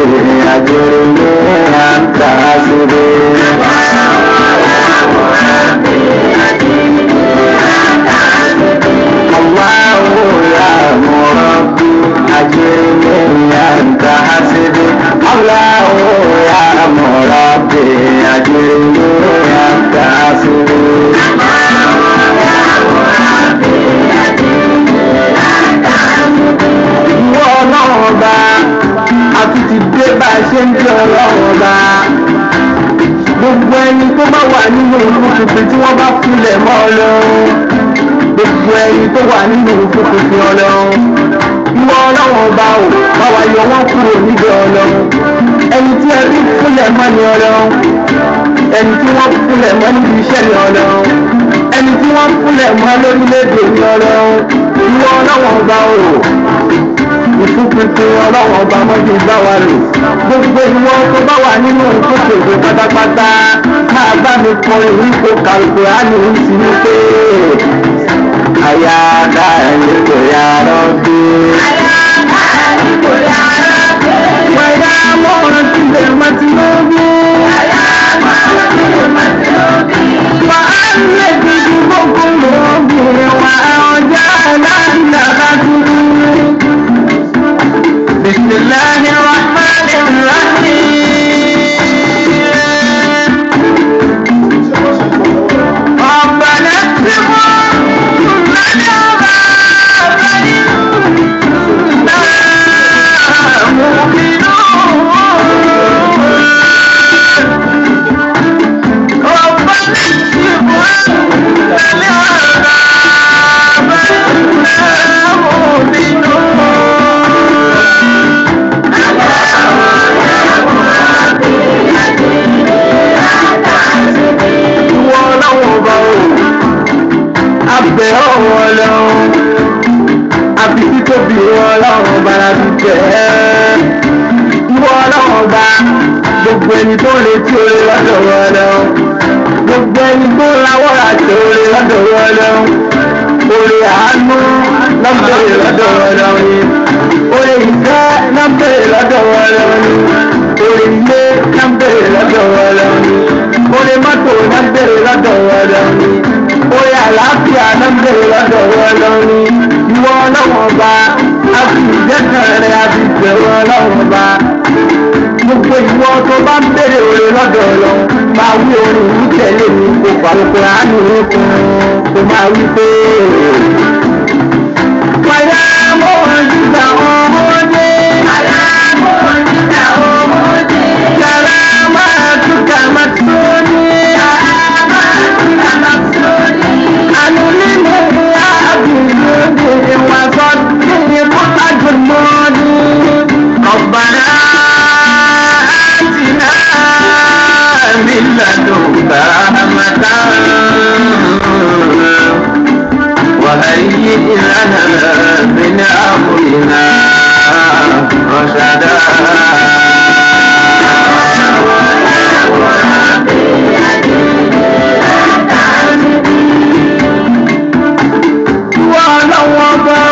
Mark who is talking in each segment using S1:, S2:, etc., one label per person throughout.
S1: أجرني أنت حسبي الله يا مربي أجرني أنت حسبي الله يا مربي أجرني أنت حسبي ìwọ ọlọ́run ọba àti ti dé bá a ṣe ń jẹ́ ọlọ́run ọba gbogbo ẹni tó bá wà nínú ìlú tuntun tí wọ́n bá filẹ̀ mọ́ ọlọ́run gbogbo ẹni tó wà nínú ìlú tuntun ọlọ́run ìwọ ọlọ́run ọba ò bá wa yọ wọ́n kúrò níbi ọlọ́run ẹni tí ẹbí fúnlẹ̀ mọ́ ni ọlọ́run ẹni tí wọ́n fúnlẹ̀ mọ́ níbi iṣẹ́ ni ọlọ́run ẹni tí wọ́n fúnlẹ̀ mọ́ lórílẹ̀‐èdè ni ọlọ́run ìwọ ọlọ́run ọba ò ìfúnpinpin ọlọ́run ọba mọ́jú bá wa lò gbogbo ìwọ tó bá wà nínú ìfúnpinpin pátápátá máa bá mi kọ ìwé kó kàlùkù àánú sí ní pé àyà dáhùn kò yá rọ́bí. Wàyà mọ́ràn tí lè má ti lóbi. Wà á lè dìbò gbogbo lóbi. Wà á ọjà láńdà bá dúró. بسم الله الرحمن الرحيم ربنا اكتب لنا عذاب إنا مؤمنون ربنا اكتب لنا عذاب إنا مؤمنون ìwọ ọlọ́run ọba o abẹ ọ̀rọ̀ ọlọ́run àfi títóbi ìwọ ọlọ́run ọba la fi tẹ̀ ẹ́ ìwọ ọlọ́run ọba gbogbo ẹni tó ń retí oore lọ́dọ̀ wọ ọlọ́run gbogbo ẹni tó ń rawọ́ àti oore lọ́dọ̀ wọ ọlọ́run oore àánú lọ́bẹ̀rẹ̀ lọ́dọ̀ wọ ọlọ́run ni oore ìfẹ́ lọ́bẹ̀rẹ̀ lọ́dọ̀ wọ ọlọ́run ni oore ilé lọ́bẹ̀rẹ̀ lọ́dọ̀ wọ ọlọ́run ni oore mọ́tò lọ́bẹ̀rẹ̀ lọ́dọ̀ wọ ọlọ́run ni oore àlàáfíà lọ́bẹ̀rẹ̀ lọ́dọ̀ wọ ọlọ́run ni ìwọ ọlọ́run ọba àfi ìjẹ́kàn rẹ̀ àfi ìbẹ̀rù ọlọ́run ọba gbogbo ìwọ tó bá ń bèrè òre lọ́dọ̀ ọlọ́run máa wí orin yìí tẹ̀lé mi kó pàrọ̀pọ̀ àánú yín fún un kó máa wí pé. Wàyà mo hàn jíjà ọmọdé. Wàyà mo hàn jíjà ọmọdé. Yàrá máa túkà máa tó ní. Yàrá máa túkà máa tó ní. Àánú nínú àbúrò ní wà sọ ní kọ́tà jùmọ̀ ní. ربنا آتنا من لدنك رحمة وهيئ لنا من أمرنا رشدا ولو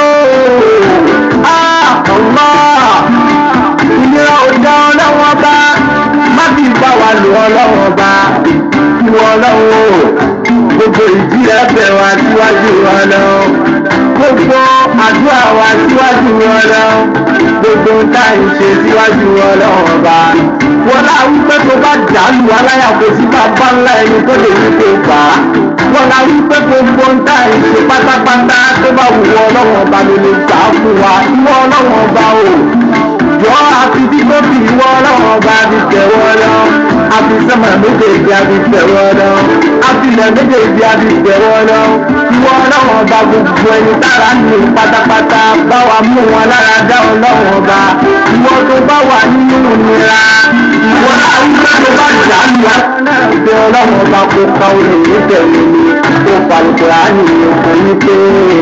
S1: الله ìnira ọ̀dà ọlọ́wọ́ bá má fi bá wa lò ọlọ́wọ́ bá ìwọ ọlọ́wọ́ gbogbo ìdí ẹ̀bẹ̀ wa síwájú ọlọ́wọ́ gbogbo àdúrà wa síwájú ọlọ́wọ́ gbogbo tá à ń ṣe síwájú ọlọ́wọ́ bá wọn náà wípé tó bá dàlù aláyà kò sí bàbá ńlá ẹni tó lè wípé gbà á wọn náà wípé gbogbo tá à ń ṣe pátápátá tó bá wù ọlọ́wọ́ bá ló lè gbà á fún wa ìwọ ọlọ́wọ́ bá o yọ àfi tí tó fi ìwọ ọlọ́run ọba fi tẹ̀wọ́ lọ àfi sọ́mà méjèèjì àfi tẹ̀wọ́ lọ àfi ilẹ̀ méjèèjì àfi tẹ̀wọ́ lọ ìwọ ọlọ́run ọba gbogbo ẹni tára ní pátápátá bá wa mú wọn lára dá ọlọ́run ọba ìwọ tó bá wà nínú ìnira ìwọ àwùjọ tó bá jà lù wá náà bẹ ọlọ́run ọba kó pa olè yìí tẹ̀lé mi kó palùpẹ̀ àánì òkò yìí pé.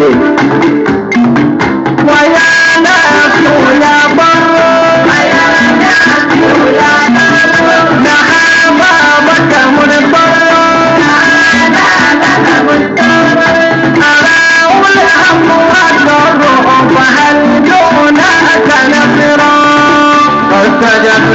S1: wáyà náà kò yá bọ́. فاستجبنا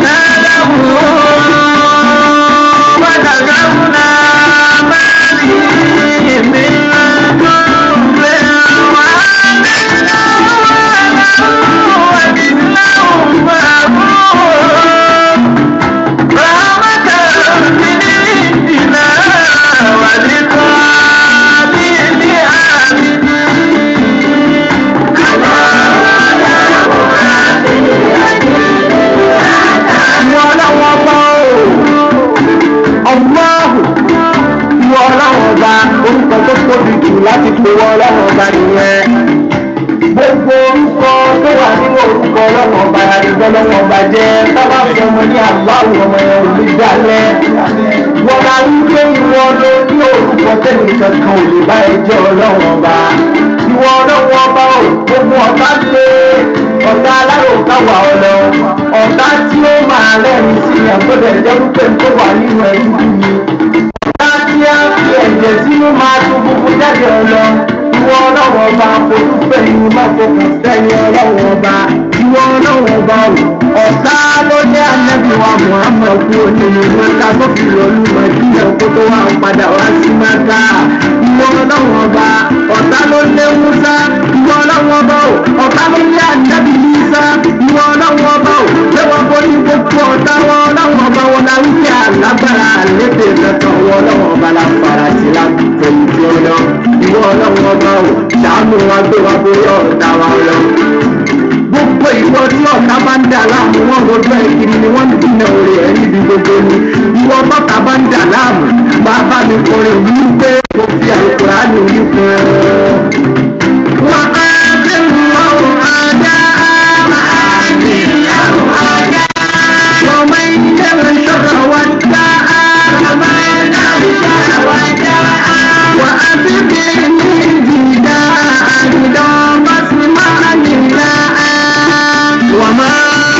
S1: bàjẹ́ bábà fọmọ ní àbáwọ̀ ọmọ yẹn ò ní dalẹ̀ wọ́n máa ń gbé ìwọ ló ní orúkọ tẹ́lẹ̀ kankan ò lè bá ẹjọ́ ọlọ́wọ́n ọba ìwọ ọlọ́wọ́n ọba ò gbogbo ọ̀tá lé ọ̀tá aláròká wà ọ̀lọ́ ọ̀tá tí ó máa rẹ́rìn sí àgbọ̀dẹ̀ jẹ́ wípé tó wà nínú ẹ̀dúgbù ni ọ̀tá tí a fi ẹ̀jẹ̀ sínú máa tún gbogbo jáde ọ̀lọ́ ìwọ ọlọ́wọ́n ọba fojú fẹ̀yìn má fọkàn sẹ́yìn ọlọ́wọ́n ọba ìwọ ọlọ́wọ́n ọba ò ọ̀tá ló ní ànábì wa muhammed kú onínú mẹ́ta tó fi lọ́lú mẹ́tìlẹ̀ kó tó wà padà wá sí mẹ́ta ìwọ ọlọ́wọ́n ọba ọ̀tá ló lé musa ìwọ ọlọ́wọ́n ọba ò ọ̀tá ló lé ànábì musa ìwọ ọlọ́wọ́n ọba ò lẹ́wọ́ borí gbogbo ọ̀tá wọn ọlọ́wọ́n ọba wọn la wípé alágbára àlébè kankan wọn ọlọ́wọ́n ọba la fara sí la fẹ̀yìntì ọlọ́ ìwọ ọlọ́wọ́n ọba ò ṣàánú wa gbé wa borí ọ̀tá wa lọ gbogbo ìwọ tí ọ̀tá bá ń dà láàmú wọn rojú ẹ̀ kiri ni wọ́n ń dínà orí ẹ̀ níbi gbogbo ni ìwọ bọ́tà bá ń dà láàmú bàbá mi kọrin yìí pé mo fi àlùkòrá ní orí fún ẹ. wà á dé wọ́n ajá máa ní àwọn ajá. ọmọ ilé mi sọ̀rọ̀ wá dá àmà náà sọ̀rọ̀ wá dá. wà á bí bí ní ìdíjà àdìdán bá sì máa nílá. وما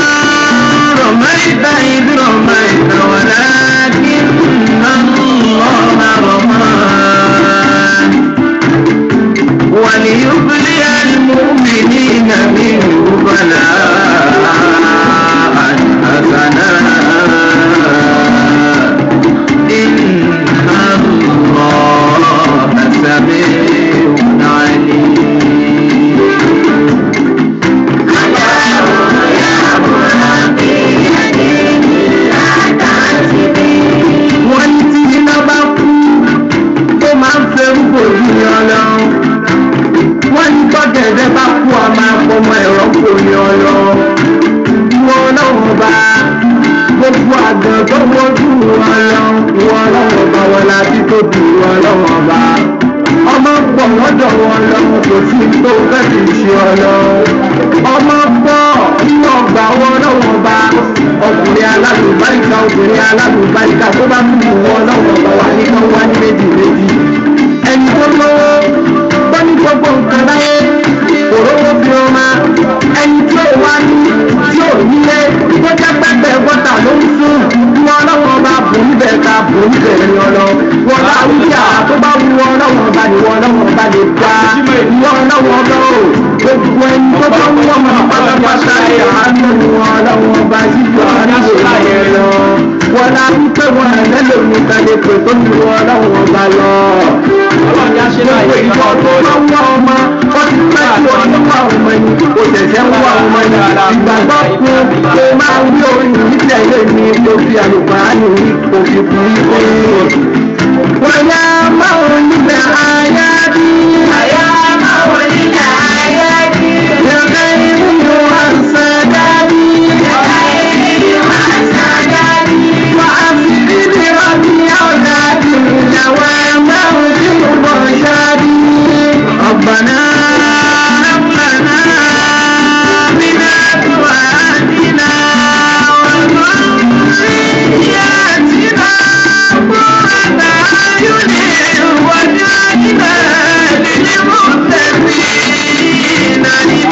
S1: رميت إذ رميت ولكن الله رمى وليبلي المؤمنين منه بلاء حسنا إن الله سميع عليم wọ́n ní tí iná bá kú tó máa ń fẹ́ rúgbò ní ọlọ́run wọ́n ní tọ́gẹ̀dẹ̀ bá kú a máa fọmọ ẹ̀rọ kò ní ọlọ́run ìwọ ọlọ́run bá gbogbo àgbọn tó wọ́jú ọlọ́run ìwọ ọlọ́run bá wọn láti tóbi ìwọ ọlọ́run bá ọmọ pọ̀ lọ́dọ̀ wọn lọ́run kò sí tó fẹ́ fi ṣe ọlọ́run ọmọ pọ̀ nínú ọgbà wọn lọ́wọ́ bá ọkùnrin alálùbáríkà obìnrin alálùbáríkà tó bá mú wọn lọ́wọ́ bá wà ní kan wá ní méjì méjì ẹni tó lówó tó ní gbogbo nǹkan láyé òróró fi ọmọ ẹni tí ó wá ní tí ò nílé tó jẹ́ pẹ́pẹ́ gọ́tà ló ń sùn wọn lọ́wọ́ bá bò níbẹ̀ ká bò níbẹ̀ ní ọlọ́ wọn bá wíjà tó bá wú wọn lọ́wọ́ bá ní wọn lọ́wọ́ bá lè gbá wọn lọ́wọ́ bá ò gbogbo ẹni tó bá wú wọn máa pátápátá ẹ̀ àánú wọn lọ́wọ́ bá yíyọ àríwò yẹn lọ wọn lá wípé wọn ẹlẹ́lò ní kalẹ̀ pé tó ní wọn lọ́wọ́ bá lọ. gbogbo ìjọ tó bá wú ọmọ wọ́n ti pẹ́ tí wọ́n ní wà ọmọ ẹni kò tẹ̀sẹ̀ ń wà ọmọ ẹni ìgbàgbọ́ fún pé máa ń rí orin ìtẹ̀lé ní òfin àlùfáàní òfin fún ìwé. wọ́n yá máa ń níbẹ̀ ayá bí. ayá máa ń níbẹ̀ ayá bí. yàrá ìlú wa ń sàdá bí. yàrá ìlú wa ń sàdá bí. wà á fi bíbí ọdún ọ̀dà bí. ìyàwó ẹ̀ máa ń bí mo bọ̀ ṣáàbí. ọ̀gbọ̀nà ọ̀gbọ̀nà من أزواجنا وذرياتنا قرة أعين واجعلنا للمتقين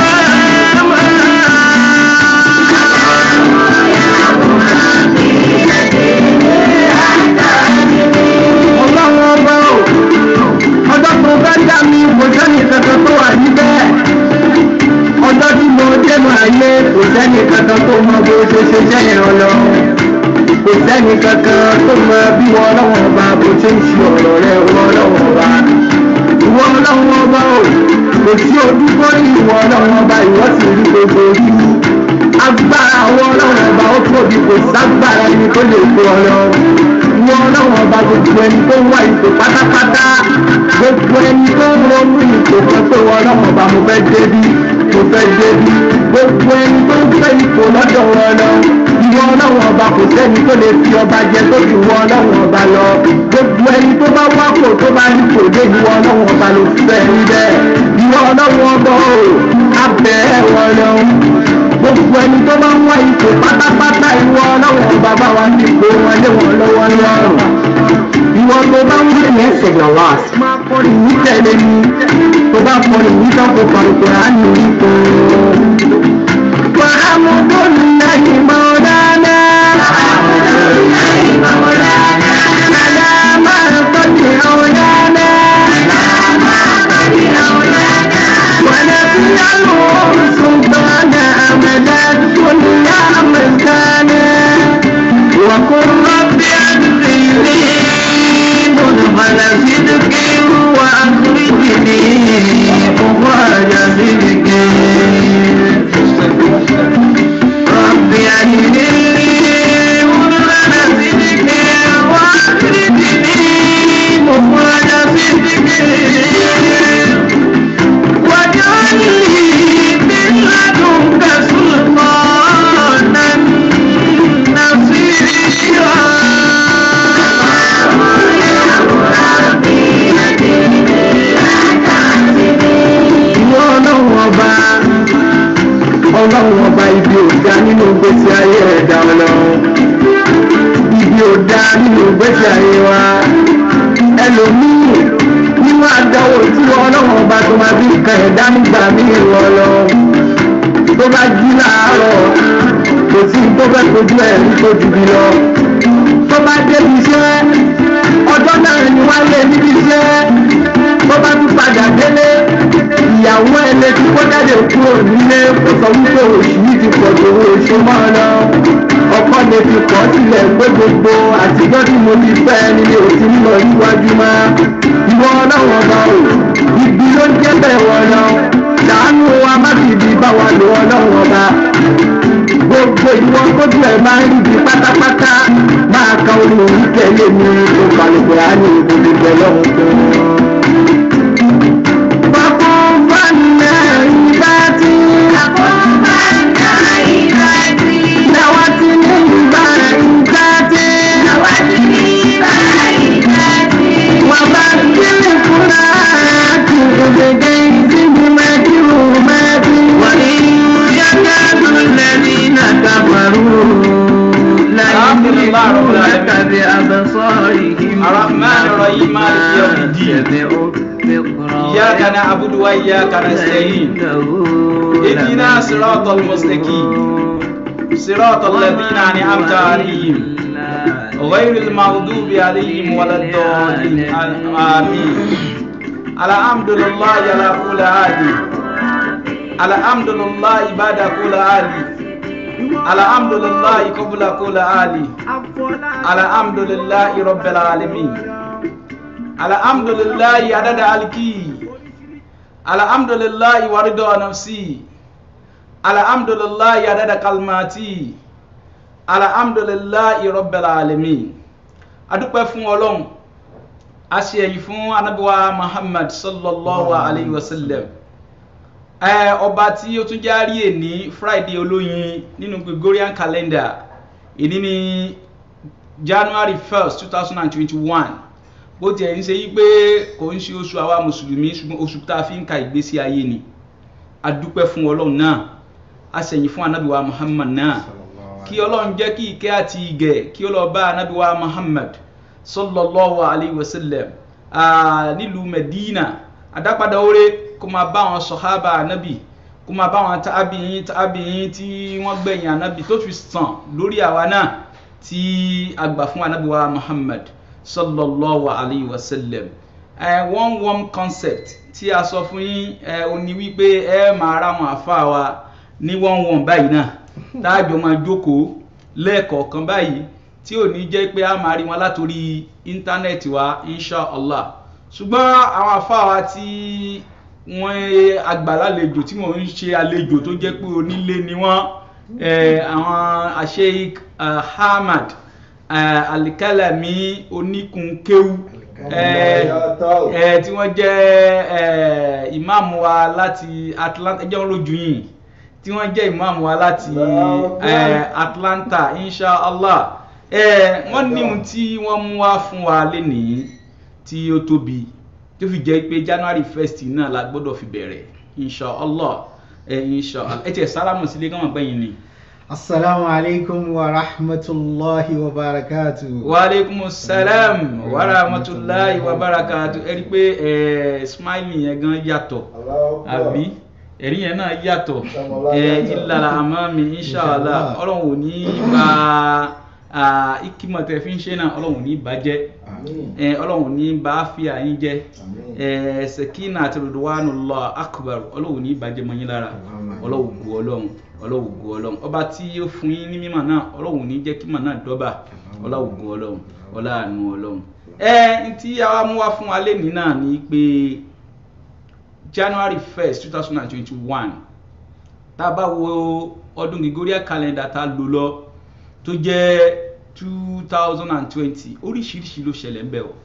S1: إماما ọlọ́run ọba ò ọjọ́ tó bá dá mi kò sẹ́ni kankan tó wà níbẹ̀ ọjọ́ tí mo dẹ́nu ayé kò sẹ́ni kankan tó mọ bó ṣe ṣe sẹ́yìn ọlọ́run kò sẹ́ni kankan tó mọ bí wọn ọlọ́run ọba bó ṣe ń ṣe ọ̀rọ̀ rẹ wọn ọlọ́run ọba ìwọ ọlọ́run ọba ò kò sí ojú tó rí ìwọ ọlọ́run ọba ìwọ sì rí gbogbo orí agbára àwọn ọlọ́run ọba ó tóbi kò ságbára ẹni tó lè kó ọlọ́run ìwọ ọlọ́run ọba gbogbo ẹni tó wà ipò pátápátá gbogbo ẹni tó ń ronú ipò kan tó wọ ọlọ́run ọba mo fẹ́ débi mo fẹ́ débi gbogbo ẹni tó ń fẹ́ ipò lọ́dọ̀ wọn lọ ìwọ ọlọ́run ọba kò sẹ́ni tó lè fi ọba jẹ tó fi wọ ọlọ́run ọba lọ gbogbo ẹni tó bá wákò tó bá rí kò dé ìwọ ọlọ́run ọba ló fẹ́ rí bẹ́ẹ̀ ìwọ ọlọ́run ọba o abẹ́ wọn lọ gbogbo ẹni tó bá ń wá ipò pátápátá ìwọ ọlọ́wọ́ bàbá wa ti pè wọn lé wọn lọ́wọ́ lọ́rùn ìwọ tó bá ń wí ní ẹsẹ̀ your last máa kọrin ní tẹ̀lé ni tó bá kọrin ní tọ́kọ̀ pàrọ̀pọ̀ á ní ipò. وحمد الله مولانا على ما قد أولانا ونسأله سلطانا أمدا كل مكانا وقل رب أدخلني مدخل صدق وأخرجني مخرج صدق رب أدخلني مدخل صدق وأخرجني مخرج صدق واجعلني من لدنك سلطانا نصيرا ìwọ ọlọ́run ọba ọlọ́run ọba ibi ò dá nínú gbèsè ayé ẹ̀dá ọlọ́run ibi ò dá nínú gbèsè ayé wa ẹlòmíì nínú àdáwò tí ọlọ́run ọba tó máa fi kan ẹ̀dá nígbà míì wọ lọ tó bá jí láàárọ̀ kò sí tó fẹ́ kojú ẹ̀ ní tó ju bí lọ tó bá débi iṣẹ́ ọjọ́ náà ni wọ́n lé níbi iṣẹ́ tó bá tún padà délé ìyàwó ẹ̀ lè ti kó jáde kúrò nílé kó sọ wípé oṣù yìí ti pọ̀ tó owó oṣù mọ́ ọ lọ ọkọ lè fi kọ́ sílẹ̀ pé gbogbo àtijọ́ tí mo ti fẹ́ nílé òsì nílọ níwájú mọ́ ìwọ ọlọ́wọ́ ọba o ibi ló ń jẹ́ bẹ́ẹ̀ wọ lọ ṣàánú wa má fi ibi bá wa lò ọlọ́wọ́ ọba gbogbo ìwọ kójú ẹ̀ máa ń ríbi pátápátá máa ka orin òun tẹ̀lé mi tó balùwẹ̀ á ní ìbòmí bẹ̀ lọ́hùn fún un. وقم فالنائبات نوتني البائسات وبدل فلات بجيز مكرومات وإن يكاد الذين كفروا
S2: الحمد لله رب
S1: ليؤتونك
S2: العالمين.
S1: بأبصارهم
S2: الرحمن الرحيم مالك يوم الدين. إياك نعبد وإياك نستعين اهدنا صراط المستقيم صراط الذين أنعمت عليهم غير المغضوب عليهم ولا الضالين آمين الحمد لله على كل حال الحمد لله بعد كل حال الحمد لله قبل كل حال الحمد لله رب العالمين الحمد لله عدد الكي الحمد لله ورضا نفسي الحمد لله عدد كلماتي الحمد لله رب العالمين adúpẹ́ fún ọlọ́run a ṣe èyí fún anábíwá muhammad sallallahu alayhi wa sallam ẹ ọba tí ó tún járí èní friday olóyin nínú gregorian calendar èní ní january first two thousand and twenty-one bó tiẹ̀ ń ṣe yí pé kò ń ṣe oṣù àwa mùsùlùmí ṣùgbọ́n oṣù tá a fi ń ka ìgbésí ayé ni adúpẹ́ fún ọlọ́run náà a ṣẹ̀yìn fún anábìwá muhammad náà kí ọlọ́run jẹ́ kí ìkẹ́ àti ìgẹ̀ kí ó lọ bá anábìwá muhammad sallallahu alayhi wa sallam ah, nílùú medina adápadà oore kó máa bá àwọn sọ̀hábà anábì kó máa bá àwọn tábìyìn tábìyìn tí wọ́n gbẹ̀yìn anábì tó fi sàn lórí àwa náà tí a gbà fún anábìwá muhammad sallallahu alayhi wa sallam uh, one warm concept tí a sọ fún yín ẹ ò ní wípé ẹ máa ra wọn àfa wa ní one one báyìí náà táàjọ máa jókòó lẹ́ẹ̀kọ̀ọ̀kan báyìí tí ò ní jẹ́ pé a máa rí wọn látòrí íńtánẹ́ẹ̀tì wa inshallah ṣùgbọ́n àwọn àfa wa tí wọ́n àgbàlálejò tí wọ́n ń ṣe àlejò tó jẹ́ pé onílé ni wọ́n àwọn Sheikh Ahmad alikalami oníkunkéwu tí wọ́n jẹ́ ìmáàmù wa láti Atlanta ẹjẹ́ wọn lójú yìí tí wọ́n jẹ́ ìmáàmù wa láti Atlanta inshallah wọ́n ní ohun tí wọ́n mú wá fún wa lénìí tí ó tóbi tó fi jẹ́ pé January first náà la gbọ́dọ̀ fi bẹ̀rẹ̀ inshallah ẹ inshallah ẹ tiẹ̀ sálámù sílé káwọn gbẹ̀yìn ni.
S3: Assalamu alaikum wa rahmatullahi wa barakatuh.
S2: wa aleykum salam wa rahmatulahi wa barakatu ẹ rí i pé ẹ smiley yẹn gan yàtọ̀ àbí ẹ̀rí yẹn náà yàtọ̀ ẹ ìlànà àmọ́ mi inshallah ọlọ́run ò ní bá ikimọ̀ tẹ fi ń ṣe náà ọlọ́run ò ní bàjẹ́ ẹ ọlọ́run ò ní bá fìyà yín jẹ́ ẹ sẹ̀kínà àti ridwanullah akbar ọlọ́run ò ní bàjẹ́ mọ́ yín lára ọlọ́run gu ọlọ́run ọlọ́run gu ọlọ́run ọba tí ó fún yín ní mímọ̀ náà ọlọ́run ò ní jẹ́ kímọ̀ náà dọ́bà ọlọ́run gu ọlọ́run ọláàánú ọlọ́run ẹ n tí àwa mú wá fún wa lẹ́nìí náà ni pé january first two thousand and twenty-one tá a bá wo ọdún gregorian calendar tá a lò lọ tó jẹ́ two thousand and twenty oríṣiríṣi ló ṣẹlẹ̀ ń bẹ̀ o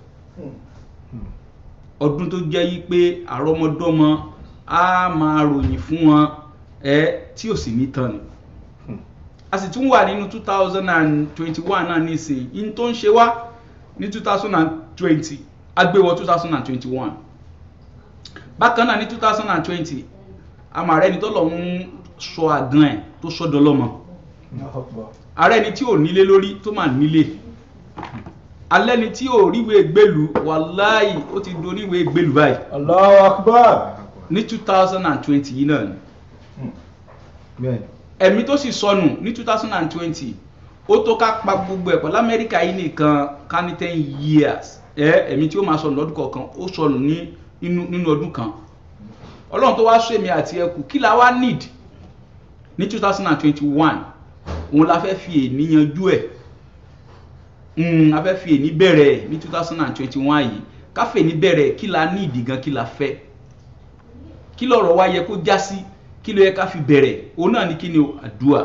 S2: ọdún tó jẹ́ yí pé àrọ́mọdọ́mọ á máa ròyìn fún wọn ẹ tí ò sì ní tán ni a sì tún wà nínú two thousand and twenty-one náà nísìnyí in tó ń ṣe wá ní two thousand and twenty agbéwọ two thousand and twenty-one bákan náà ní two thousand and twenty àmàrẹ́ ni tó lọ ń sọ àgàn ẹ̀ tó sọ́dọ̀ lọ́mọ ààrẹ ni tí ò nílé lórí tó máa nílé alẹ́ ni tí ò ríwèé gbèlú wàláì ó ti do oníwèé gbèlú báyìí
S1: Allahu Akbar.
S2: ní two thousand and twenty yìí náà ni
S3: Bẹ́ẹ̀.
S2: ẹ̀mí tó sì sọnù ní two thousand and twenty ó tó ká pa gbogbo ẹ̀pọ̀ lamẹ́ríkà yìí nìkan ká ní ten years ẹ ẹ̀mí tí ó máa sọnù lọ́dún kọ̀ọ̀kan ó sọnù ní inú nínú ọdún kan ọlọ́run tó wá sọ èmi àti ẹkù kí la wá need ní two thousand and twenty one òun la fẹ́ fi èní yanjú ẹ̀ mm, a fẹ́ fi èní bẹ̀rẹ̀ ẹ̀ ní two thousand and twenty one yìí ká fẹ́ èní bẹ̀rẹ̀ ẹ̀ kí la need gan kí la fẹ́ kí lọ̀rọ̀ wa yẹ kó já sí kí ló yẹ ká fi bẹ̀rẹ̀ òun náà ní kí ni o àdúà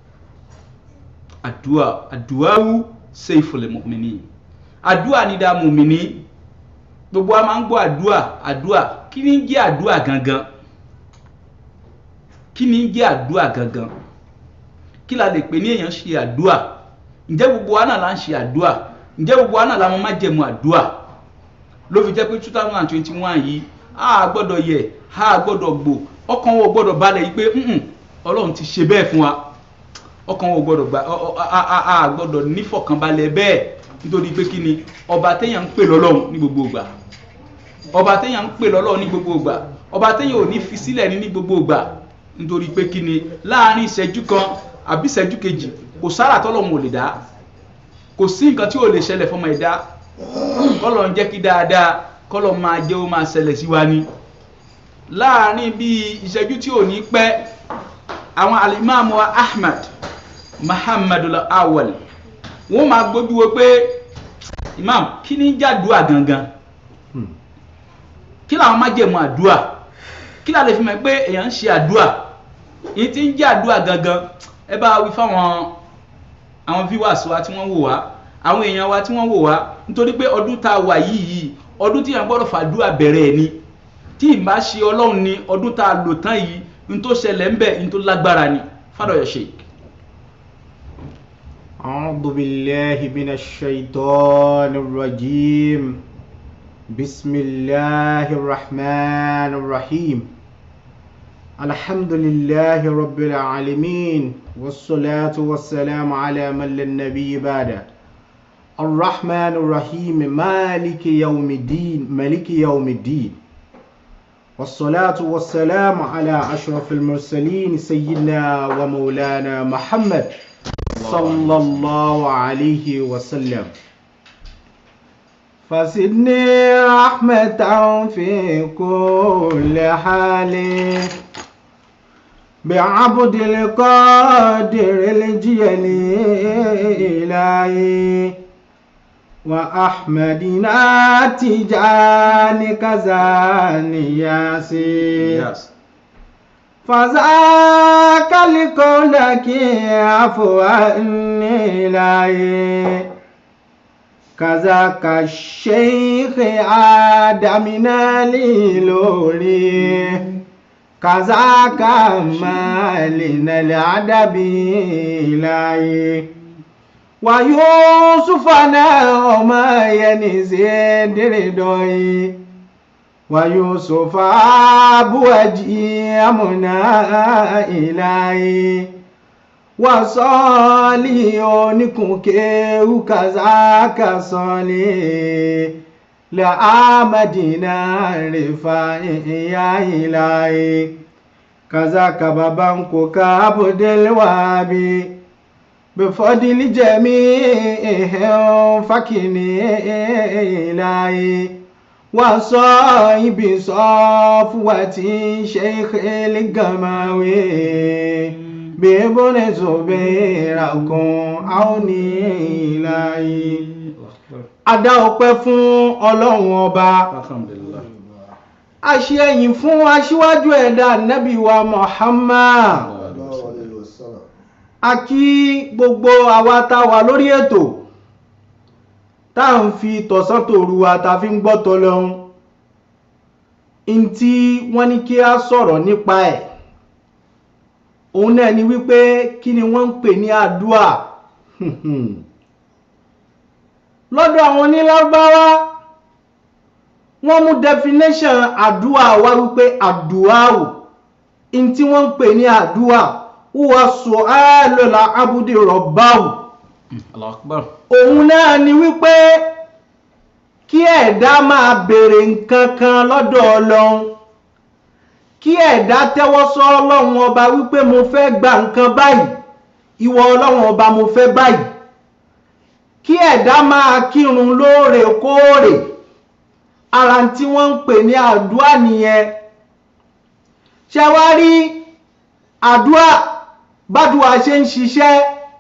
S2: àdúà àdúàwù sayful mu'minin àdúà ní dá mùmíní gbogbo wa máa ń gbọ́ àdúà àdúà kí ni ń jẹ́ àdúà gangan kí ni ń jẹ́ àdúà gangan kí la lè pè ní èèyàn ṣe àdúà ǹjẹ́ gbogbo wa náà la ń ṣe àdúà ǹjẹ́ gbogbo wa náà la mọ májẹ̀mú àdúà ló fi jẹ́ pé two thousand and twenty one yìí a gbọ́dọ̀ yẹ a gbọ́dọ̀ gbò ọkàn wo gbọ́dọ̀ balẹ̀ yìí pé "Mm-mm, ọlọ́run ti ṣe bẹ́ẹ̀ fún wa ọkàn wo gbọ́dọ̀ gba ọ- ọ- a- a a gbọ́dọ̀ nífọ̀kànbalẹ̀ bẹ́ẹ̀ nítorí pé kí ni ọba téèyàn ń pè lọ́lọ́run ní gbogbo ìgbà ọba téèyàn ń pè lọ́lọ́run ní gbogbo ìgbà ọba téèyàn ò ní fi sílẹ̀ ní ní gbogbo ìgbà nítorí pé kí ni láàrin ìṣẹ́jú kan àbí ìṣẹ́jú kejì kò sára tọ́lọ́run ò lè dá kò sí nǹkan tí ò lè ṣẹlẹ̀ fọmọ ẹ̀dá kọ́lọ̀ ń jẹ́ kí dáadáa kọ́lọ̀ máa jẹ́ ó máa ṣẹlẹ̀ sí wa ni láàrin bí ìṣẹ́jú tí ò ní pẹ́ àwọn alimami wa ahmad muhammadu awal wọ́n máa gbójú wo pé imam kí ni jàdúà gangan kí làwọn májẹ̀mú àdúà kí la lè fi mọ̀ pé èèyàn ń ṣe àdúà èyí tí ń jẹ́ àdúà gangan ẹ bá wí fáwọn àwọn viewers wa tí wọ́n wò wá àwọn èèyàn wa tí wọ́n wò wá nítorí pé ọdún tá a wà yìí yìí ọdún tí èèyàn gbọ́dọ̀ fàdúà bẹ̀rẹ̀ ẹ̀ ni tí ì bá ṣe ọlọ́run ni ọdún tá a lò tán yìí ní tó ṣẹlẹ̀ ń bẹ̀ ní tó lágbára ni fàdọ̀yọ̀ ṣe.
S3: أعوذ بالله من الشيطان الرجيم بسم الله الرحمن الرحيم الحمد لله رب العالمين والصلاة والسلام على من لا النبي بعده الرحمن الرحيم مالك يوم الدين ملك يوم الدين والصلاة والسلام على أشرف المرسلين سيدنا ومولانا محمد صلى الله عليه وسلم فزدني رحمة في كل حال بعبد القادر الجليل وأحمدنا تجان كزان ياسين
S2: Yes.
S3: فذاك لكونك عفوا إلهي كذاك الشيخ آدم ليلوري كذاك مالنا العدب إلهي ويوسف وما ينزي دردوي ويوسف بوجههمنا إليه وصالي ونكوكي كذاك صالي لآمدنا رفاعي يا إلهي كذاك بابانكو كابد الوابي بفضل جميعهم فكني إلهي وصاحب صفوة شيخ الجماوي بابن زبيركم عوني إلهي Adá ọpẹ́ fún Ọlọ́run ọba
S2: alhamdulillah
S3: àṣẹ ẹ̀yìn fún aṣíwájú ẹ̀dá Nábì wa Muhammad a kí gbogbo àwa tá a wà lórí ètò tá à ń fi tọ̀sán tòru wa tá a fi ń gbọ́ tọlọ́hun n tí wọ́n ní kí a sọ̀rọ̀ nípa ẹ̀ òun náà ni wípé kí ni wọ́n ń pè ní àdúà lọ́dọ̀ àwọn onílágbáwá wọ́n mú definition àdúà wá wípé àdúà ò n tí wọ́n ń pè ní àdúà wúwa su'alul abudi rabbahu
S2: Allahu akbar
S3: òun náà ni wípé kí ẹ̀dá máa béèrè nǹkan kan lọ́dọ̀ ọlọ́run kí ẹ̀dá tẹ́wọ́ sọ ọlọ́run ọba wípé mo fẹ́ gba nǹkan báyìí ìwọ ọlọ́run ọba mo fẹ́ báyìí kí ẹ̀dá máa kírun lóòrèkóòrè ara tí wọ́n ń pè ní àdúrà nìyẹn ṣe wá rí àdúrà bádùá ṣe ń ṣiṣẹ́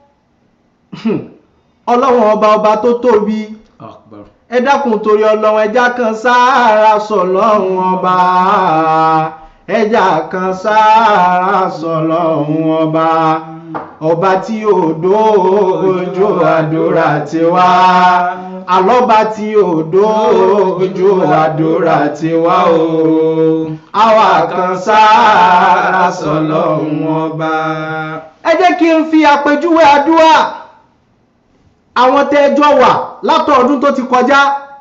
S3: ọlọ́run ọba ọba tó tóbi
S2: Allahu akbar
S3: ẹ dákun torí ọlọ́run ẹja kan sáárà sọlọ́run ọba ẹja kan sáárà sọlọ́run ọba ọba tí ò dójú àdúrà tiwa àlọ́ba tí ò dójú àdúrà tiwa o àwa kan sáárà sọlọ́run ọba. ẹ jẹ́ kí n fi àpèjúwe àdúrà àwọn tẹ́jọ́ wà látọ̀ọ́dún tó ti kọjá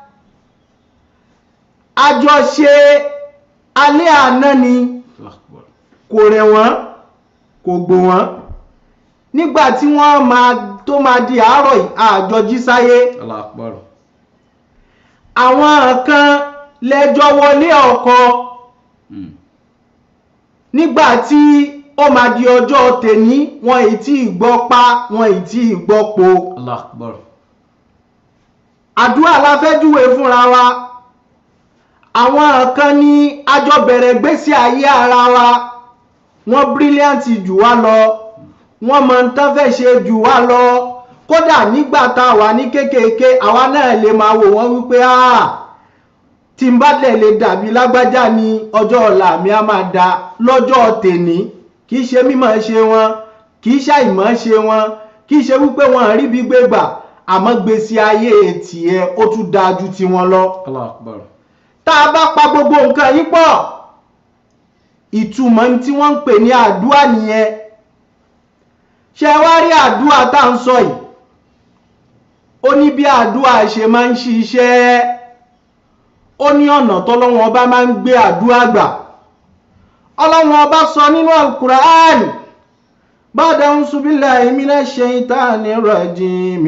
S3: àjọ ṣe alẹ́ àná ni
S2: Allahu akbar
S3: kò rẹ̀ wọ́n kò gbò wọ́n nígbà tí wọ́n máa tó máa di àárọ̀ yìí, àjọ jí sáyé
S2: Allahu akbar
S3: àwọn kan lẹ́jọ́ wọlé ọkọ
S2: Mm.
S3: nígbà tí ó máa di ọjọ́ tèní wọn ì tí ì gbọ́ pa wọn ì tí ì gbọ́ po.
S2: Allahu akbar
S3: àdúrà la fẹ́ júwe fúnra wa àwọn kan ní àjọ bẹ̀rẹ̀ gbésí ayé ara wa wọ́n brilliant jù wá lọ wọ́n mọ ń tán fẹ́ ṣe jù wá lọ kódà nígbà tá a wà ní kékèké àwa náà lè máa wò wọ́n wípé ah tí n bá dẹ̀ lè dàbí lágbájá ní ọjọ́ ọ̀la mi á máa da lọ́jọ́ tèní kì í ṣe mímọ̀ ṣe wọn kì í ṣàìmọ̀ ṣe wọn kì í ṣe wípé wọn rí bí gbégbà àmọ́ gbèsè ayé tiẹ̀ ó tún dáa ju tiwọn lọ
S2: Allahu akbar
S3: tá a bá pa gbogbo nǹkan yìí pọ̀ ìtumọ̀ tí wọ́n ń pè ní àdúrà nìyẹn ṣé wá rí àdúrà tá à ń sọ yìí ó ní bí àdúrà ṣe máa ń ṣiṣẹ́ ó ní ọ̀nà tọ́lọ́wọ́n ọba máa ń gbé àdúrà gbà ọlọ́wọ́n ọba sọ nínú alukur'an ba'da a'udhu billahi minash shaitanir rajim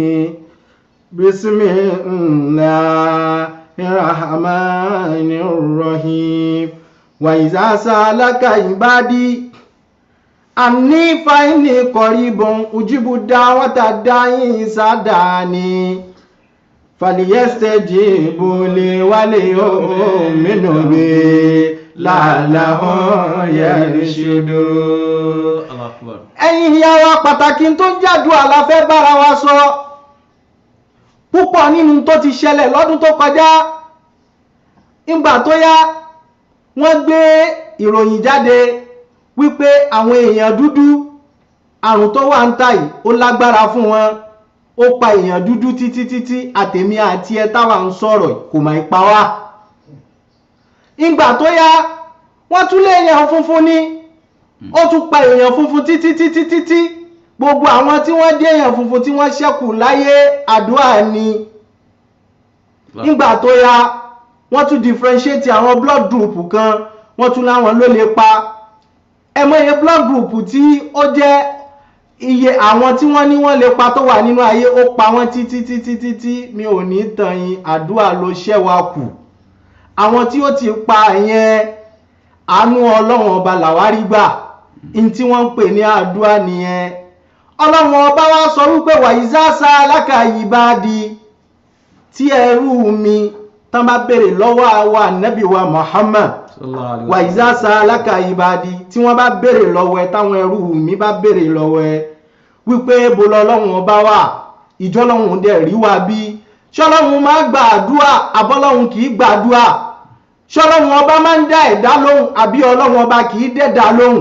S3: bismillahir rahmanir rahim wa iza salaka ibadi anni fa inni qaribun ujibu da'wata da'i sadani falyastajibu li wa liyu'minu bi la'allahum yarshudun
S2: Allahu akbar
S3: ẹ̀yin ìyá wa pàtàkì tó ń jàdúrà la fẹ́ bára wa sọ púpọ̀ nínú tó ti ṣẹlẹ̀ lọ́dún tó kọjá ìgbà tó yá wọ́n gbé ìròyìn jáde wípé àwọn èèyàn dúdú àrùn tó wà ń tà yìí ó lágbára fún wọn ó pa èèyàn dúdú títí títí àtèmi àti ẹ táwa ń sọ̀rọ̀ yìí kò mà í pa wá ìgbà tó yá wọ́n tún lé èèyàn funfun ní ó tún pa èèyàn funfun títí títí títí gbogbo àwọn tí wọ́n dé èèyàn funfun tí wọ́n ṣẹ́kù láyé àdúrà ni nígbà tó yá wọ́n tún differentiate àwọn blood group kan wọ́n tún láwọn ló lè pa ẹ mọ iye blood group tí ó jẹ́ iye àwọn tí wọ́n ní wọ́n lè pa tó wà nínú ayé ó pa wọ́n títí títí títí mi ò ní tàn yín àdúrà ló ṣẹ́wà kù àwọn tí ó ti pa yẹn àánú ọlọ́run ọba làwárí gbà ní tí wọ́n ń pè ní àdúrà nìyẹn ọlọ́run ọba wa sọ wípé wàyíṣáṣá alákàyí bá di tí ẹrú mi tán bá béèrè lọ́wọ́ àwa nẹ́bí wa Muhammad
S2: sallallahu alaihi
S3: wà ìzása alákàyí bá di tí wọ́n bá béèrè lọ́wọ́ ẹ táwọn ẹrú mi bá béèrè lọ́wọ́ ẹ wípé bo lọ́lọ́run ọba wà ìjọ lọ́run dẹ̀ rí wa bí ṣọlọ́run máa gba àdúrà àbọ́lọ́run kì í gbàdúrà ṣọlọ́run ọba máa ń dá ẹ̀dá lóhùn àbí ọlọ́run ọba kì í dẹ̀dá lóhùn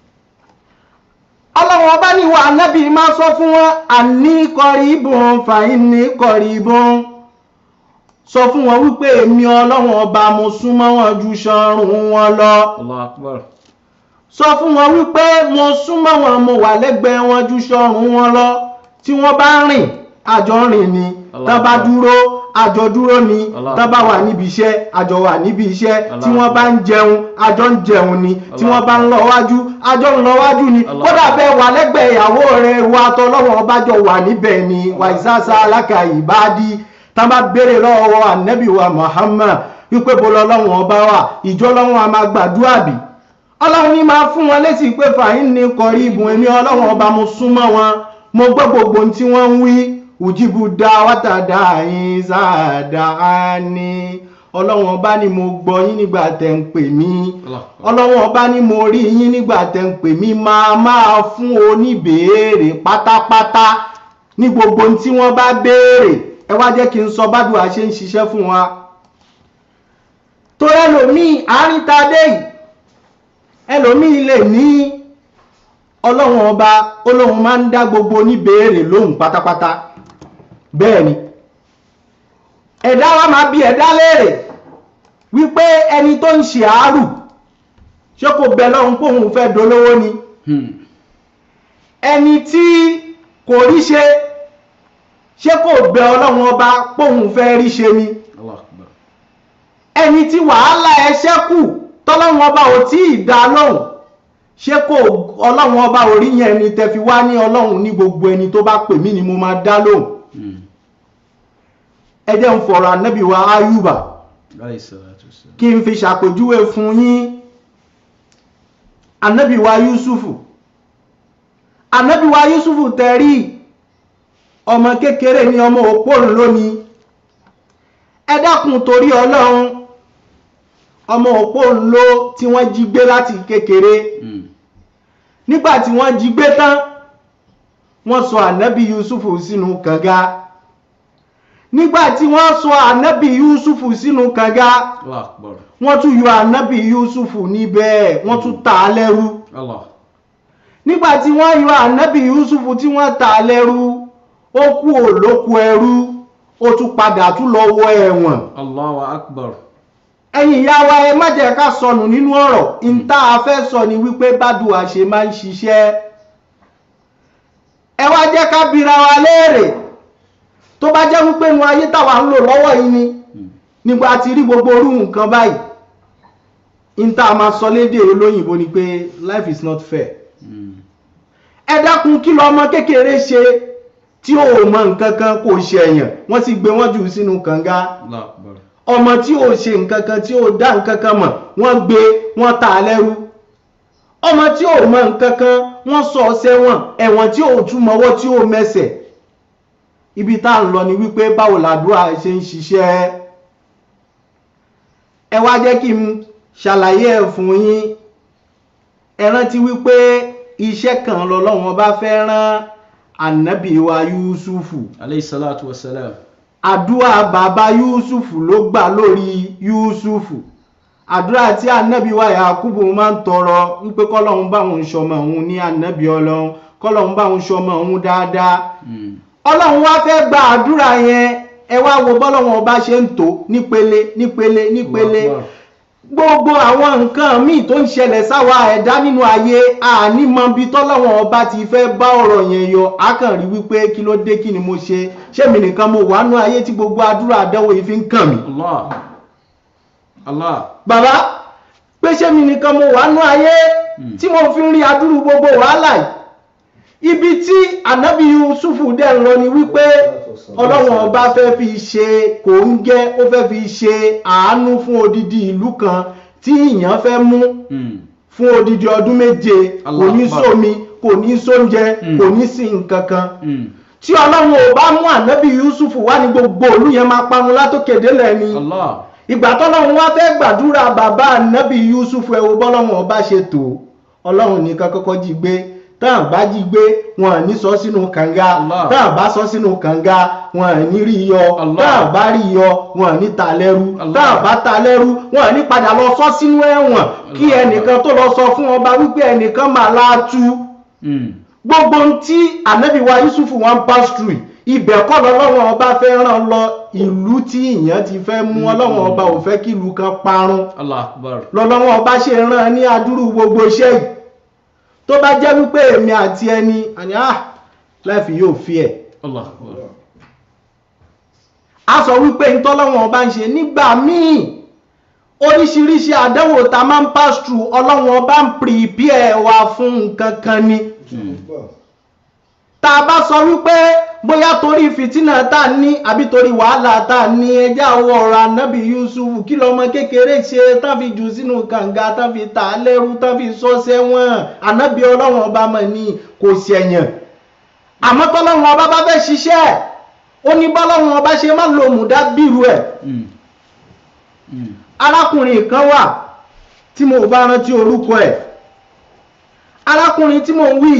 S3: ọlọ́run ọba ní wa anábì máa sọ fún wọn àní kọrí ibùn fàyín ní kọrí ibùn sọ fún wọn wípé èmi ọlọ́run ọba mo súnmọ́ wọn ju ṣọrùn wọn lọ
S2: Allahu akbar
S3: sọ fún wọn wípé mo súnmọ́ wọn mo wà lẹ́gbẹ̀ẹ́ wọn ju ṣọrùn wọn lọ tí wọ́n bá rìn àjọ rìn ni
S2: Allah
S3: tán bá
S2: Akbar.
S3: dúró àjọ dúró ni
S2: Allah
S3: tán bá
S2: Akbar.
S3: wà níbi iṣẹ́ àjọ wà níbi iṣẹ́
S2: Allah
S3: tí wọ́n bá ń jẹun àjọ ń jẹun ni tí wọ́n bá ń lọ wájú àjọ ń lọ wájú ni
S2: Allah
S3: kódà
S2: Akbar.
S3: bẹ́ẹ̀ wà lẹ́gbẹ̀ẹ́ ìyàwó rẹ̀ wa tọ́lọ́wọ́n ọba jọ wà níbẹ̀ ni wàìsàsà alákà ìbádí tán bá béèrè lọ́wọ́ ànábì wa Muhammad wípé bọ́lá ọlọ́run ọba wà ìjọ ọlọ́run a máa gbàdúrà bì ọlọ́run ní máa fún wọn lésì pé fàáyín ní kọrí ìbùn èmi ọlọ́run ọba mo súnmọ́ wọn mo gbọ́ gbogbo ohun tí wọ́n ń wí òjìbù dá wátàdá yín sáàdá á ní ọlọ́run ọba ni mo gbọ́ yín nígbà tẹ̀ ń pè mí
S2: Allah akbar
S3: ọlọ́run ọba ni mo rí yín nígbà tẹ̀ ń pè mí máa máa fún oníbèéèrè pátápátá ní gbogbo ohun tí wọ́n bá béèrè ẹ wá jẹ́ kí n sọ bádùá ṣe ń ṣiṣẹ́ fún wa tó ẹlòmíì àárín ta dé yìí ẹlòmíì lè ní ọlọ́run ọba olóhun máa ń dá gbogbo oníbèéèrè lóhùn pátápátá bẹ́ẹ̀ ni ẹ̀dá wa máa bi ẹ̀dá léèrè wípé ẹni tó ń ṣe àárù ṣé kò bẹ lọ́hun póhun fẹ́ dolówó ni
S2: Hmm.
S3: ẹni tí kò rí ṣe ṣé kò bẹ ọlọ́run ọba póhun fẹ́ rí ṣe ni
S2: Allah akbar
S3: ẹni tí wàhálà ẹ ṣẹ́kù tọ́lọ́run ọba ò tí ì dá lóhùn ṣé kò ọlọ́run ọba ò rí yẹn ni tẹ́ fi wá ní ọlọ́run ní gbogbo ẹni tó bá pè mí ni mo máa dá lóhùn
S2: Hmm.
S3: ẹ jẹ́ ń fọ̀rọ̀ ànábì wa ayúbà
S2: alayhi salatu wassalam
S3: kí n fi ṣàpèjúwe fún yín ànábì wa yusufu ànábì wa yusufu tẹ̀rí ọmọ kékeré ni ọmọ òpó lónìí ẹ dákun torí ọlọ́run ọmọ òpó ńlọ tí wọ́n jí gbé láti kékeré
S2: Hmm.
S3: nígbà tí wọ́n jí gbé tán wọ́n sọ ànábì yusufu sínú kànga nígbà tí wọ́n sọ ànábì yusufu sínú kànga
S2: Allah akbar
S3: wọ́n tún yọ ànábì yusufu níbẹ̀ wọ́n tún tà á lẹ́rú
S2: Allah
S3: nígbà tí wọ́n yọ ànábì yusufu tí wọ́n tà á lẹ́rú ó kú òlóko ẹrú ó tún padà tún lọ wọ ẹ̀wọ̀n
S2: Allahu akbar
S3: ẹ̀yin ìyá wa ẹ má jẹ́ ká sọnù nínú ọ̀rọ̀ ìta afẹ́ sọ ni wípé bádùá ṣe máa ń ṣiṣẹ́ ẹ wá jẹ́ ká bira wa léèrè tó bá jẹ́ wípé nu ayé táwa ń lò lọ́wọ́ yìí ni
S2: Hmm.
S3: nígbà tí rí gbogbo orú nǹkan báyìí ìta máa sọ lédè olóyìnbó ni pé life is not fair
S2: Hmm.
S3: ẹ dákun kí lọ ọmọ kékeré ṣe tí ò mọ nǹkan kan kò ṣẹ̀yàn wọ́n sì gbé wọ́n jù sínú kànga
S2: Allah akbar
S3: ọmọ tí ò ṣe nǹkan kan tí ò dá nǹkan kan mọ̀ wọ́n gbé wọ́n tà á lẹ́rú ọmọ tí ò mọ nǹkan kan wọ́n sọ ọ sẹ́wọ̀n ẹ̀wọ̀n tí ò tún mọ́wọ́ tí ò mẹsẹ̀ ibi tá à ń lọ ni wípé báwo làdúrà ṣe ń ṣiṣẹ́ ẹ wá jẹ́ kí n ṣàlàyé ẹ̀ fún yín ẹ rántí wípé iṣẹ́ kan lọ́lọ́wọ́n bá fẹ́ rán ànábì wa Yúsúfù
S2: alayhi salatu wassalam
S3: àdúrà bàbá yúsùfù ló gbà lórí yúsùfù àdúrà tí ànábì wa yakubu máa ń tọrọ wípé kọlọ́hún bá òun ṣọmọ òun ní ànábì ọlọ́run kọlọ́hún bá òun ṣọmọ òun dáadáa
S2: Hmm.
S3: ọlọ́run wá fẹ́ gba àdúrà yẹn ẹ wá wo bọ́lọ́wọ́n ọba ṣe ń tò nípele nípele nípele
S2: Allah akbar.
S3: gbogbo àwọn nǹkan míì tó ń ṣẹlẹ̀ sáwa ẹ̀dá nínú ayé ànímọ̀bí tọ́lọ́wọ́n ọba ti fẹ́ bá ọ̀rọ̀ yẹn yọ akànrí wípé kí ló dé kí ni mo ṣe ṣé mi nìkan mo wà nú ayé tí gbogbo àdúrà àdánwò yìí fi ń kàn mí
S2: Allah Allah.
S3: bàbá pé ṣé mi nìkan mo wà nú ayé
S2: Mm.
S3: tí mo fi ń rí adúrú gbogbo wàhálà yìí ibi tí ànábì yusufu dẹ̀ ń lọ ni wípé ọlọ́run ọba fẹ́ fi ṣe kòńgẹ́ ó fẹ́ fi ṣe àánú fún odidi ìlú kan tí ìyàn fẹ́ mú
S2: Mm.
S3: fún odidi ọdún méje kò
S2: Allah
S3: ní
S2: Akbar.
S3: sómi kò ní sóúnjẹ
S2: Mm.
S3: kò ní sí nǹkan kan
S2: Mm.
S3: tí ọlọ́run ò bá mú ànábì yusufu wá ní gbogbo ìlú yẹn máa parun látòkè délẹ̀ ni
S2: Allah.
S3: ìgbà tọ́lọ́run wá fẹ́ gbàdúrà bàbá ànábì yusufu ẹ wo bọ́lọ́run ọba ṣe tó ọlọ́run nìkan kọ́kọ́ jí gbé tán bá jí gbé wọn ò ní sọ sínú kànga
S2: Allah.
S3: tán bá sọ sínú kànga wọn ò ní rí yọ
S2: Allah.
S3: tán bá rí yọ wọn ò ní ta lẹ́rú
S2: Allah.
S3: tán bá ta lẹ́rú wọn ò ní padà lọ sọ sínú ẹ̀wọ̀n kí
S2: Allah.
S3: ẹnìkan tó lọ sọ fún ọba wípé ẹnìkan máa láàtú
S2: Mm.
S3: gbogbo ohun tí ànábì wa yusufu wọn pass through ibẹ̀ kọ́ lọ́lọ́wọ́n ọba fẹ́ ràn lọ ìlú tí ìyẹn ti fẹ́ mú ọlọ́wọ́n ọba ò fẹ́ kí ìlú kan parun
S2: Allah akbar.
S3: lọ́lọ́wọ́n ọba ṣe ràn ní adúrú gbogbo iṣẹ́ yìí tó bá jẹ́ wípé èmi àti ẹni àní ah láìfi yóò fi ẹ̀
S2: Allah akbar.
S3: a sọ wípé ntọ́lọ́wọ́n ọba ń ṣe nígbà míì oríṣiríṣi àdánwò tá a máa ń pass through ọlọ́wọ́n ọba ń prepare wa fún nǹkan kan ni
S2: Mm.
S3: tá a bá sọ wípé bóyá torí fìtínà tá a ní àbí torí wàhálà tá a ní ẹjẹ́ àwọ̀ ọ̀rọ̀ anábì yusuf kí lọ́mọ kékeré ṣe tán fi jù sínú kànga tán fi tà á lẹ́rú tán fi sọ sẹ́wọ̀n anábì ọlọ́wọ̀n ọba mọ̀ ní kò ṣẹ̀yàn àmọ́ tọ́lọ́wọ̀n ọba bá fẹ́ ṣiṣẹ́ ó ní bọ́lọ́wọ̀n ọba ṣe má lo mùdá bírú ẹ̀
S2: Mm. Mm.
S3: arákùnrin kan wà tí mo bá rántí orúkọ ẹ̀ arákùnrin tí mo ń wí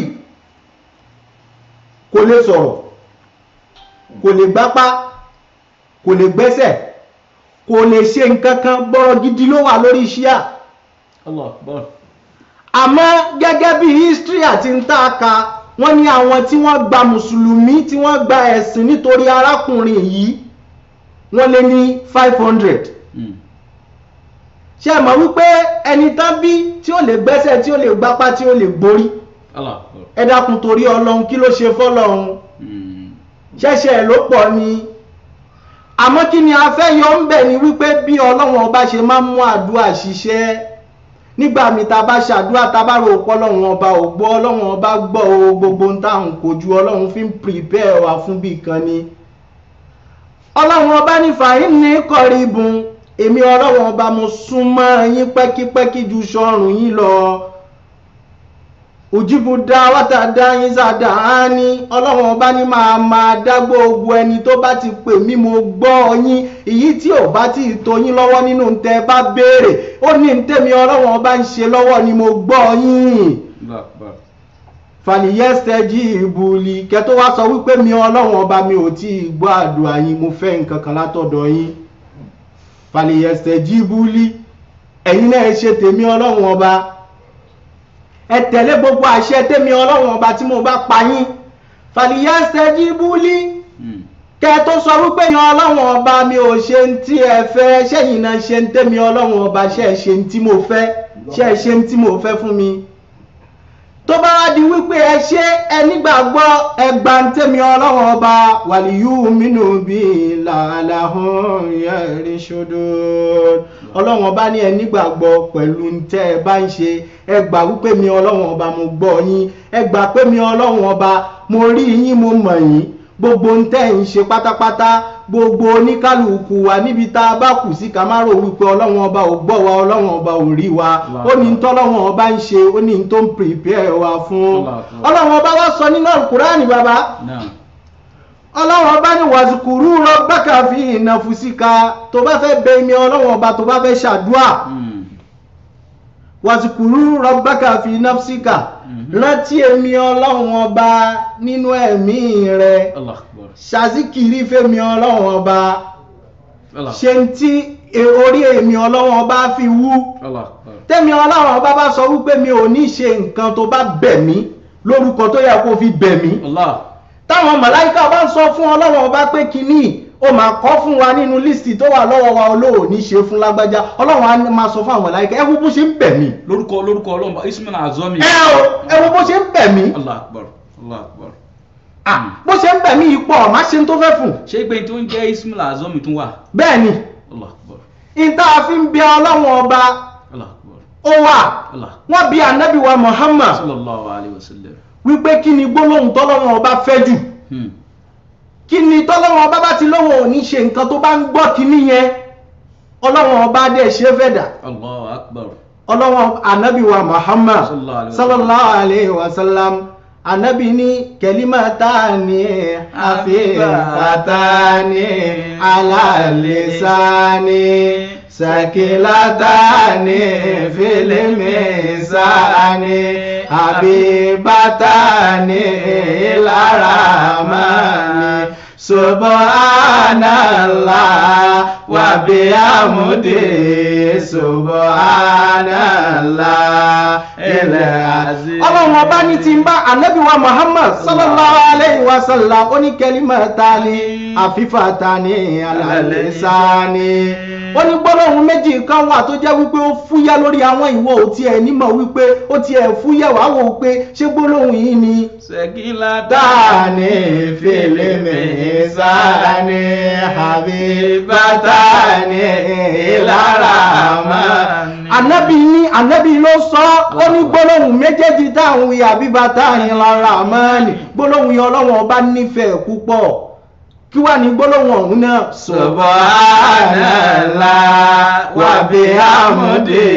S3: kò lè sọ̀rọ̀ kò lè gbápá kò lè gbẹ́sẹ̀ kò lè ṣe nǹkan kan bọ́rọ̀ gidi ló wà lórí iṣẹ́ à
S2: Allah akbar.
S3: àmọ́ gẹ́gẹ́ bí history àti ń tàka wọ́n ní àwọn tí wọ́n gba mùsùlùmí tí wọ́n gba ẹ̀sìn nítorí arákùnrin yìí wọ́n lé ní five hundred
S2: Mm.
S3: ṣe mọ̀ wípé ẹni tán bí tí ó lè gbẹ́sẹ̀ tí ó lè gbápá tí ó lè gborí
S2: Allah akbar.
S3: ẹ dákun torí ọlọ́run kí ló ṣe fọ́lọ́run
S2: Mm.
S3: ṣẹ̀ṣẹ̀ ló pọ̀ ni àmọ́ kí ni a fẹ́ yọ ń bẹ̀ ni wípé bí ọlọ́run ọba ṣe máa ń mú àdúrà ṣiṣẹ́ nígbà mi ta bá ṣàdúrà ta bá rò pọ́ ọlọ́run ọba ò gbọ́ ọlọ́run ọba gbọ́ o gbogbo ń táwọn kò ju ọlọ́run fi ń prepare wa fún bí kan ni ọlọ́run ọba ní fàáyín ní kọ̀rìbùn èmi ọlọ́run ọba mo súnmọ́ yín pẹ́kípẹ́kí ju sọ́run yín lọ òjìbù dá wátà dá yín sàdá á ní ọlọ́run ọba ní máa máa dá gbogbo ẹni tó bá ti pè mí mo gbọ́ yín èyí tí ò bá ti tó yín lọ́wọ́ nínú tẹ́ bá béèrè ó ní tèmi ọlọ́run ọba ń ṣe lọ́wọ́ ni mo gbọ́ yín
S2: Allah akbar.
S3: fàníyẹ́sẹ̀ jí ìbùlì kẹtó wá sọ wípé mi ọlọ́run ọba mi ò tí ì gbọ́ àdúrà yín mo fẹ́ nǹkan kan látọ̀dọ̀ yín fàníyẹ́sẹ̀ jí ìbùlì ẹ̀yin náà ẹ ṣe tèmi ọlọ́run ọba ẹ tẹ̀lé gbogbo àṣẹ tèmi ọlọ́run ọba tí mo bá pa yín fàníyẹ́sẹ̀ jí ìbùlì
S2: Mm.
S3: kẹ tó sọ wípé yan ọlọ́run ọba mi ò ṣe ń tí ẹ fẹ́ ṣẹ́yìn náà ṣe ń tẹ́mi ọlọ́run ọba ṣe é ṣe ń tí mo fẹ́ ṣe é ṣe ń tí mo fẹ́ fún mi tó bá wá di wípé ẹ ṣe ẹ nígbàgbọ́ ẹgbà ń tẹ́mi ọlọ́run ọba wàlíyú mínú bí làálàhùn yẹrí ṣodo ọlọ́run ọba ní ẹ nígbàgbọ́ pẹ̀lú ń tẹ́ ẹ bá ń ṣe ẹ gbà wípé mi ọlọ́run ọba mo gbọ́ yín ẹ gbà pé mi ọlọ́run ọba mo rí yín mo mọ̀ yín gbogbo ń tẹ́ ń ṣe pátápátá gbogbo oníkálukú wa níbi tá a bá kù sí ká má rò wípé ọlọ́run ọba ò gbọ́ wa ọlọ́run ọba ò rí wa ó ní tọ́lọ́run ọba ń ṣe ó ní tó ń prepare wa fún ọlọ́run ọba wa sọ nínú alukurani bàbá
S2: Naam.
S3: ọlọ́run ọba ní wàzùkúrú rọ́bàkà fi ìnàfùsíkà tó bá fẹ́ bẹ mi ọlọ́run ọba tó bá fẹ́ ṣàdúà
S2: Mm.
S3: wàzùkúrú rọ́bàkà fi ìnàfùsíkà
S2: Mhm.
S3: rántí èmi ọlọ́run ọba nínú ẹ̀mí rẹ
S2: Allah akbar.
S3: ṣàzíkìrí fẹ́mi ọlọ́run ọba
S2: Allah.
S3: ṣe ń tí e- orí èmi ọlọ́run ọba fi wú
S2: Allah akbar.
S3: tẹ́mi ọlọ́run ọba bá sọ wípé mi ò ní ṣe nǹkan tó bá bẹ̀ mí lórúkọ tó yẹ kó fi bẹ̀ mí
S2: Allah.
S3: táwọn màláìka bá ń sọ fún ọlọ́run ọba pé kínní ó máa kọ́ fún wa nínú lísìtì tó wà lọ́wọ́ wa olóò ní ṣe fún lágbájá ọlọ́run á máa sọ fún àwọn màláìka ẹ wo bó ṣe ń bẹ̀ mí
S2: lórúkọ lórúkọ ọlọ́mọba ismail azomi.
S3: ẹ o ẹ wo bó ṣe ń bẹ̀ mí
S2: Allah akbar. Allah akbar.
S3: Ah, bó ṣe ń bẹ̀ mí ipò ọ̀ má ṣe ń tó fẹ́ fún
S2: ṣé ìgbẹ́ni tó ń jẹ́ ismail azomi tún wà.
S3: bẹ́ẹ̀ ni
S2: Allah akbar.
S3: ìta fi ń bẹ ọlọ́run ọba
S2: Allah akbar
S3: ó wà
S2: Allah
S3: wọ́n bí anabi wa muhammad
S2: sallallahu alayhi wa sallam
S3: wípé kí ni gbólóhùn tọ́lọ́run ọba fẹ́ jù
S2: Hmm.
S3: kí ni tọ́lọ́run ọba bá ti lóhùn ò ní ṣe nǹkan tó bá ń gbọ́ kíní yẹn ọlọ́run ọba dẹ̀ ṣe fẹ́ dà
S2: Allahu akbar
S3: ọlọ́wọ́n anabi wa muhammad
S2: Sallallahu alaihi wa sallam.
S3: sallallahu alaihi wa sallam anabi ní kẹlímàtàní àfihàtàní alàlẹ́sàní sàkìlátàní fílímìsàní àbíbátàní ìlàràmánì subhanallah wa bihamdi subhanallah ilẹ̀ azim. ọlọ́run ọba ní ti ń bá anabi wa muhammad sallallahu alayhi wa sallam ó ní kẹlímàtàní àfífàtàní alàlẹ́sàní ó ní gbólóhùn méjì kan wà tó jẹ́ wípé ó fúyẹ́ lórí àwọn ìwọ ò tiẹ̀ nímọ̀ wípé ó tiẹ̀ fúyẹ́ wàá wò ó pé ṣé gbólóhùn yìí ni
S2: Sekila
S3: dani filimi sani habibatani ilarama. anabi ní anabi ló sọ ó ní gbólóhùn méjèèjì táwọn wí habibatani ilarama ni gbólóhùn yẹn ọlọ́wọ́n ọba nífẹ̀ẹ́ púpọ̀ kí wàá ní gbólóhùn ọ̀hún náà. subhanallah wa bihamdi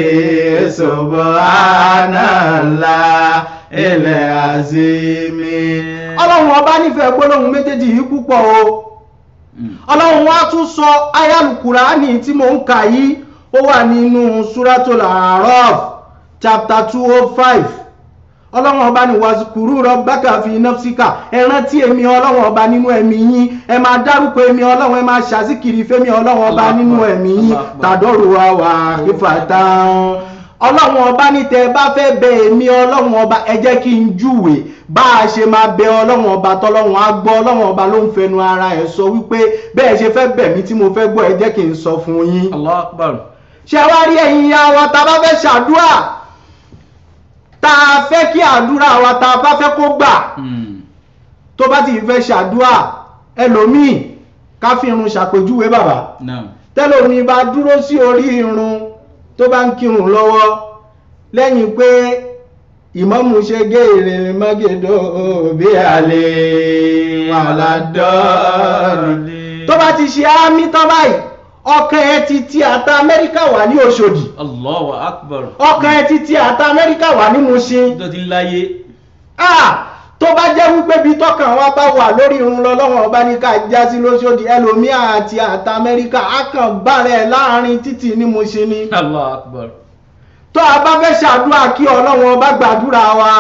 S3: subhanallah ilẹ̀ azimi. ọlọ́run ọba nífẹ̀ẹ́ gbólóhùn méjèèjì yìí púpọ̀ o ọlọ́run wa tún sọ ayálùkùránì tí mò ń kà yìí ó wà nínú suratul A'raf chapter two oh five ọlọ́run ọba ní wàzùkúrú rabbaka fi nafsika ẹ rántí èmi ọlọ́run ọba nínú ẹ̀mí yín ẹ máa dárúkọ èmi ọlọ́run ẹ máa ṣàzíkiri fẹ́mi ọlọ́run ọba
S2: Allah
S3: nínú
S2: Akbar,
S3: ẹ̀mí yín
S2: Allah Akbar.
S3: tàdọ́rù wa wà kífàtàn ọlọ́run ọba ní tẹ́ ẹ bá fẹ́ bẹ èmi ọlọ́run ọba ẹ jẹ́ kí n júwe bá a ṣe máa bẹ ọlọ́run ọba tọ́lọ́run á gbọ́ ọlọ́run ọba ló ń fẹnu ara ẹ̀ sọ wípé bẹ́ẹ̀ ṣe fẹ́ bẹ̀ mí tí mo fẹ́ gbọ́ ẹ jẹ́ kí n sọ fún yín
S2: Allahu akbar
S3: ṣé wá rí ẹ̀yin ya wa tá a bá fẹ́ ṣàdúrà tá a fẹ́ kí àdúrà wa tá a bá fẹ́ kó gbà
S2: Hmm.
S3: tó bá ti fẹ́ ṣàdúrà ẹlòmíì ká fi irun ṣàpèjúwe bàbá
S2: Naam.
S3: tẹ́lòmíì bá dúró sí orí irun tó bá ń kírun lọ́wọ́ lẹ́yìn pé ìmámù ṣe gé ìrìn mọ́gẹ́dọ̀ bí àlè wàládọ́ọ̀lì tó bá ti ṣe ámì tán báyìí ọkàn ẹ ti ti àta amẹ́ríkà wà ní Òṣòdì
S2: Allahu akbar
S3: ọkàn ẹ ti ti àta amẹ́ríkà wà ní Mùṣín
S2: tó ti ń láyé
S3: ah tó bá jẹ́ wípé bí tọkàn wa bá wà lórí irun lọ́lọ́wọ́n ọba ní ká já sí lóṣòdì ẹlòmíà àti àta amẹ́ríkà á kàn bàrẹ̀ láàrin títì ní Mùṣín ni
S2: Allahu akbar
S3: tó a bá fẹ́ ṣàdúrà kí ọlọ́wọ́n ọba gbàdúrà wa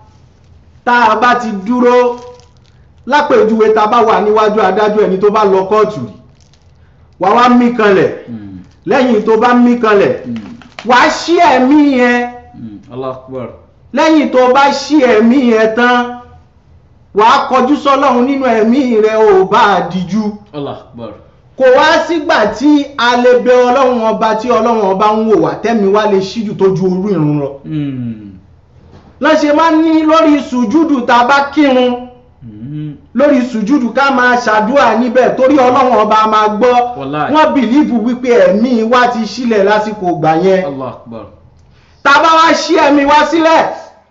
S3: tá a bá ti dúró lápèjúwe tá a bá wà níwájú adájọ́ ẹni tó bá lọ kóòtù rí wà wá mí kanlẹ̀
S2: Hmm.
S3: lẹ́yìn tó bá mí kanlẹ̀
S2: Hmm.
S3: wà á ṣí ẹ̀mí yẹn
S2: Hmm. Allahu akbar
S3: lẹ́yìn tó bá ṣí ẹ̀mí yẹn tán wà á kọjú sọ́lọ́run nínú ẹ̀mí rẹ̀ ò bá a díjú
S2: Allahu akbar
S3: kò wá sígbà tí a lè bẹ ọlọ́run ọba tí ọlọ́run ọba ń wò wá tẹ́mi wá lè ṣíjú tó ju orú ìrun lọ
S2: Hmm.
S3: lọ́n máa ń ní lórí sùjúdù tá a bá kírun
S2: Hmm.
S3: lórí sùjúdù ká máa ṣàdúrà níbẹ̀ torí ọlọ́run ọba máa gbọ́
S2: Wallahi.
S3: wọ́n bìlíìfù wípé ẹ̀mí wa ti sílẹ̀ lásìkò ìgbà yẹn
S2: Allahu akbar
S3: tá a bá wá ṣí ẹ̀mí wa sílẹ̀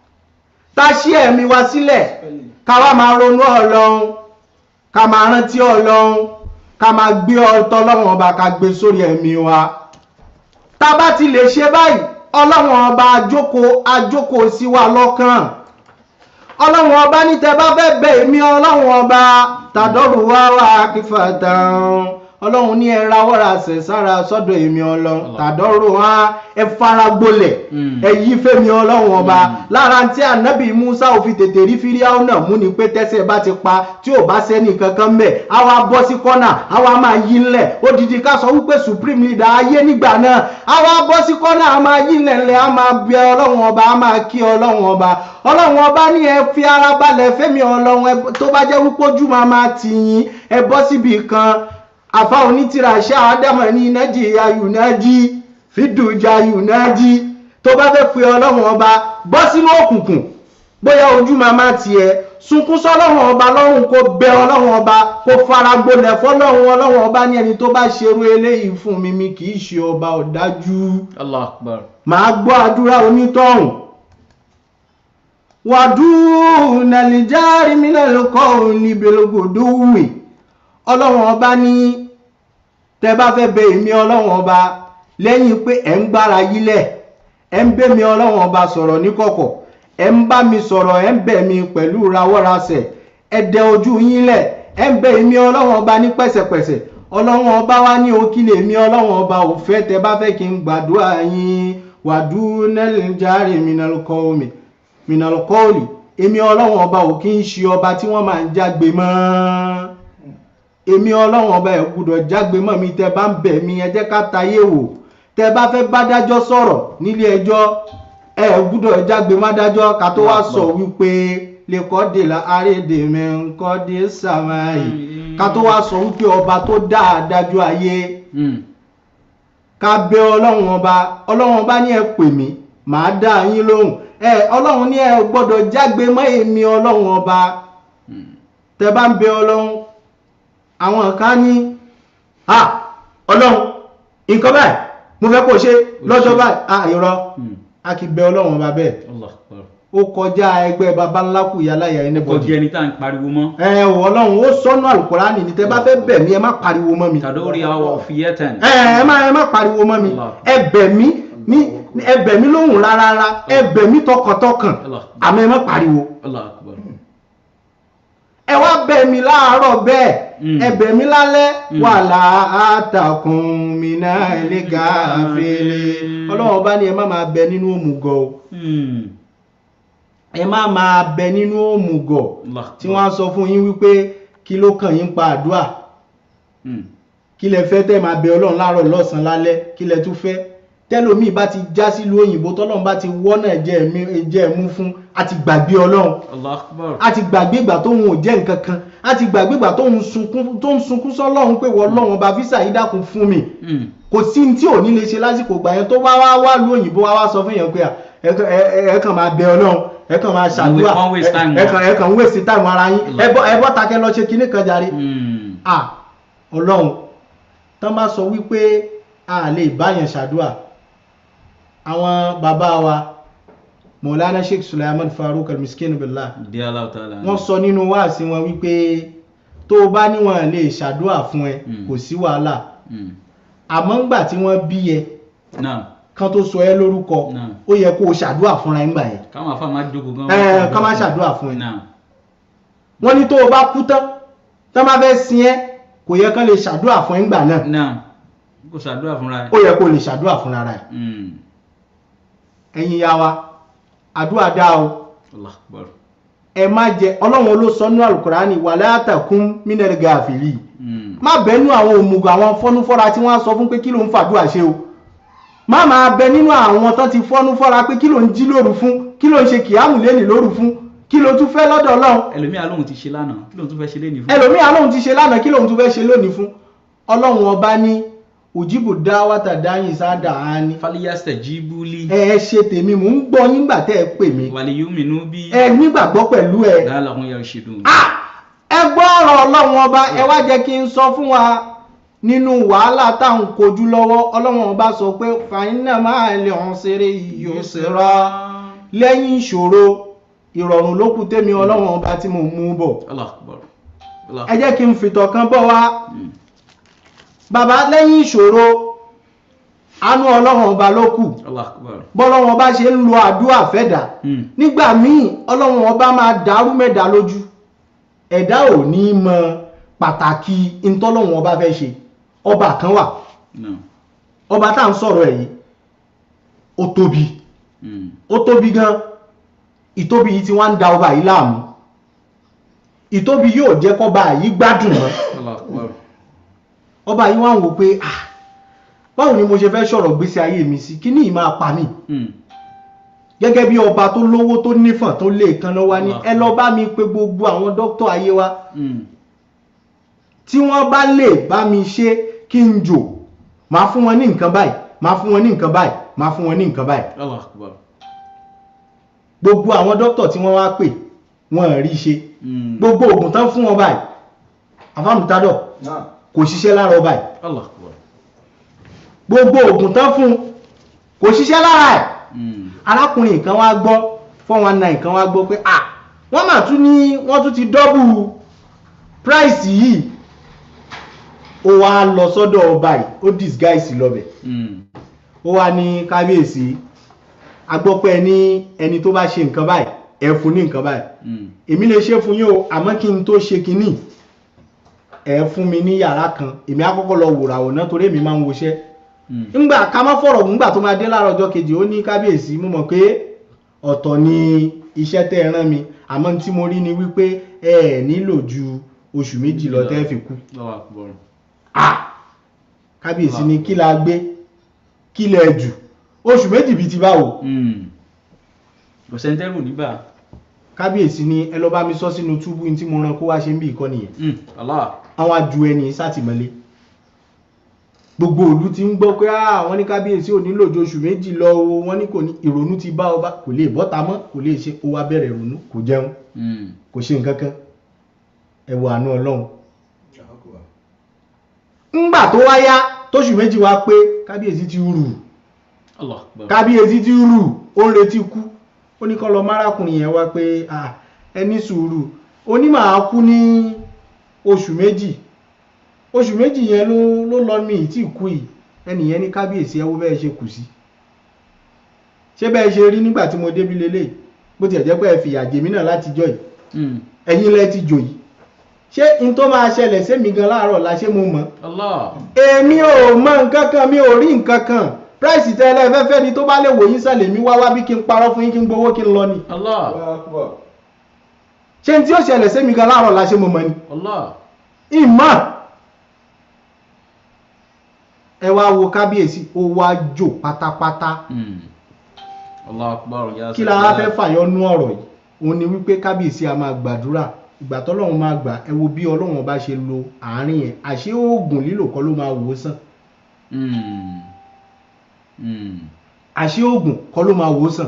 S3: tá a ṣí ẹ̀mí wa sílẹ̀ ká wá máa ronú ọlọ́run ká máa rántí ọlọ́run ká máa gbé ọtọ́ ọlọ́run ọba ká gbé sórí ẹ̀mí wa tá a bá ti lè ṣe báyìí ọlọ́run ọba ajókòó ajókòó sí wa lọ́kàn ọlọ́run ọba ní tẹ bá fẹ́ bẹ̀ èmi ọlọ́run ọba tàdọ́rù wá wá kífàtàn ọlọ́run ní ẹ rawọ́ra ṣẹ̀ sára sọ́dọ̀ èmi ọlọ́run tàdọ́rù wá ẹ fara gbolẹ̀
S2: Mm.
S3: ẹ yí fẹ́mi ọlọ́run ọba
S2: Mm.
S3: lára tí ànábì musa ò fi tètè rí fíríàwó náà mú ni pé tẹ́sẹ̀ bá ti pa tí ò bá sẹ́ni kankan mẹ́ á wá bọ́ sí kọ́nà á wá máa yí ńlẹ̀ odidi ká sọ wípé supreme leader ayé nígbà náà á wá bọ́ sí kọ́nà á máa yí ńlẹ̀ ńlẹ̀ á máa bẹ ọlọ́run ọba á máa kí ọlọ́run ọba ọlọ́run ọba ní ẹ fi ara balẹ̀ fẹ́mi ọlọ́run ẹ tó bá jẹ́ wípé ojú máa máa tì yín ẹ bọ́ síbi kan àfa onítìrà ṣáà ádámọ̀ ní nàìjíríà yùnájí fídùjà yùnájí tó bá fẹ́ pe ọlọ́run ọba bọ́ sínú òkùnkùn bóyá ojú máa má tiẹ̀ sunkún sọ́lọ́run ọba lọ́run kó bẹ ọlọ́run ọba kó faragbolẹ̀ fọ́lọ́run ọlọ́run ọba ní ẹni tó bá ṣerú eléyìí fún mi mi kì í ṣe ọba ọ̀dájú
S2: Allah akbar.
S3: màá gbọ́ àdúrà onítọ̀hún wàdúù nàìjíríà mílẹ̀lùkọ́ níbelógodó wì ọlọ́run ọba ní tẹ bá fẹ́ bẹ èmi ọlọ́run ọba lẹ́yìn pé ẹ̀ ń gbára yílẹ̀ ẹ̀ ń bẹ́ mi ọlọ́run ọba sọ̀rọ̀ níkọ̀kọ̀ ẹ̀ ń bá mi sọ̀rọ̀ ẹ̀ ń bẹ̀ mi pẹ̀lú rawọ́rasẹ̀ ẹ̀ dẹ ojú yín lẹ̀ ẹ̀ ń bẹ èmi ọlọ́run ọba ní pẹ̀sẹ̀pẹ̀sẹ̀ ọlọ́run ọba wá ní òkìlẹ̀ èmi ọlọ́run ọba ò fẹ́ tẹ bá fẹ́ kí n gbàdúrà yín wàdúù nàìjíríà mílẹ̀lùkọ́ mi minalkọ́ọ̀lì èmi ọlọ́run ọba ò kí ń ṣe ọba tí wọ́n máa ń jágbe mọ́ èmi ọlọ́run ọba ẹ̀ gbúdọ̀ jágbe mọ́ mi tẹ bá ń bẹ̀ mí ẹ jẹ́ ká tayé wò tẹ bá fẹ́ bá dájọ́ sọ̀rọ̀ nílé ẹjọ́ ẹ gbúdọ̀ jágbe má dájọ́ ká tó wá sọ wípé lè kọ́ dè la àrédè mi ńkọ́ dé sàmáyì ká tó wá sọ wípé ọba tó dá adájọ́ ayé
S2: Mm.
S3: ká bẹ ọlọ́run ọba ọlọ́run ọba ní ẹ pè mí màá dá yín lóhùn ẹ ọlọ́run ní ẹ gbọ́dọ̀ jágbe mọ́ èmi ọlọ́run ọba
S2: Mm.
S3: tẹ bá ń bẹ ọlọ́run àwọn kan ní à ọlọ́run nǹkan báyìí mo fẹ́ kó ṣe lọ́jọ́ báyìí à irọ́
S2: Mm.
S3: a kì í bẹ ọlọ́run ọba bẹ́ẹ̀
S2: Allah akbar.
S3: ó kọjá ẹgbẹ́ baba ńlá kù yálà yà ẹni
S2: kò
S3: bọ́dì
S2: jẹ́ ẹni tá à ń pariwo mọ́.
S3: ẹ wọ ọlọ́run ó sọ́nù àlùkùránì ní tẹ bá fẹ́ bẹ̀ mí ẹ má pariwo mọ́ mi
S2: tàdórí àwọ̀ fìyẹ́tẹ̀n.
S3: ẹ ẹ má ẹ má pariwo mọ́ mi
S2: Allah.
S3: ẹ bẹ̀ mí ní ẹ bẹ̀ mí lóhùn rárá ẹ bẹ̀ mí tọkàntọkàn
S2: Allah.
S3: àmọ́ ẹ má pariwo
S2: Allah akbar.
S3: ẹ wá bẹ̀ mí láàárọ̀ bẹ́ẹ̀
S2: Mm.
S3: ẹ bẹ̀ mí lálẹ́
S2: Mm.
S3: wà látàkùn mi náà lè ga fèlè ọlọ́run bá ní ẹ má máa bẹ nínú òmùgọ̀ o
S2: Mm.
S3: ẹ má máa bẹ nínú òmùgọ̀
S2: Allah
S3: tí wọ́n á sọ fún yín wípé kí ló kàn yín pa àdúrà
S2: Mm.
S3: kí lẹ fẹ́ tẹ́ máa bẹ ọlọ́run láàárọ̀ lọ́sàn-án lálẹ́ kí lẹ tún fẹ́ tẹ́lómi bá ti já sílùú òyìnbó tọ́lọ́run bá ti wọ́nà ẹ̀jẹ̀ ẹ̀mí- ẹ̀jẹ̀ ẹ̀mú fún a ti gbàgbé ọlọ́run
S2: Allah akbar.
S3: a ti gbàgbé ìgbà tóun ò jẹ́ nǹkan kan a ti gbàgbé ìgbà tóun sunkún tó ń sunkún sọ́lọ́run pé wọ́n lọ́run ọba físà yìí dákun fún mi
S2: Mm.
S3: kò sí ní tí ò ní lè ṣe lásìkò gbà yẹn tó wá wá wá lu òyìnbó wá wá sọ fún yẹn pé à, ẹ kàn- ẹ- ẹ- ẹ kàn máa bẹ ọlọ́run ẹ kàn máa ṣàdúrà
S2: won't waste time
S3: ẹ- ẹ kàn ẹ kàn ń wèsì táìmù ara yín
S2: Allah.
S3: ẹ bọ́ ẹ bọ́ takẹ́ lọ ṣe kinní kan jàre
S2: Mm.
S3: à ọlọ́run tán bá sọ wípé a lè báyàn ṣàdúà àwọn bàbá wa mọ̀lánà sheikh sulaiman farouk almiskin billah
S2: Di Allah ta'ala.
S3: wọ́n sọ nínú wáàsí wọn wípé tó o bá níwọ̀n lè ṣàdúà fún ẹ
S2: Mm.
S3: kò sí wàhálà
S2: Mm.
S3: àmọ́ ńgbà tí wọ́n bí ẹ
S2: Naam.
S3: kan tó sọ ẹ lórúkọ
S2: Naam.
S3: ó yẹ kó o ṣàdúà fúnra ẹ ńgbà yẹn
S2: káwọn afá máa jókòó gan.
S3: ẹ kán má ṣàdúà fún ẹ
S2: Naam.
S3: wọ́n ní tó o bá kú tán tán bá fẹ́ sin ẹ kò yẹ kán lè ṣàdúà fún ẹ ńgbà náà
S2: Naam. kò ṣàdúrà fúnra ẹ̀.
S3: ó yẹ kó o lè ṣàdúà fúnra rẹ
S2: Mm.
S3: ẹ̀yin ya wa àdúrà dá o
S2: Allah akbar.
S3: ẹ má jẹ ọlọ́run ló sọ nínú alukurani wala takun minal gafili
S2: Mm.
S3: má bẹnu àwọn òmùgọ̀ àwọn fọ́núfọ́ra tí wọ́n á sọ fún pé kí ló ń fàdúrà ṣe o má máa bẹ nínú àwọn tán ti fọ́núfọ́ra pé kí ló ń jí lóru fún kí ló ń ṣe kìámù lẹ́nì lóru fún kí ló tún fẹ́ lọ́dọ̀ ọlọ́run
S2: ẹlòmíà lóhun ti ṣe lánàá kí lóhun tún fẹ́ ṣe léni fún.
S3: ẹlòmíà lóhun ti ṣe lánàá kí lóhun tún fẹ́ ṣe lónìí fún ọlọ́run ọba ní òjìbù dá wátà dáyìn sáádà á ní
S2: faliyasẹ jibuli.
S3: ẹ ẹ ṣe tèmi mò ń gbọ́ yín gbà tẹ́ ẹ pè mí
S2: wàlíyúmínú bí.
S3: ẹ nígbàgbọ́ pẹ̀lú ẹ
S2: dáhà làwọn yàrá ṣèdùn.
S3: Ah! ẹ gbọ́ ọ̀rọ̀ ọlọ́run ọba ẹ wá jẹ́ kí n sọ fún wa nínú wàhálà táwọn kojú lọ́wọ́ ọlọ́run ọba sọ pé fàyínà máa lè hàn ṣeré yóò ṣèrà lẹ́yìn ìṣòro ìrọ̀rùn ló kù tèmi ọlọ́run ọba tí mo mú bọ̀
S2: Allah akbar. Allah
S3: ẹ jẹ́ kí n fìtọ̀ kan bọ̀ wá
S2: Mm.
S3: bàbá lẹ́yìn ìṣòro àánú ọlọ́run ọba ló kù
S2: Allah akbar.
S3: bọ́lọ́run ọba ṣe ń lo àdúrà fẹ́dà
S2: Mm.
S3: nígbà míì ọlọ́run ọba máa dàrú mẹ́ta lójú ẹ̀dá ò ní mọ pàtàkì ntọ́lọ́run ọba fẹ́ ṣe ọba kan wà
S2: No.
S3: ọba tá à ń sọ̀rọ̀ ẹ̀ yìí ó tóbi
S2: Mm.
S3: ó tóbi gan ìtóbi yìí tí wọ́n ń da ọba yìí láàmú ìtóbi yóò jẹ́ kọ́ba yìí gbádùn mọ́
S2: Allah akbar.
S3: ọba yìí wọ́n ń wò pé ah báwo ni mo ṣe fẹ́ sọ̀rọ̀ gbésí ayé mi sí kí ní ìmáa pa mí
S2: Mm.
S3: gẹ́gẹ́ bí ọba tó lówó tó nífọ̀n tó lè kan lọ́wọ́ ní
S2: Allah.
S3: ẹ lọ bá mi pé gbogbo àwọn dókítà ayé wa
S2: Mm.
S3: tí wọ́n bá lè bá mi ṣe kí n jò máa fún wọn ní nǹkan báyìí máa fún wọn ní nǹkan báyìí máa fún wọn ní nǹkan báyìí
S2: Allah akbar.
S3: gbogbo àwọn dókítà tí wọ́n wá pè wọn rí ṣe
S2: Mm.
S3: gbogbo oògùn tán fún wọn báyìí àfàmùtádọ̀
S1: náà
S3: kò ṣiṣẹ́ lára ọba yìí
S2: Allah akbar.
S3: gbogbo oògùn tán fún kò ṣiṣẹ́ lára ẹ̀
S2: Mm.
S3: arákùnrin kan wá gbọ́ four one nine kan wá gbọ́ pé ah wọ́n mà tún ní wọ́n tún ti dọ́bù price yìí ó wá lọ sọ́dọ̀ ọba yìí ó disguise lọ́bẹ̀
S2: Mm.
S3: ó wá ní kábíyèsí agbọ́pẹ́ ní ẹni tó bá ṣe nǹkan báyìí ẹ fún ní nǹkan báyìí
S2: Mm.
S3: èmi lè ṣe fún yín o àmọ́ kí n tó ṣe kinní ẹ fún mi ní yàrá kan èmi á kọ́kọ́ lọ wòràwọ̀ náà torí èmi máa ń woṣẹ́
S2: Mm.
S3: ńgbà ká má fọ̀rọ̀ ńgbà tó máa dé láàárọ̀ ọjọ́ kejì ó ní kábíyèsí mo mọ̀ pé ọ̀tọ̀ ni iṣẹ́ tẹ́ ẹ rán mi àmọ́ tí mo rí ni wípé ẹ ẹ̀ nílò ju oṣù méjì lọ tẹ́ ẹ fi kú
S2: Allah akbar.
S3: ah kábíyèsí ni kí la gbé kí lẹ jù oṣù méjì bíi ti báwo
S2: Mm. kò sẹ́ńtẹ́rù níbà.
S3: kábíyèsí ni ẹ lọ bá mi sọ sínú túbú ní tí mo rán kó wá ṣe ń bí ìkọ́ nìyẹn
S2: Mm. Allah.
S3: àwọn aju ẹni sátìmọ́lé gbogbo ìlú ti ń gbọ́ pé àwọn ní kábíyèsí ò nílò ju oṣù méjì lọ o wọ́n ní kò ní ìrònú ti bá ọba kò lè bọ́ta mọ́ kò lè ṣe ó wá bẹ̀rẹ̀ ìrònú kò jẹun
S2: Mm.
S3: kò ṣe nǹkan kan ẹ wo àánú ọlọ́run ńgbà tó wá yá tóṣù méjì wá pé kábíyèsí ti rù
S2: Allah akbar.
S3: kábíyèsí ti rù ó ń retí kú ó ní kọ́ lọ márákùnrin yẹn wá pé "Ah, ẹ ní sùúrù ó ní màá kú ní oṣù méjì oṣù méjì yẹn ló ló lọ mi ì tí kú yìí ẹnìyẹn ní kábíyèsí ẹ wo bẹ́ẹ̀ ṣe kù sí ṣé bẹ́ẹ̀ ṣe rí nígbà tí mo débi lélẹ̀ bó tiẹ̀ jẹ́ pé ẹ fìyà jèmí náà látijọ́ yìí
S2: Mm.
S3: ẹ̀yin lẹ ti jò yìí ṣé n tó máa ṣẹlẹ̀ sẹ́mi gan láàárọ̀ la ṣé mo mọ̀
S2: Allah.
S3: èmi ò mọ nǹkan kan mi ò rí nǹkan kan price tẹ́lẹ̀ fẹ́fẹ́ ni tó bá lè wò yín sàlẹ̀ mi wá wá bí kí n parọ́ fún yín kí n gbowó kí n lọ ni
S2: Allah.
S3: ṣé n tí ó ṣẹlẹ̀ sẹ́mi gan láàárọ̀ la ṣé mo mọ̀ ni
S2: Allah.
S3: ìmọ̀ ẹ wá wo kábíyèsí ó wá jò pátápátá
S2: Mm. Allah akbar. Ya
S3: kí la wá fẹ́ fàyọnú ọ̀rọ̀ yìí òun ni wípé kábíyèsí a máa gbàdúrà ìgbà tọ́lọ́run máa gbà ẹ wo bí ọlọ́run bá ṣe lo àárín yẹn àṣé oògùn lílò kọ́ ló máa wò ó sàn
S2: Mm. Mm.
S3: àṣé oògùn kọ́ ló máa wò ó sàn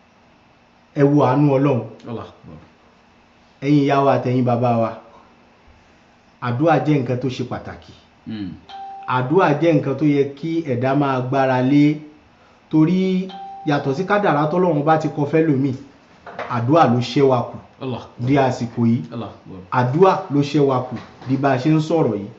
S3: ẹ wo àánú ọlọ́run
S2: Allah akbar.
S3: ẹ̀yin ìyá wa àtẹ̀yin bàbá wa àdúrà jẹ́ nǹkan tó ṣe pàtàkì
S2: Mm.
S3: àdúrà jẹ́ nǹkan tó yẹ kí ẹ̀dá máa gbára lé torí yàtọ̀ sí kádàrá tọ́lọ́run bá ti kọ fẹ́ lómi àdúrà ló ṣẹ́ wa kù
S2: Allah.
S3: di àsìkò yìí
S2: Allah akbar.
S3: àdúrà ló ṣẹ́ wa kù di bá a ṣe ń sọ̀rọ̀ yìí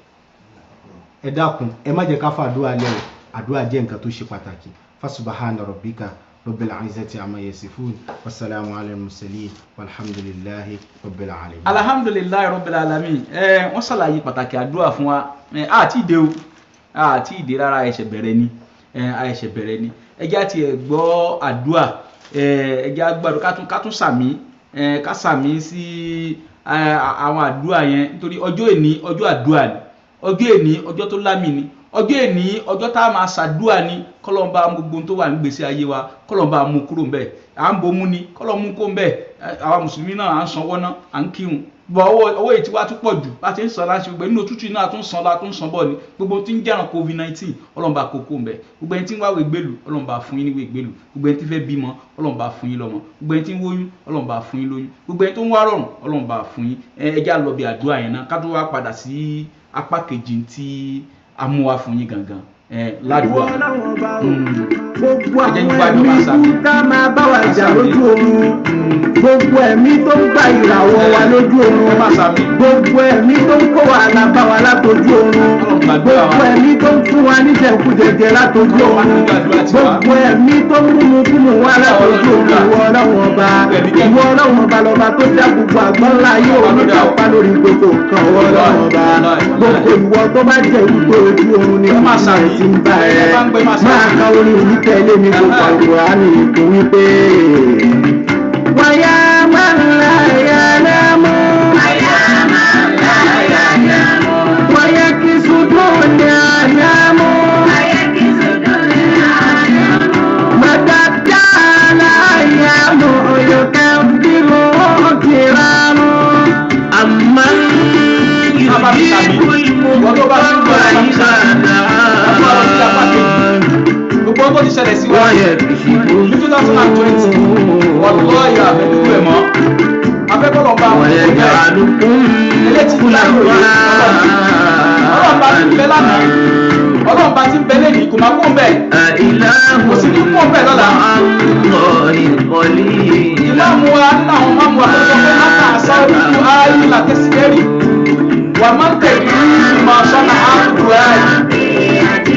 S3: ẹ dákun ẹ má jẹ́ ká fàdúrà lẹ́wọ̀ àdúrà jẹ́ nǹkan tó ṣe pàtàkì fasubahana rabbika rabbil izzati amma yasifun wasalaamu ala mursalin walhamdulillahi rabbil alamin.
S2: alhamdulilayi rabbil alamin ẹ wọn ṣàlàyé pàtàkì àdúrà fún wa ẹ àti ìdè o àti ìdè rárá ẹsẹ bẹ̀rẹ̀ ni ẹ àẹsẹ bẹ̀rẹ̀ ni ẹjẹ àti ẹ gbọ́ àdúrà ẹ ẹjẹ àgbàdo ká tún ká tún sàmí ẹ ká sàmí sí ẹ, àwọn àdúrà yẹn nítorí ọjọ́ èní ọjọ́ àdúrà ni ọjọ́ èní ọjọ́ tó lámì ni ọjọ́ èní ọjọ́ tá a máa ṣàdúrà ni kọlọ́nba gbogbo ohun tó wà nígbèsè ayé wa kọlọ́nba mú kúrò ń bẹ̀ à ń bomú ni kọlọ́mú kó ń bẹ̀ àwa mùsùlùmí náà à ń sanwó náà à ń kírun bọ̀ owó owó èyí tí wàá tún pọ̀ jù bá ti ń san láti gbogbo nínú òtútù náà tún san la tún san bọ̀ ni gbogbo tí ń jẹ́ràn covid nineteen ọlọ́mba kókó ń bẹ̀ gbogbo ẹni tí ń wáwé gbèlú ọlọ́mba fún yín níwèé gbèlú gbogbo ẹni tí fẹ́ bímọ ọlọ́mba fún yín lọ́mọ gbogbo ẹni tí ń wóyún ọlọ́mba fún yín lóyún gbogbo ẹni tó ń wá rọrùn ọlọ́mba fún yín ẹ ẹ já lọ bí àdúrà yẹn náà ká tó wá padà sí apá kejì tí a mú wá fún yín gangan ẹ ládùúgbò
S1: gbogbo
S2: Ẹ jẹ́
S1: àwọn
S2: kí wá jọ máa
S1: ẹ̀mí
S2: sàmì.
S1: ká máa bá wa jà
S2: Sàmì.
S1: lójú oorun gbogbo ẹ̀mí tó ń gba ìràwọ̀ wa lójú
S2: ẹ má
S1: oorun
S2: sàmì.
S1: gbogbo ẹ̀mí tó ń kó wàhálà bá wa látọjú oorun
S2: Ọlọ́run gbàdúrà wa.
S1: gbogbo ẹ̀mí tó ń fún wa níjẹkújẹjẹ látọjú
S2: Ọlọ́run
S1: oorun
S2: má gbàdúrà tiwa.
S1: gbogbo ẹ̀mí tó ń múmu kúmu wá látọjú oorun ìwọ ọlọ́run ọba ìwọ ọlọ́run ọba lọ́ba tó dá gbogbo àgbọ́nlá yóò
S2: Ọba ló dá o.
S1: nípa lórí gbogbo nǹkan ìwọ ọlọ́run ọba gbogbo ìwọ tó bá jẹ́ wípé ojú oorun ni
S2: Ẹ má sàmì.
S1: ti ń bá ẹ
S2: Ẹ bá ń gbé má sàmì.
S1: máa ka orin yìí tẹ́lẹ̀ mi tó pa ìwòrán ìkó wípé. wáyà máa ń la ẹ̀yà lámú. wáyà kí sùdúrù ní àyàmú. mọ̀tàtà láyàmú yóò bírò kìrámù. àmọ́
S2: Bàbá mi sàmì. Wọ́n tó bá ti ń gbọ́ ẹ̀ bá mi sàmì. Wọ́n tó bá lọ sí apá kejì. Gbogbo ọkọ̀ ti ṣẹlẹ̀ sí wa.
S1: wáyà kí sùdúrù
S2: Ní 2020, wọ́n lọ́ ìyá àbẹ̀dúgbò ẹ̀ mọ́. Afẹ́kọ̀ọ́
S1: بعضكم
S2: ọlọ́run bá ti ń bẹ lánàá ọlọ́run bá ti ń bẹ lẹ́yìn kò máa kó ń bẹ̀.
S1: أإله
S2: kò sí ní kó ń bẹ̀ lọ́la.
S1: مع الله قليلا
S2: ìmáàmù wa nínú àwọn máàmù wa tó sọ pé máta àsáwùjú ayé làkẹ́sìkẹ́rì wà má tẹ̀lé ìmọ̀ sọ́nà àbúrò ayé.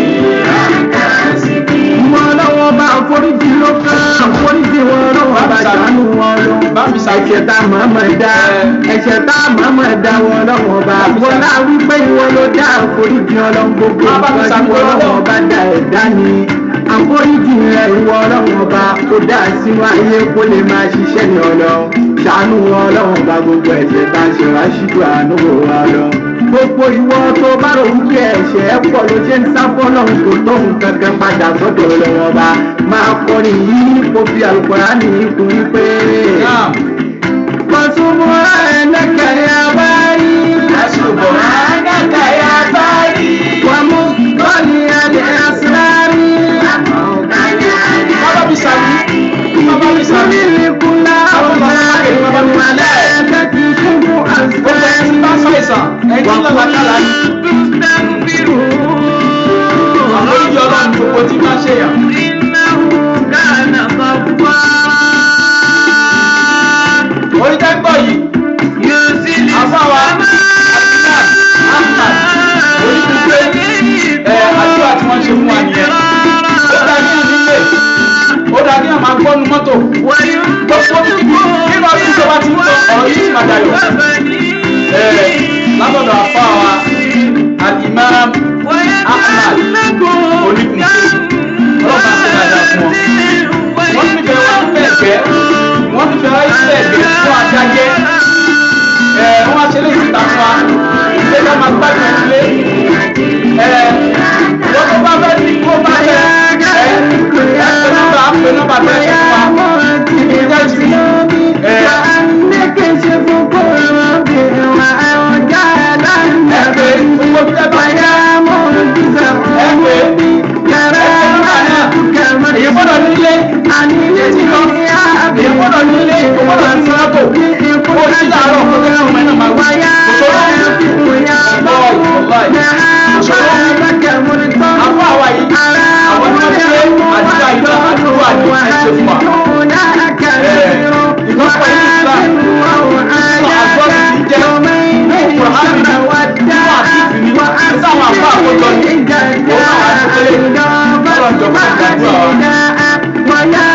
S1: Ìwọ ọlọ́wọ́ bá foríjì ló kàn, foríjì wọn ọlọ́wọ́ bá ṣàánú wọn lọ.
S2: bá mi sàbí
S1: Ẹ̀ṣẹ̀ tá a máa ma dá, ẹ̀ṣẹ̀ tá a máa ma dá wọn ọlọ́wọ́ bá. Bọ́lá wípé ìwọ ló dá àforíjì ọlọ́run gbogbo
S2: Má bá mi
S1: nǹkan tí
S2: ṣàmì
S1: ìwọ ọlọ́wọ́
S2: ọlọ́run.
S1: bá dá ẹ̀dá ni. Àforíjì rẹ̀ ìwọ ọlọ́wọ́ bá kó dá sínú ayé kó lè máa ṣiṣẹ́ ní ọlọ́run. Ṣàánú wọn ọlọ́run bá gbogbo ẹ̀ṣẹ̀ tá a ṣe wá ṣíjú àánú wọn ọlọ́run gbogbo ìwọ tó bá rò wípé ẹ̀ṣẹ̀ ẹ pọ̀ ló ṣe ń sá fọ́lọ́run tó tó nǹkan kan padà sọ́dọ̀ ọlọ́wọ́n bá máa kọrin yìí kó fi àlùkòránì kún wípé.
S2: náà
S1: Fọ̀sùnmù ẹ̀ẹ́dẹ́kẹ̀rẹ́ abárí.
S2: Subhanaka ya bari.
S1: Wàmú kọ́ni ẹ̀dẹ̀ àṣírárí.
S2: bá mi sàbí bá mi sàbí.
S1: Ìkúlá ọ̀gá ìwọ̀nwálẹ̀ ẹ̀ẹ́dẹ́kì kúkú
S2: gbogbo ẹni bá ṣàìsàn ẹni lọ́la kálá yìí. àwọn ìyá ọlọ́run gbogbo tí máa ṣe yàn. orí tẹ́ gbọ́ yìí àfáwa Adnan Ahmad onígbùgbé ẹ̀ àdúrà tí wọ́n ṣe fún wa nìyẹn. ó dá ní ìdílé ó dá ní àmà gbọ́nu mọ́tò. gbogbo nínú ọdún ìjọba ti ń lọ ọ̀rọ̀ yìí ti máa dayọ̀. ẹ̀ lábọ̀dọ̀ àfáwa Al-Imam Ahmad onígbùgbé ọlọ́pàá ṣe dáadáa fún wọn. wọ́n nífẹ̀ẹ́ wọn nífẹ̀ẹ́ ẹ̀gbẹ́ wọ́n nífẹ̀ẹ́ wọn nífẹ̀ẹ́ ẹ̀gbẹ́ fún adájẹ́ ẹ̀ wọ́n á ṣe lè síta fún wa ilé ká máa gbádùn ẹ̀ sílé ẹ̀ wọ́n tó bá fẹ́ ní kó bá fẹ́ ẹ̀ ẹ̀ pé nọ́mbà pé nọ́mbà tẹ̀ ẹ̀ fún wa ìjẹ́ ti ẹ̀ ẹ̀ pé gbogbo bí ẹ bá yẹ ẹ̀ pé ẹ̀ pé nọ́mbà náà èyí gbọ́dọ̀ nílé èyí gbọ́dọ̀ nílé èyí gbọ́dọ̀ ní mọ́tò kó sí làárọ̀ kó tẹ́lẹ̀ ọmọ ẹ̀ náà máa wá kòtòrò àfọ àwa yìí àwọn tí wọ́n ṣe àdúrà ìjọ àdúrà ní ẹ̀ṣẹ̀ fún wa. ìlọ́pọ̀ ìlú Islam sọ àgbọ̀sì ti jẹ́ kùrọ̀hánì nínú àdìsí ní sáwọn àfọ àkójọ ní òun àwọn àtúntẹ̀lẹ̀ ọ̀rọ̀ ìjọba ìgbàdúrà wa.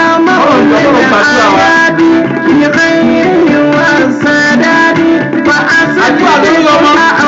S2: àdúrà lórí ọmọ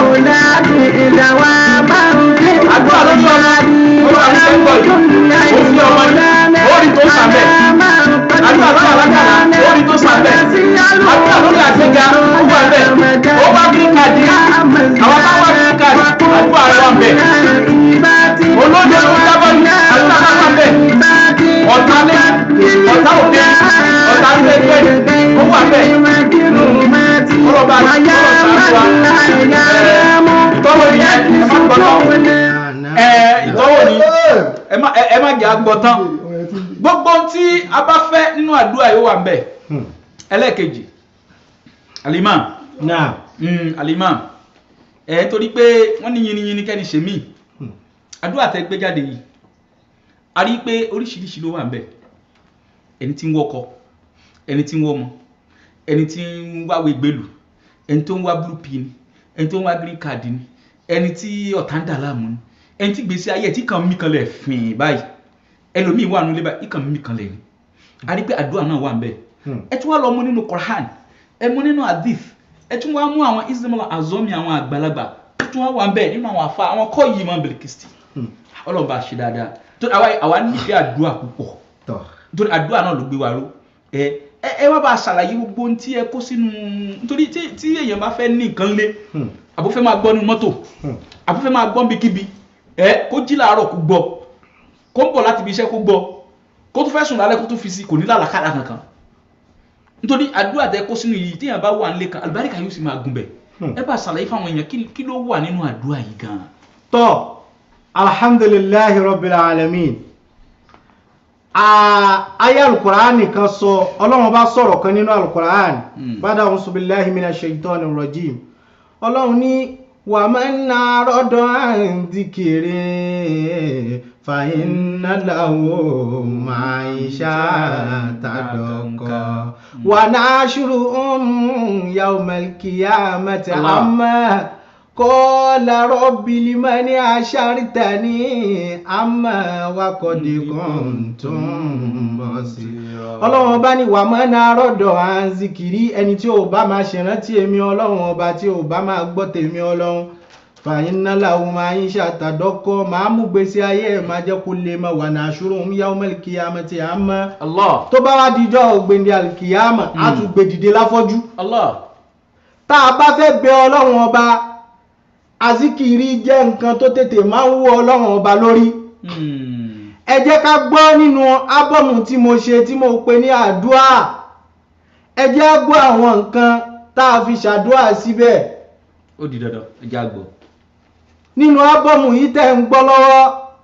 S2: àdúrà lórí ọmọ ó wà ní sẹ́ńtọ̀ yìí ó fi ọmọ ní orí tó sàbẹ̀ àdúrà lórí alákàlà orí tó sàbẹ̀ àdúrà lórí àgbéga ó wà bẹ̀ ó bá green card yìí àwọn bá wà green card àdúrà rẹ̀ wà bẹ̀ olóde ló jábọ̀ ní àdúrà bá wà bẹ̀ ọ̀tá lé ọ̀tá òde ọ̀tá lé gbé ó wà bẹ̀ ọlọ́ba àti ọlọ́ba ìtọ́wò yẹn ẹ má gbọ́dọ̀ ẹ ìtọ́wò ni ẹ má ẹ má jẹ́ àgbọ̀ tán gbogbo ohun tí a bá fẹ́ nínú àdúrà yóò wà ń bẹ̀ ẹlẹ́ẹ̀kejì alimam
S3: náà
S2: mm, alimam ẹ torí pé wọ́n ní yiniyini kẹ́ni ṣe mí àdúrà tẹ́ gbé jáde yìí a rí i pé oríṣiríṣi ló wà ń bẹ̀ ẹni tí ń wọkọ ẹni tí ń wọmọ ẹni tí ń wáwé gbèlú ẹni tó ń wá blue pin ni ẹni tó ń wá green card ni ẹni tí ọ̀tá ń dà láàmú ni ẹni tí gbèsè ayé ẹ̀ tí kàn mí kan lẹ̀ fìn báyìí ẹlòmíì wà nílé báyìí ìkàn mí kan lẹ̀ ni a rí i pé àdúrà náà wà ń bẹ̀ ẹ tún wá lọ mú nínú Quran ẹ mú nínú hadith ẹ tún wá mú àwọn ismail azomi àwọn àgbàlagbà ẹ tún wá wà ń bẹ̀ nínú àwọn afa àwọn kọ́ yìí mọ́ bìlìkìsì ọlọ́ba ṣe dáadáa tó àwa àwa nífẹ̀ẹ́ àdúrà púpọ̀
S3: tọ̀
S2: nítorí àdúrà náà ló gbé wa ró ẹ ẹ ẹ wá bá a ṣàlàyé gbogbo ohun tí ẹ kó sínú nítorí tí tí èèyàn bá fẹ́ ní nǹkan lé àbó fẹ́ máa gbọ́ nínú mọ́tò àbó fẹ́ máa gbọ́ níbikíbi ẹ kó jí làárọ̀ kó gbọ́ kó ń bọ̀ láti ibi iṣẹ́ kó gbọ́ kó tún fẹ́ sùn lálẹ́ kó tún fi sí kò ní làlàkàlà kankan nítorí àdúrà tẹ kó sínú yìí téèyàn bá wà nílé kan àlùbáríkà yóò sì máa gùn bẹ̀ ẹ bá a ṣàlàyé fáwọn èèyàn kí kí ló wà nínú àdúrà yìí gan-an.
S3: tọ́ alhamdulillahi rabbil alamin ayé alukuraani kan sọ ọlọ́run bá sọ̀rọ̀ kan nínú alukuraani
S2: Mm.
S3: bada a'udhu billahi minash shaitani rajim ọlọ́run ní wa man a'rada an dhikri fa inna lahu ma'ishatan danka wa nahshuruhum yawmal qiyamati
S2: Allah.
S3: amma qala rabbi limani hashartani amma wa qad kuntum basira ọlọ́run ọba ní wà mọ́ náà rọ̀dọ̀ à ń zikiri ẹni tí ò bá máa ṣèrántí èmi ọlọ́run ọba tí ò bá máa gbọ́ tèmi ọlọ́run fàyín náà làwọn máa ń ṣàtàdọ́kọ́ máa mú gbèsè ayé ẹ̀ máa jẹ́ kó lè máa wà náà ṣòro ń yá ọmọ ìkìyàmọ̀ tí a mọ́
S2: Allah
S3: tó bá wá dijọ́ ògbéǹde àlìkìyàmọ̀ á tún gbé dìde láfọ́jú
S2: Allah
S3: tá a bá fẹ́ bẹ ọlọ́run ọba azikiri jẹ́ nǹkan tó tètè máa ń wú ọlọ́run ọba lórí
S2: Hmm.
S3: ẹ jẹ́ ká gbọ́ nínú ábọ̀mù tí mo ṣe tí mo pè ní àdúà ẹ jẹ́ á gbọ́ àwọn nǹkan tá a fi ṣàdúà síbẹ̀
S2: ó di dandan ẹja gbọ́.
S3: nínú ábọ̀mù yìí tẹ́ ń gbọ́ lọ́wọ́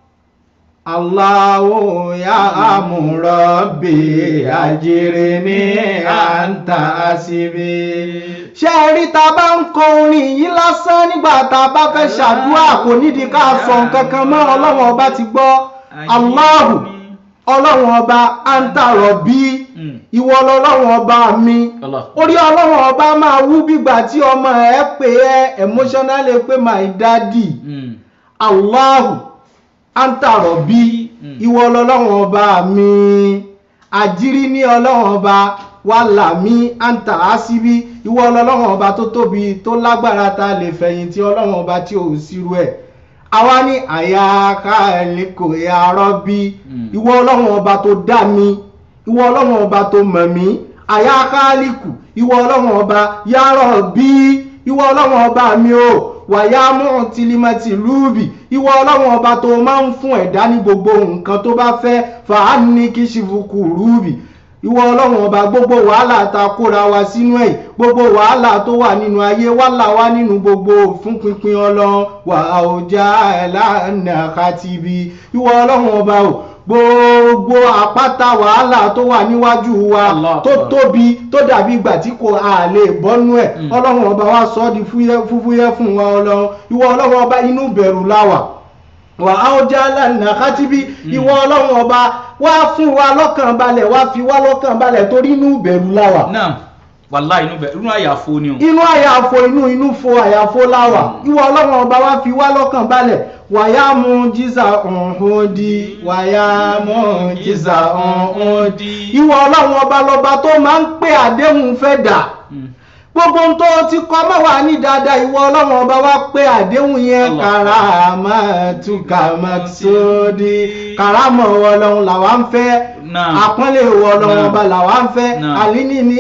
S3: Allahu ya amúrọ̀bì àjèrè ní àǹtà síbi. ṣé ẹ rí ta bá ń kọ orin yìí lásán nígbà tá a bá fẹ́ ṣàdúà kò nídìí ká sọ nǹkan kan mọ́ ọlọ́run ọba ti gbọ́ Allahu ọlọ́run ọba àǹtàrọ̀ bí
S2: Hmm.
S3: ìwọ ọlọ́run ọba mi
S2: Allah.
S3: orí ọlọ́run ọba máa wú bígbà tí ọmọ ẹ pè ẹ emotionally pé my daddy
S2: Hmm.
S3: Allahu àǹtàrọ̀ bí
S2: Mm.
S3: ìwọ ọlọ́run ọba mi àjírí ní ọlọ́run ọba wàhálà mi àǹtà àṣìbí ìwọ ọlọ́run ọba tó tóbi tó lágbára ta lè fẹ̀yìntì ọlọ́run ọba tí ò sírú ẹ̀ àwa ní àyà káàlìkò ya rọ́bí
S2: Mm.
S3: ìwọ ọlọ́run ọba tó dá mi ìwọ ọlọ́run ọba tó mọ̀ mí àyà káàlìkù ìwọ ọlọ́run ọba ya rọ́bí ìwọ ọlọ́run ọba mi o wàyà mú tìlímọ̀tì lúùbì ìwọ ọlọ́run ọba tó máa ń fún ẹ̀dá ní gbogbo nǹkan tó bá fẹ́ fàánì kí ṣìfùkù rúùbì ìwọ ọlọ́run ọba gbogbo wàhálà ta kóra wa sínú ẹ̀ gbogbo wàhálà tó wà nínú ayé wàhálà wa nínú gbogbo fún pinpin ọlọ́run wà ọjà ẹ̀lànà kàtìbí ìwọ ọlọ́run ọba o gbogbo àpáta wàhálà tó wà níwájú wa
S2: Allah.
S3: tó tóbi tó dàbí ìgbà tí kò a lè bọ́nú ẹ̀
S2: Mm.
S3: ọlọ́run ọba wa sọ ọ́ di fúyẹ́ fúfúyẹ́ fún wa ọlọ́run ìwọ ọlọ́run ọba inú bẹ̀rù láwà wà á ó já lánàá kátìbí ìwọ ọlọ́run ọba wá fún wa lọ́kàn balẹ̀ wá fi wá lọ́kàn balẹ̀ torí inú bẹ̀rù láwà
S2: náà wàhálà inú bẹ inú àyàfo ni o.
S3: inú àyàfo inú inú fo àyàfo láwà ìwọ ọlọ́run ọba wá fi wá lọ́kàn balẹ̀ wàyà mú jíza ọ̀hún di wàyà mú jíza ọ̀hún di ìwọ ọlọ́run ọba lọ́ba tó máa ń pè àdéhùn fẹ́ dà
S2: Hmm.
S3: gbogbo ohun tó ti kọ mọ́ wà ní dáadáa ìwọ ọlọ́run ọba wá pé àdéhùn yẹn
S2: Allah.
S3: karama tuka maksudi karama ìwọ ọlọ́run làwa ń fẹ́
S2: Naam.
S3: àpọ́nlé ìwọ ọlọ́run
S2: Naam.
S3: ọba làwa ń fẹ́
S2: Naam.
S3: àlíní ní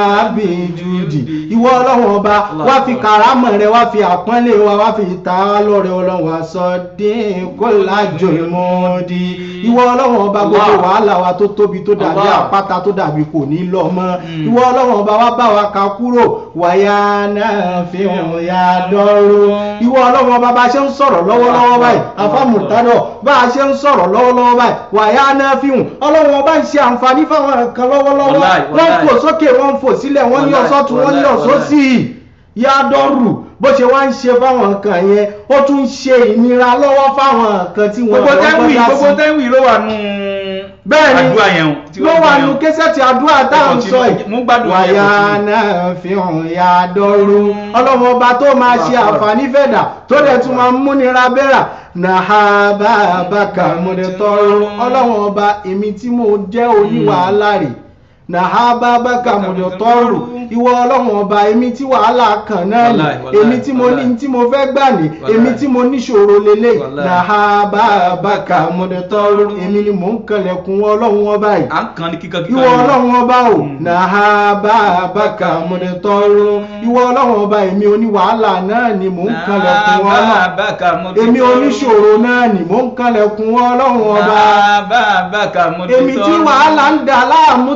S3: àbíjúdì ìwọ ọlọ́run ọba
S2: Allah.
S3: wá fi karama rẹ wá fi àpọ́nlé wa wá fi ta á lọ́rẹ ọlọ́run wa sọ dín kó lájò ìmọ̀ọ́dí ìwọ ọlọ́run ọba gbogbo
S2: Allah.
S3: wàhálà wa tó tóbi tó dàbí
S2: Allah.
S3: àpáta tó dàbí kò ní lọ mọ́
S2: Mm.
S3: ìwọ ọlọ́run ọba wa bá wa ka kúrò wàyà náà fi hàn ya dọ́rọ́ ìwọ ọlọ́run ọba bá a ṣe ń sọ̀rọ̀ lọ́wọ́lọ́wọ́ báyìí afámùtádọ̀ bá a ṣe ń sọ̀rọ̀ lọ́wọ́lọ́wọ́ báyìí wàyà náà fi hàn ọlọ́run ọba ń ṣe àǹfààní fáwọn kan lọ́wọ́lọ́wọ́
S2: Wàláì,
S3: wọ́n ń
S2: wàláì.
S3: fò sókè wọ́n ń fò sílẹ̀ wọ́n ní
S2: Wàláì,
S3: ọ̀sọ́tún wọ́n ní
S2: wàláì,
S3: ọ̀sọ́sì ya dọ́rù bó ṣe wá ń ṣe fáwọn kan yẹn ó tún ń ṣe ìnira lọ́wọ́ fáwọn kan tí wọ́n
S2: gbogbo
S3: wọ́n
S2: tẹ́wì
S3: gbọ́dá sí.
S2: gbogbo tẹ́wì ló wà nù.
S3: Bẹ́ẹ̀ ni.
S2: àdúrà yẹn o. tí
S3: ló
S2: wọ́n
S3: wà
S2: gbọ́
S3: nù
S2: yẹn o.
S3: kẹsẹ̀tì àdúrà tá à ń sọ yìí.
S2: Mo gbádùn yẹn,
S3: wàyà
S2: continue.
S3: náà fi hàn ya dọ́rù ọlọ́mọ ọba tó máa ṣe àǹfààní fẹ̀dà tó dẹ̀ tún máa ń múnira bẹ́rà nàhábà bàkà mọ̀dẹ̀tọ́rù ọlọ́mọ ọba èmi tí mo jẹ́ oníwàhálà rè nàhábà bàkà mọ̀dẹ̀tọ́rù ìwọ ọlọ́mọ ọba èmi tí wàhálà kan náà ni
S2: Wàláì, wàláì,
S3: èmi tí mo ní
S2: wàláì.
S3: tí mo fẹ́ gbà ní
S2: Wàláì.
S3: èmi tí mo níṣòro lélẹ̀
S2: Wàláì.
S3: nàhábà bàkà mọ̀dẹ̀tọ́rù èmi ni mò ń kànlẹ̀kùn ọlọ́run ọba yìí
S2: à ń kan ní kíkan kíkan.
S3: ìwọ ọlọ́run ọba o
S2: Mm.
S3: nàá bá a bá kà mọ̀nẹ́tọ́rù ìwọ ọlọ́run ọba èmi oníwàhálà náà ni mò ń kanlẹ̀kùn ọlọ́run
S2: bàkà mo
S3: èmi oníṣòro náà ni mò ń kanlẹ̀kùn ọlọ́run ọba
S2: bàkà mo
S3: èmi tí wàhálà ń dà láàmú tí ṣòro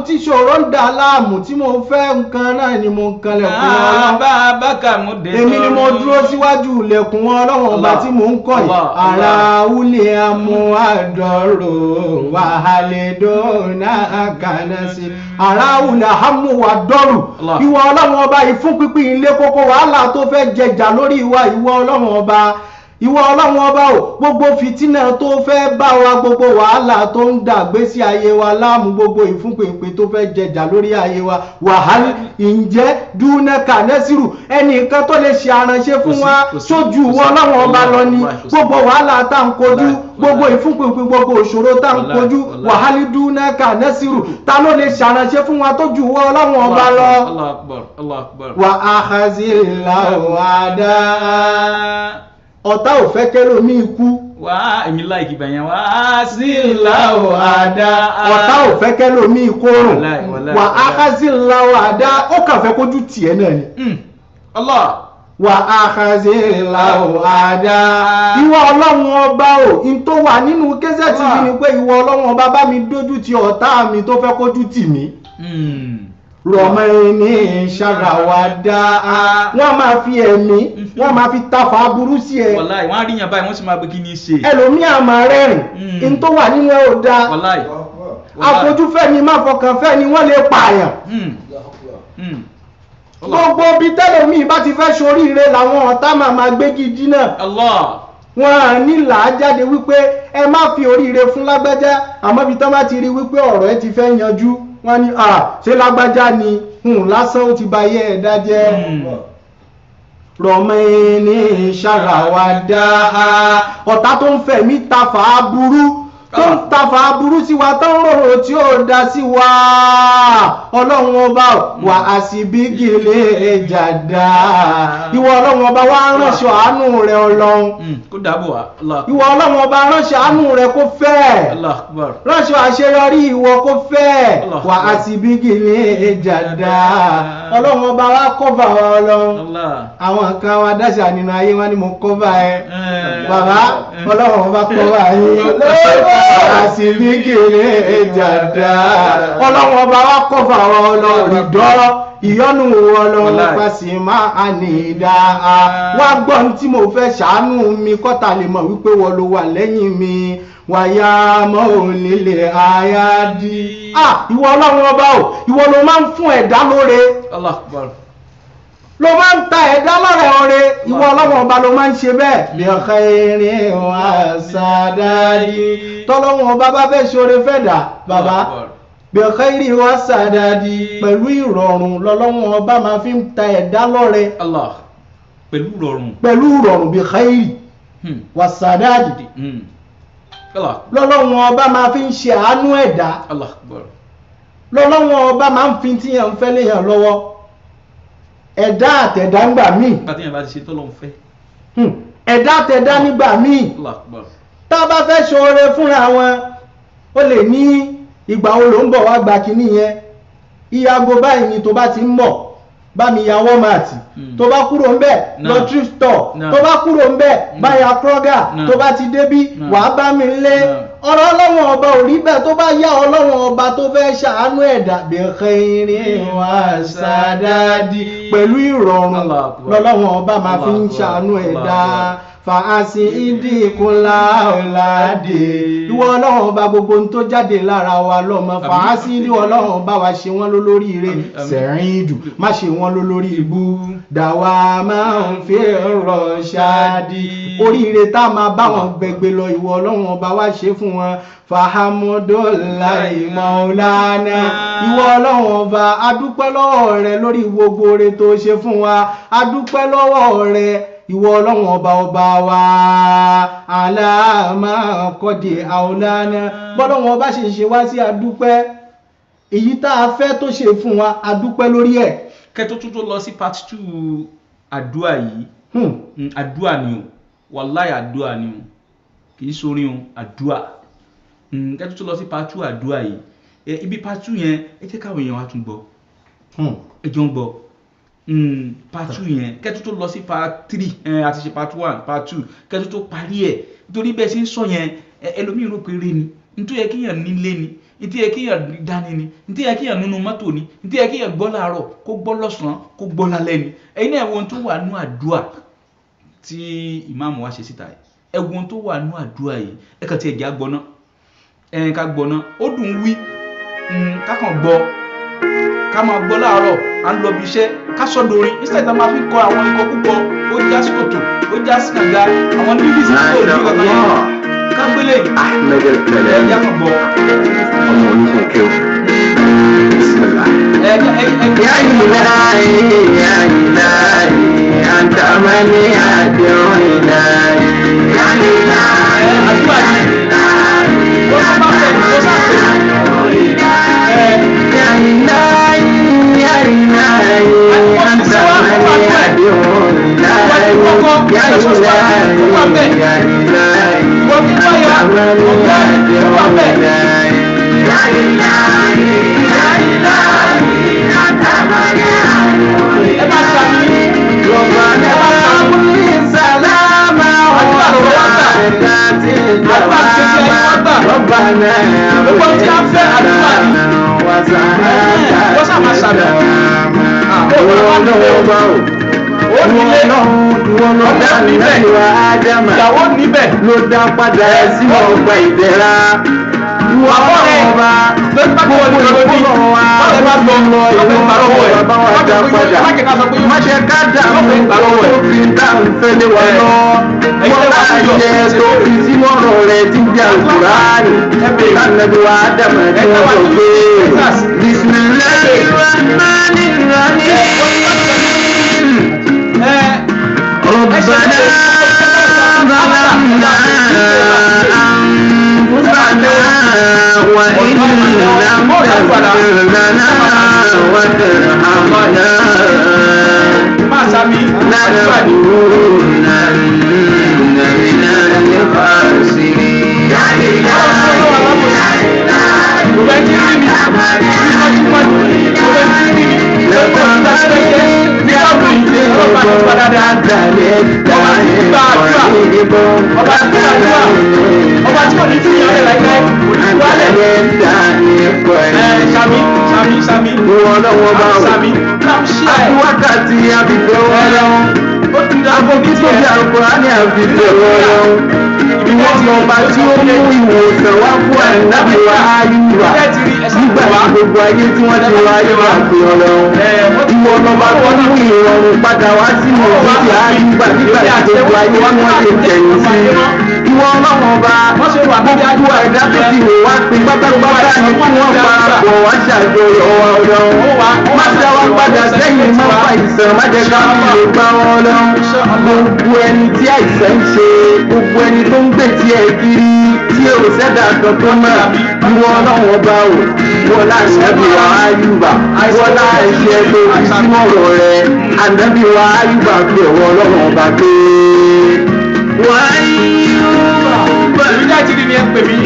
S3: ìṣòro ń dà láàmú tí mo fẹ́ nǹkan náà ni mo ń kanlẹ̀kùn ọlọ́run
S2: bàbáka mú dé
S3: èmi ni mo dúró síwájú ilẹ̀kùn ọlọ́run ọba
S2: Allah.
S3: tí mò ń kọ́ yìí
S2: Allah,
S3: ara
S2: Allah.
S3: wúlé amú àdọ́rò wàhálẹ̀ dọ́nà àkànàsí ara wúlé amú àdọ́rò
S2: Allah.
S3: ìwọ ọlọ́run ọba yìí fún pínpín ilé kókó wàhálà tó fẹ́ jẹjà lórí ìwà ìwọ ọlọ́run ọba ìwọ ọlọ́run ọba o gbogbo fìtínà tó fẹ́ bá wa gbogbo wàhálà tó ń dàgbé sí ayé wa láàmú gbogbo ìfúnpèpè tó fẹ́ jẹjà lórí ayé wa wàhálà ǹjẹ́ dúnẹ́kà nẹ́sìrù ẹnìkan tó lè ṣe àránṣe fún
S2: Kò sí,
S3: wa
S2: kò sí,
S3: sójú
S2: kò sí.
S3: ìwọ ọlọ́run ọba lọ ni
S2: Wallahi, kò sí.
S3: gbogbo wàhálà tá à ń kojú
S2: Wallahi,
S3: gbogbo
S2: wallahi.
S3: ìfúnpèpè gbogbo ìṣòro tá à ń
S2: Wallahi,
S3: kojú
S2: wallahi.
S3: wàhálà dúnẹ́kà nẹ́sìrù ta ló lè ṣàránṣe fún wa tó ju ìwọ ọlọ́run ọba lọ
S2: Allah akbar Allah akbar
S3: wà á hazìlá wàdá ọ̀tá ò fẹ́ kẹ́lòmí ikú
S2: wá èmi láìkì bẹ̀yẹn wá sí ìlàwọ̀ àdá
S3: ọ̀tá ò fẹ́ kẹ́lòmí ikú rùn
S2: Wallahi, wallahi,
S3: wà á
S2: wallahi.
S3: hazìlá wàdá ó kàn fẹ́ kójú tiẹ̀ náà ni
S2: Mm. Allah
S3: wà á hazìlá wàdá ìwọ ọlọ́run ọba o in tó wà nínú kẹ́sẹ̀tì yìí ni pé ìwọ ọlọ́run ọba bá mi dójú ti ọ̀tá mi tó fẹ́ kójú tì mí
S2: Mm.
S3: rọmọẹni ṣàràwádà wọn máa fi ẹ̀mí wọn máa fi tafà aburú sí ẹ
S2: Wallahi wọ́n á rí yàn báyìí wọ́n sì máa gbé kí ní í ṣe
S3: ẹlòmíà máa rẹ́rìn
S2: Mm.
S3: in tó wà nínú ẹ ò dáa
S2: Wallahi Wallahi.
S3: àfojúfẹ́ ni má fọkàn fẹ́ ni wọ́n lè pààyàn
S2: Mm. Mm. Allah
S3: gbogbo bí tẹ́lẹ̀mí bá ti fẹ́ ṣoríire làwọn ọ̀tá máa máa gbégi dínà
S2: Allah
S3: wọn à ní là á jáde wípé ẹ má fi oríire fún lágbájá àmọ́ bí tán bá ti rí wípé ọ̀rọ̀ ẹ ti fẹ́ yanjú wọ́n ní à ṣé lágbájá ni hùn lásán ó ti ba ayé ẹ̀dá jẹ́
S2: Mm.
S3: rọmọẹni ṣàràwádà ọ̀tá tó ń fẹ̀mí tafà aburú tó ń tafà aburú sí wa tó ń rorò tí ó dá sí wa ọlọ́run ọba wà á sì bí gèlè jàdá ìwọ ọlọ́run ọba wa ránṣọ àánú rẹ ọlọ́run
S2: Mm. kó dàbò wá Allah
S3: ìwọ ọlọ́run ọba ránṣọ àánú rẹ kó fẹ́
S2: Allah akbar
S3: ránṣọ àṣeyọrí ìwọ kó fẹ́
S2: Allah.
S3: wà á sì bí gèlè jàdá ọlọ́run ọba wa kọ́fà wa ọlọ́run
S2: Allah
S3: àwọn kan wa dáṣà nínú ayé wọn ni mo kọ́ bá ẹ
S2: Eh.
S3: bàbá
S2: Eh.
S3: ọlọ́run bá kọ́ bá yín àṣìbí kéré jàdá ọlọ́run ọba wa kọ́ fà wọn ọlọ́run ìdọ́ ìyọ́nù ọlọ́run
S2: Wallahi.
S3: pàṣẹ máa àní ìdá wá gbọ́ ní tí mo fẹ́ ṣàánú mi kọ́ta lè mọ̀ wípé wọ́n ló wà lẹ́yìn mi wàyà mọ́ onílé ayádi ah ìwọ ọlọ́run ọba o ìwọ ló máa ń fún ẹ̀dá lóore
S2: Allah akbar
S3: ló máa ń ta ẹ̀dá lọ́rẹ̀ ọ̀rẹ́ ìwọ ọlọ́wọ́n ọba ló máa ń ṣe bẹ́ẹ̀. bí ọkọ erin wá sàdáàdì tọ́lọ́wọ́n ọba bá fẹ́ ṣoore fẹ́dà bàbá
S2: Allah akbar.
S3: bí ọkọ erin wá sàdáàdì pẹ̀lú ìrọ̀rùn lọ́lọ́wọ́n ọba máa fi ń ta ẹ̀dá lọ́rẹ̀
S2: Allah pẹ̀lú rọrùn
S3: pẹ̀lú ìrọ̀rùn bí ọkọ erin
S2: Hmm.
S3: wá sàdáàdì
S2: Hmm. Allah
S3: lọ́lọ́wọ́n ọba máa fi ń ṣe àánú ẹ̀dá
S2: Allah akbar
S3: lọ́lọ́wọ́n ọba máa ń fi tíyàn ń fẹ́ léyàn lọ́wọ́ ẹ̀dá àtẹ̀dá ń gbà míì
S2: nígbà tí yẹn bá ti ṣe tọ́lọ́ ń fẹ́
S3: Hmm. ẹ̀dá àtẹ̀dá nígbà míì
S2: Allah akbar
S3: tá a bá fẹ́ ṣoore fúnra wọn ó lè ní ìgbà wo ló ń bọ̀ wá gba kinní yẹn ìyàgò báyìí ni tó bá ti ń bọ̀ bá mi ya wọ́màtì
S2: Hmm.
S3: tó bá kúrò ń bẹ̀
S2: Náà.
S3: lọ thrift store
S2: Náà.
S3: tó bá kúrò ń bẹ̀
S2: Hmm.
S3: bá ya kroger
S2: Náà.
S3: tó bá ti débí
S2: Náà.
S3: wàá bá mi lé
S2: Náà.
S3: ọ̀rọ̀ ọlọ́wọ́n ọba ò rí bẹ́ẹ̀ tó bá yá ọlọ́wọ́n ọba tó fẹ́ ṣàánú ẹ̀dá bẹ̀rẹ̀ irin wá sàdáàdì pẹ̀lú ìrọ̀rùn
S2: Allah Akbar.
S3: lọ́lọ́wọ́n ọba máa fi ń
S2: Allah Akbar.
S3: ṣàánú
S2: Allah
S3: ẹ̀dá
S2: Akbar.
S3: fàásì ìdíkùnlá ọ̀làdé ìwọ ọlọ́run ọba gbogbo ohun tó jáde lára wa lọ́mọ
S2: Àmín.
S3: fàásì ìdíwọ ọlọ́run ọba wa ṣe wọ́n lólórí ire
S2: Àmín, àmín.
S3: sẹ̀rin ìdù má ṣe wọ́n lólórí ibú dàwa máa ń fi rọ̀ ṣáàdì oríire tá a máa bá wọn gbẹgbẹ lọ ìwọ ọlọ́run ọba wa ṣe fún wọn fahamudulayi maulana ìwọ ọlọ́run ọba adúpẹ́ lọ́wọ́ rẹ lórí gbogbo oore tó ṣe fún wa adúpẹ́ lọ́wọ́ rẹ ìwọ ọlọ́run ọba ọba wa aláàmà kọ́dé àwòlánà bọ́lọ́run ọba ṣe ṣe wá sí adúpẹ́ èyí tá a fẹ́ tó ṣe fún wa adúpẹ́ lórí ẹ̀
S2: kẹtó tó tó lọ sí part two àdúrà yìí
S3: Hmm.
S2: Mm, àdúrà ni o wàláì àdúrà ni o kì í sorin o àdúrà Mm, kẹtó tó lọ sí part two àdúrà yìí ẹ, ibi part two yẹn ẹ jẹ́ káwọn èèyàn wa tún gbọ́
S3: Hmm.
S2: ẹ jọ ń gbọ́ Mm, part two yẹn kẹtó tó lọ sí part three ẹ, àti ṣe part one part two kẹtó tó parí ẹ̀ nítorí bẹ́ẹ̀ ṣe ń sọ yẹn ẹ, ẹlòmíì rò pé eré ni nítorí yẹ kéèyàn nílé ni ntí yẹ kéèyàn dání ni ntí yẹ kéèyàn nínú mọ́tò ni ntí yẹ kéèyàn gbọ́ láàárọ̀ kó gbọ́ lọ́sàn-án kó gbọ́ lálẹ́ ni ẹ̀yin náà ẹ̀wọ̀n tó wà nú àdúrà tí ìmáàmù wa ṣe síta yìí ẹ̀wọ̀n tó wà nú àdúrà yìí ẹ kàn ti ẹ̀jẹ̀ àgbọ̀nà ẹ̀yìn ká gbọ̀nà ó dùn ún wí mm, ká kàn gbọ́ ká máa gbọ́ láàárọ̀ à ń lọ bí iṣẹ́ ká sọ dorin instead tá a máa fi kọ àwọn ikọ̀ púpọ̀ ó já sí kòtò ó já sí kànga àwọn lílì sí kò ní kankan yẹn ká gbélé yìí
S1: Ahmed El-Tẹ̀lẹ̀
S2: ẹ̀jẹ̀ kan gbọ́
S1: ọmọ onígun kéwù. Bismillah.
S2: ẹ̀jẹ̀ ẹ̀jẹ̀
S1: يا إلهي يا إلهي أنت من يدعو إلهي يا إلهي
S2: àdúrà yìí ó sọ bá fẹ́ ó sá fẹ́ ẹ̀
S1: يا إلهي يا إلهي أنت من يدعو إلهي يا إلهي يا إلهي
S2: wọ́n ti bá ya
S1: أنت من
S2: ọ̀gá
S1: يدعو
S2: wà bẹ́ẹ̀.
S1: إلهي يا إلهي يا إلهي أنت من يدعو
S2: ẹ bá ṣàmì
S1: ربنا كل سلامة وعافية دوامة ربنا
S2: wọ́n sá máa ṣàmì ìyàwó níbẹ̀
S1: ló dá padà sí ọgbà ìdẹ̀ra ìwà ọba gbogbo ìfowópamọ́ wa lọ ìwọ ọba wa dá padà má ṣe ká dààmú tó fi dáhùn fẹ́lẹ́ wa lọ wọ́n máa yẹ tó fi sínú ọ̀rọ̀ rẹ̀ tí ń jà kúránì kánàbí wa dàmà tí wọ́n sọ pé bisimilayi rahmani rahim
S2: ẹ̀
S1: ربنا ظلمنا أنفسنا وإن لم تغفر لنا وترحمنا
S2: máa ṣàmì àdúrà yìí.
S1: لنكونن من الخاسرين
S2: Gbogbo ẹni tí ń rí mi, tímọ́tímọ́ ni, gbogbo ẹni tí ń rí mi, gbogbo ẹni tí ń rí mi, ní ọ̀gbìn ìdílé ọlọ́pàá tó padà dá. Ọba tí ó gbàdúrà, ọba tí kò ní fi ìyàwó rẹ̀ láíláí, kò ní wálẹ̀. Ẹ ṣàmì, ṣàmì, ṣàmì, ṣàmì, náà ṣí ẹ̀.
S1: Wákàtí àbìbẹ̀ ọlọ́run.
S2: Ó ti dá
S1: Àbò kí tó bí Àlùkùránì àbìbẹ̀ ọlọ́run. Ìwọ lọ́ba tí ó mú ìwòsàn wá fún àìnábì wa Ayúbà.
S2: Ẹ ti rí ẹsẹ̀
S1: Nígbà
S2: wá.
S1: tí gbogbo ayé tí wọ́n ti wá Ayúbà pé ọlọ́run.
S2: Ẹ wọ́n ti
S1: Ìwọ lọ́ba tó mú ìrọ̀rùn padà wá sí òjijì Ayúbà nígbà tí gbogbo ayé tí wọ́n ti tẹ̀yìn sí. Ìwọ ọlọ́run ọba.
S2: wọ́n ṣe wà níbi
S1: Gbogbo ẹ̀dá tó ti wò wá pé pátápátá ni kí wọ́n parapọ̀ wá ṣàjọyọ̀ wa ọlọ́run. Má dá wa padà sẹ́yìn má fa ìsàn má jẹ́ ká fi lè bá wọn lọ. Gbogbo ẹni tí àìsàn ń ṣe, gbogbo ẹni tó ń gbè tí ẹ kiri tí ò sẹ́dá kan tó mọ̀. Ìwọ ọlọ́run ọba o, wọ́n láti ẹbí wa Áyùbá, wọ́n láti ẹgbẹ́ òbí sínú ọ̀rọ̀ rẹ̀. Ànábì wa Áyùbá fi ọ̀wọ́ ọlọ́run ọba pé. Wáyúbá
S2: Èmi náà ti rí ni ẹ pè mí.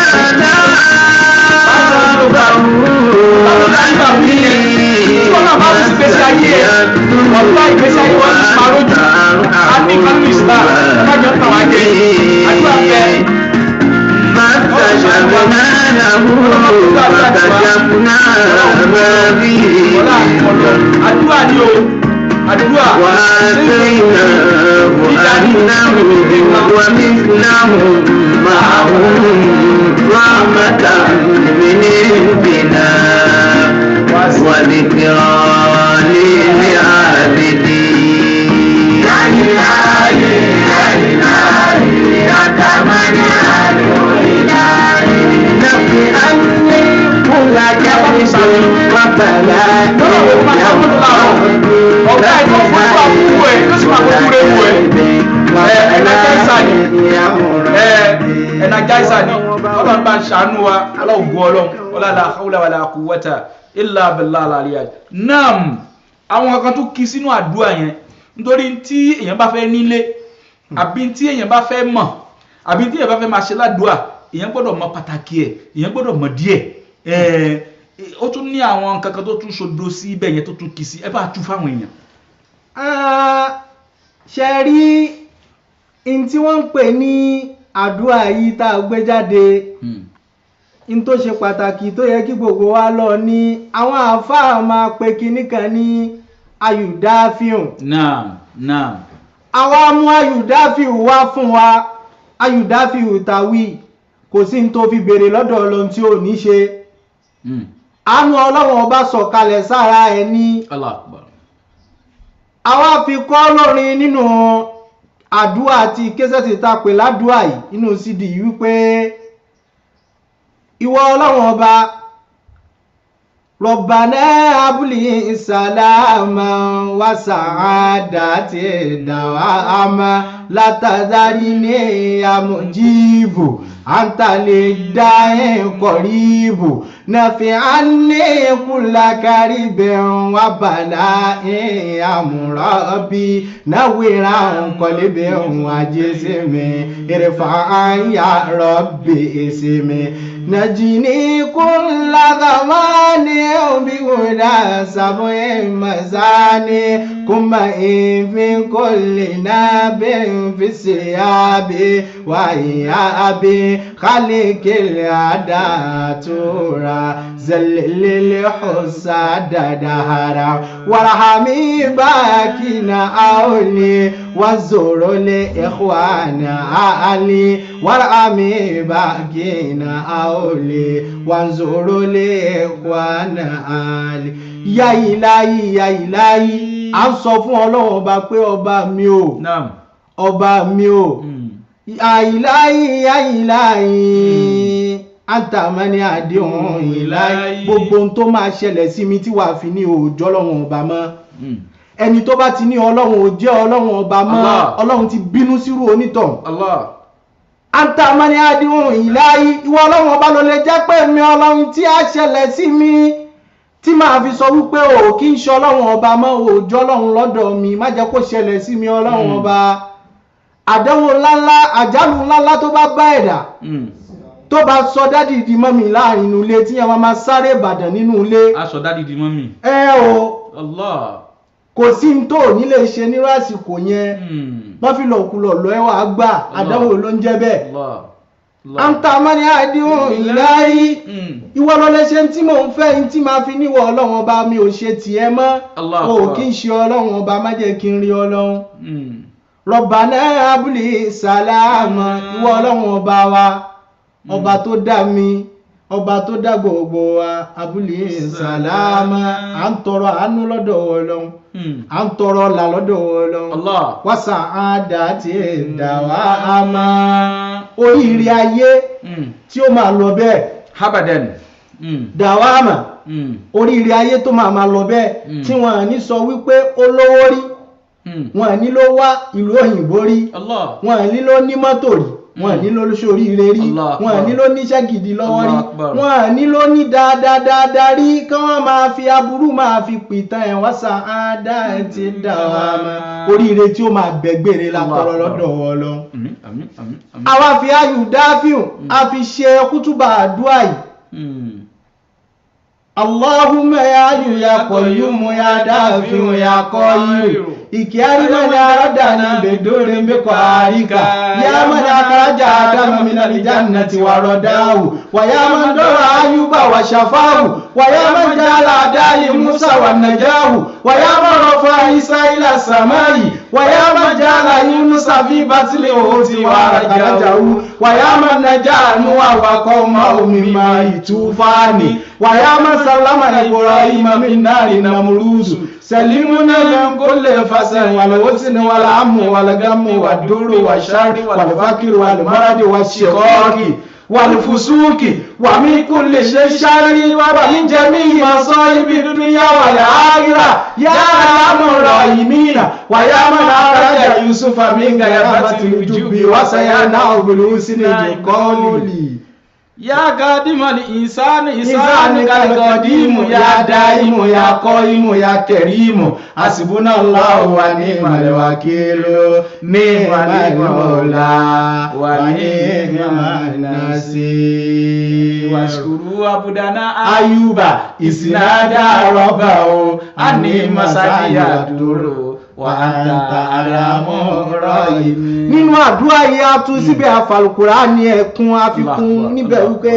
S2: Àdúrà ni o. Àdúrà.
S1: وآتيناه أهله ومثلهم معهم رحمة من عندنا وذكرى للعابدين يا إلهي يا إلهي أنت من يدعو إلهي نبي أني كل كبش ربنا
S2: Ọ̀gá ẹ̀ tó fún ìwà fún ẹ̀ tó sì máa fún ìwúre fún ẹ̀. Ẹ ẹ̀nàjáìsà ni. Ẹ ẹ̀nàjáìsà ni. Ọlọ́run bá ń ṣàánú wa, aláwùgbọ́ ọlọ́run, ọlọ́lá àkàwùlà wàlà quwwata illa billahi al-aliyyil. Naam, àwọn kan tó kí sínú àdúrà yẹn nítorí tí èèyàn bá fẹ́ nílé àbí tí èèyàn bá fẹ́ mọ̀ àbí tí èèyàn bá fẹ́ máa ṣe ládùúà èèyàn gbọ́dọ̀ mọ pàtàkì ẹ̀ èèyàn gbọ́dọ̀ mọ díẹ̀ ẹ̀ ó tún ní àwọn kankan tó tún ṣodo sí ibẹ̀ yẹn tó tún kì í sí ẹ bá tú fáwọn èèyàn.
S3: Ah, ṣe rí n tí wọ́n ń pè ní àdúrà yìí tá a gbé jáde n tó ṣe pàtàkì tó yẹ kí gbogbo wa lọ ní àwọn àáfàá máa pe kinní kan ní ayùdáfíùn
S2: naam naam
S3: àwa mú ayùdáfíù wá fún wa ayùdáfíù tàwí kò sí ní tó fi béèrè lọ́dọ̀ ọlọ́run tí ò ní ṣe
S2: Mm.
S3: àánú ọlọ́run ọba sọ̀kalẹ̀ sára ẹ̀ ní
S2: allah akbar
S3: àwa fi kọ́ lórin nínú àdúrà àti késẹ́tì tá a pè ládùúà yìí nínú cd yìí wípé ìwọ ọlọ́run ọba rọ̀bàná abúlé ìsàlámà wà sàádà tí dàwà àmà látàdárí ní àmójíìbò àǹtàlẹ̀ dáhìn kọ̀ríbò nàfi àní kúlákárí bẹ̀rùn wà bàlá àmúrọ̀bí náwìrà nkọ̀lẹ́bẹ̀rùn àjẹsẹ̀mí ìrẹ̀fà àyà rọ̀bì ìsẹ̀mí nàjìní kúnlá zamani بهدى سبع مساني كما في كل ناب في الثياب وإياب خلق العادة تورا زلل الحساد دهرا وارحمي باكنا أولي وزور الإخوان أهلي وارحمي باكنا أولي وانظر الإخوان أهلي ya ìláyí ya ìláyí à ń sọ fún ọlọ́run ọba pé ọba mi ò
S2: naam
S3: ọba mi ò
S2: Mm.
S3: àìláyí àìláyí àtàmánì àdéhùn ìláyí gbogbo ohun tó máa ṣẹlẹ̀ sí mi tí wàá fi ní òòjọ́ ọlọ́run ọba mọ́
S2: Mm.
S3: ẹni tó bá ti ní ọlọ́run ò jẹ́ ọlọ́run ọba mọ́
S2: Allah.
S3: ọlọ́run ti bínú sírú onítàn
S2: allah
S3: àtàmánì àdéhùn ìláyí ìwọ ọlọ́run ọba ló lè jẹ́ pé mi ọlọ́run tí a ṣẹlẹ̀ sí mi tí màá fi sọ wípé o kì í ṣe ọlọ́run ọba mọ́ òòjọ́ ọlọ́run lọ́dọ̀ mi má jẹ́ kó ṣẹlẹ̀ sí mi ọlọ́run
S2: Mm.
S3: ọba àdánwò ńláńlá àjálù ńláńlá tó bá bá ẹ̀dá
S2: Mm.
S3: tó bá sọ dádì di mọ́mì láàrin inú ilé tí yẹn máa máa sáré ìbàdàn nínú ilé
S2: aṣọ dádì di mọ́mì
S3: ẹ o
S2: allah
S3: kò sí ní tó ní lè ṣe nírú àsìkò yẹn
S2: Mm.
S3: wọ́n fi lọ̀kulọ̀ lọ ẹwà gbà àdánwò ló ń jẹ́ bẹ́ẹ̀
S2: allah allah
S3: àǹtà mọ́ni àdéhùn ìláyí
S2: Mm.
S3: ìwọ ló lè ṣe tí mò ń fẹ́ ní tí máa fi níwọ̀ ọlọ́run ọba mi ò ṣe tiẹ̀ mọ́
S2: Allah
S3: o
S2: Akbar.
S3: kì í ṣe ọlọ́run ọba má jẹ́ kí n rí ọlọ́run
S2: Mm.
S3: rọ̀bàná abúlé sàlámà ìwọ ọlọ́run ọba wa ọba tó dá mi ọba tó dá gbogbo wa abúlé sàlámà à ń tọrọ àánú lọ́dọ̀ ọlọ́run
S2: Mm.
S3: à ń tọrọ ọ̀là lọ́dọ̀ ọlọ́run
S2: allah
S3: wàsà àdá tí ẹ̀ dà wá a máa oríire ayé
S2: Mm.
S3: tí ó máa lọ bẹ́ẹ̀
S2: habadan Mm.
S3: dà wá a máa
S2: Mm.
S3: oríire ayé tó máa máa lọ bẹ́ẹ̀
S2: Mm.
S3: tí wọ́n á ní sọ wípé ó lówó rí
S2: Mm.
S3: wọ́n á ní ló wá ìlú òyìnbó rí
S2: allah
S3: wọ́n á ní ló ní mọ́tò rí wọ́n á ní ló sóríire rí
S2: Allah Akbar.
S3: wọ́n á ní ló níṣẹ́ gidi lọ́wọ́ rí
S2: Allah Akbar.
S3: wọ́n á ní ló ní dáadáa dáadáa rí kí wọ́n máa fi aburú máa fi pìtàn ẹ̀ wá sa àádá ẹ̀ ti dà wá mọ́ oríire tí ó máa bẹ̀gbére la
S2: Allah
S3: tọrọ
S2: Akbar.
S3: lọ́dọ̀ Ọlọ́run
S2: Àmín, àmín, àmín, àmín.
S3: àwa fi ayù dáfíù a fi ṣe kútùbà àdúrà yìí
S2: Mm.
S3: Allahumma ya yu ya qayyum ya dafi'u ya qayyum ikiyari man aradani bedore mbeko arika ya man akhraja adama min aljannati wa radahu wa ya man dara ayuba wa shafahu wa ya man jala adali musa wa najahu wa ya man rafa isa ila samai wa ya man jala yunusa fi batli uti wa rajahu wa ya man najanu wa qawma mimma itufani wa ya man sallama ibrahima min nari namruzu سلمنا من كل فسن والوسن والهم والغم والدر والشر والفقر والمرض والشقاق والفسوق ومن كل شيء شر ومن جميع مصائب الدنيا والآخرة يا أرحم الراحمين ويا من أخرج يوسف من غيابة الجب وسيناه بالحسن القول
S2: ya kadimali insani insani
S3: Ìsáni kàlùkọ̀dímù ya dáìmù ya kọ́ìmù ya kẹ̀rímù, àsìbúnà Allahu wa ní ìmàlẹ̀ wàkílù, ní ìmàlẹ̀ mọ̀lá, wà ní ìmàlẹ̀ sí.
S2: washkuru abudana
S3: Ayuba ìsìnádà rọ́bà o, a ní masaya dúró, wà á ta àràmọ́ rọ́yì. Nínú àdúrà yìí a tún síbẹ̀ àfàlùkùrá ní ẹ̀kún àfikún
S2: Allah,
S3: níbẹ̀
S2: Allah.
S3: wípé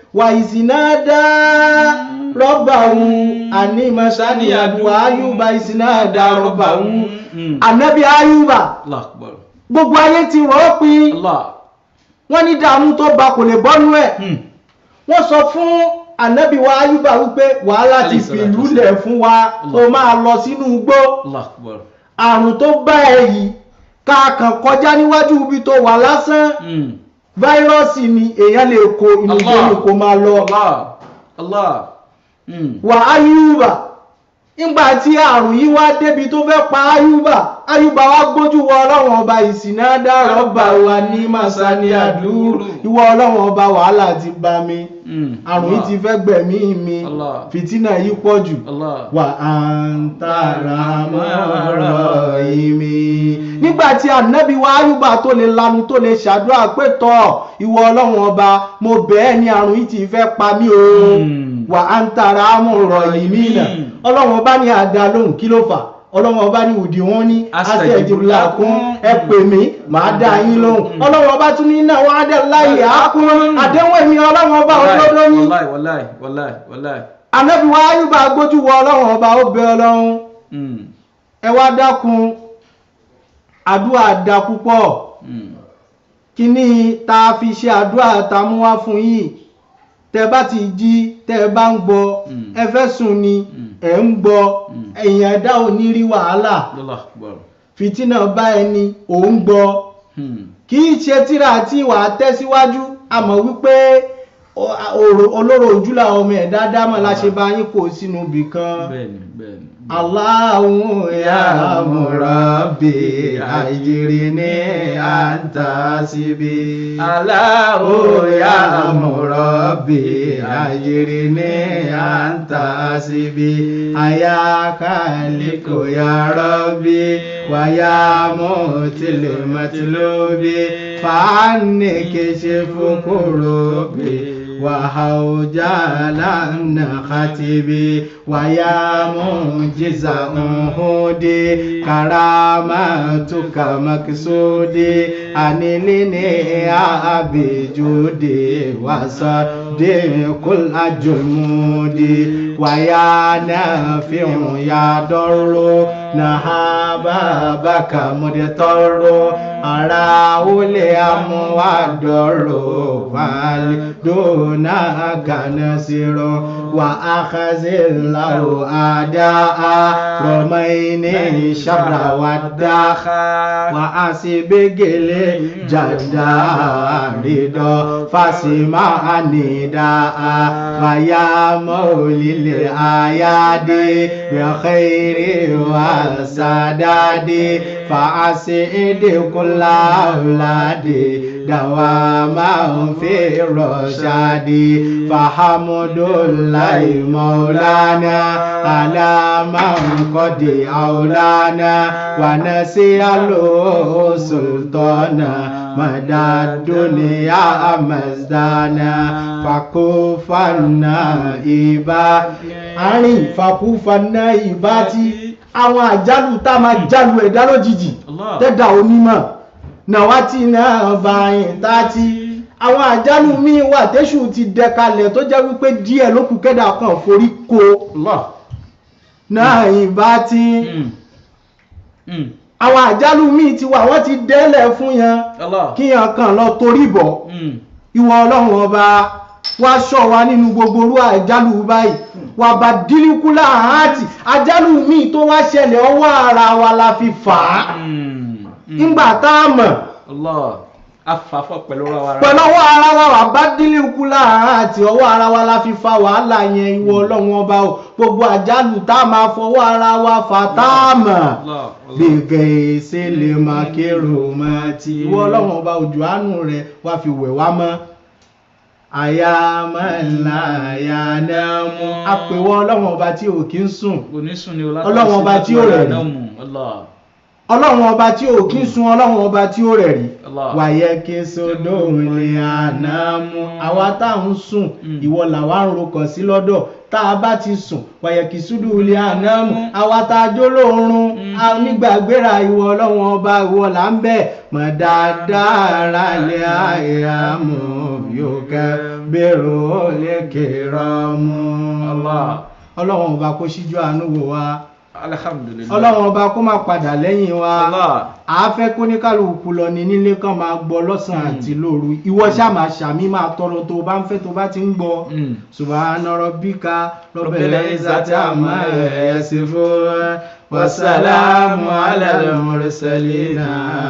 S3: wà ìsìnàdá rọ́bà òun àní masani àdúrà ayúbà ìsìnàdá rọ́bà òun
S2: Mm.
S3: ànábì ayúbà
S2: Allah akbar.
S3: gbogbo ayé ti rọ̀ ọ́ pin
S2: Allah.
S3: wọ́n ní dààmú tó ba kò lè bọ́nú ẹ̀
S2: Mm.
S3: wọ́n sọ fún ànábì wa ayúbà wípé wàhálà ti
S2: Alayhi salatu
S3: fìlú
S2: wassalam.
S3: lẹ̀ fún wa
S2: Allah.
S3: ó máa lọ sínú igbó
S2: Allah akbar.
S3: àrùn tó bá ẹ yìí káàkàn kọjá níwájú ibi tó wà lásán
S2: Mm.
S3: fáírọ́ọ̀sì ni èèyàn lè kó inú igbó
S2: Allah.
S3: ni kó máa lọ
S2: Allah. Allah. Mm.
S3: wà ayúbà nígbà tí àrùn yìí wá débi tó fẹ́ pa ayúbà ayúbà wá gbójú wọ ọlọ́run ọba ìsìnà dárọ̀ bá wa ní màsání àdúró ìwọ ọlọ́run ọba wàhálà ti bá mi
S2: Mm.
S3: àrùn yìí ti fẹ́ gbẹ̀mí mi
S2: Allah.
S3: fìtínà yìí pọ̀ jù
S2: Allah.
S3: wà á ń tààrà mọ́rọ̀ ìmí. nígbà tí ànábì wa ayúbà tó lè lanu tó lè ṣàdúrà pé tọ́ ìwọ ọlọ́run ọba mo bẹ̀ ẹ́ ní àrùn yìí ti fẹ́ pa mí o
S2: Mm.
S3: wà á ń tààrà mọ́rọ̀ ìmí náà ọlọ́run ọba ní àdá lóhùn kí ló fà ọlọ́run ọba ní òdì wọn ní àṣẹjìbìlà kún ẹ pè mí màá dá yín lóhùn ọlọ́run ọba tún ní náà wọ́n á dẹ̀ láyè á kún àdéhùn èmi ọlọ́run ọba òdodo ní
S2: Wallahi, wallahi, wallahi, wallahi.
S3: ànábì wa ayúbà gbójú wọ ọlọ́run ọba ó bẹ ọlọ́run
S2: Mm.
S3: ẹ wá dákun àdúrà dá púpọ̀
S2: Mm.
S3: kíní tá a fi ṣe àdúrà tá a mú wá fún yìí tẹ bá ti jí tẹ bá ń gbọ́
S2: Mm.
S3: ẹ fẹ́ sùn ni
S2: Mm.
S3: ẹ ń gbọ́
S2: Mm.
S3: èèyàn ẹ̀dá ò ní rí wàhálà
S2: Allah akbar.
S3: fìtínà bá ẹni ò ń gbọ́
S2: Mm.
S3: kì í ṣe tíra tí wàá tẹ̀síwájú àmọ́ wípé o- òrò- olóró ojú làwọn ọmọ ẹ̀dá dámọ̀ láṣẹ bá yín kó sínú ibì kan.
S2: Bẹ́ẹ̀ni, bẹ́ẹ̀ni.
S3: Allahu ya murabbi ajirni anta sibi. Allahu ya murabbi ajirni anta sibi. Ayaka liko ya rabbi wa ya mutil matlubi. Fa'anni kishifu kurubi. وحوجالا خطيبي ويا منجز أهودي كرامتك مقصودي أنلني أبي جودي وصدق الجمودي ويا نافع يا ضر نهابك مدتر أراولي أموادر فالدون كنسر وأخذ الله أداء رمين شر والداخ وأسبق الجدار رضا فاسمع نداء ويا مولي الآيات بخير والسداد فأسعد كل أولادي دواما في الرشاد فحمد الله مولانا على من قد أولانا ونسأله سلطانا مدى الدنيا مزدانا فكفنا إبا àárín ìfàkúfàná ìbá tí àwọn àjálù tá máa jálù ẹ̀dá lójijì
S2: Allah.
S3: tẹ́dà onímọ̀ náwá tí náà bá yìn tá tí àwọn àjálù míì wà tẹ́ṣù ti dẹkalẹ̀ tó jẹ́ wípé díẹ̀ ló kù kẹ́dà kan forí ko
S2: Allah.
S3: náà ìbá tí
S2: Mm. Mm.
S3: àwọn àjálù míì ti wà wọ́n ti dẹ́lẹ̀ fún yẹn
S2: Allah.
S3: kí yẹn kàn lọ torí bọ̀
S2: Mm.
S3: ìwọ ọlọ́run ọba wá ṣọ́ wa nínú gbogbo orú àjálù báyìí wà bá dílíkú láàáàtì àjálù míì tó wá ṣẹlẹ̀ ọwọ́ ara wa la fi fà á
S2: Mm. Mm.
S3: nígbà tá a mọ̀
S2: Allah. Afafọ pẹ̀lú ọ̀rọ̀ ara.
S3: pẹ̀lú ọwọ́ ara wa wà bá dílíkú láàáàtì ọwọ́ ara wa la fi fa wàhálà yẹn ìwọ ọlọ́run ọba o gbogbo àjálù tá a máa fọwọ́ ara wa fà tá a mọ̀
S2: Allah. Allah.
S3: gbẹ̀gẹ̀ ìṣẹ̀lẹ̀ máa kérò máa ti ìwọ ọlọ́run ọba òjò àánú rẹ̀ wá fi wẹ̀ wá mọ́ àyàmọ́lá àyànámú àpèwọ́ ọlọ́run ọba tí ò kí ń sùn
S2: Onísùn ni o
S3: Ọlọ́run ọba tí ó rẹ̀ rí.
S2: Allah.
S3: ọlọ́run ọba tí ò kí ń sun ọlọ́run ọba tí ó rẹ̀ rí
S2: Allah.
S3: wàyẹ kí sódò lè ànámú àwa tá à ń sùn
S2: Mm.
S3: ìwọ làwa ń rokàn sí lọ́dọ̀ tá a bá ti sùn wàyẹ kí sódò lè ànámú àwa tá a jó lóorun a nígbàgbéra ìwọ ọlọ́run ọba ìwọ là ń bẹ̀ mọ̀ dáadáa lè àyàmú yukabbiruhu al-kiramu.
S2: Allah.
S3: ọlọ́run ọba kó ṣíjú àánú wò wá
S2: alhamdulilayi
S3: ọlọ́run ọba kó má padà lẹ́yìn wa
S2: Allah.
S3: àáfẹ́ kó ní kálukú lọ ní nílé kan máa gbọ́ lọ́sàn-án àti lóru ìwọ ṣáà máa ṣàmì máa tọrọ tó o bá ń fẹ́ tó o bá ti ń gbọ́
S2: Mm.
S3: subhana rabbika rabbil
S2: Rabbil
S3: izzati amma yasifun wa salamu ala al-mursalin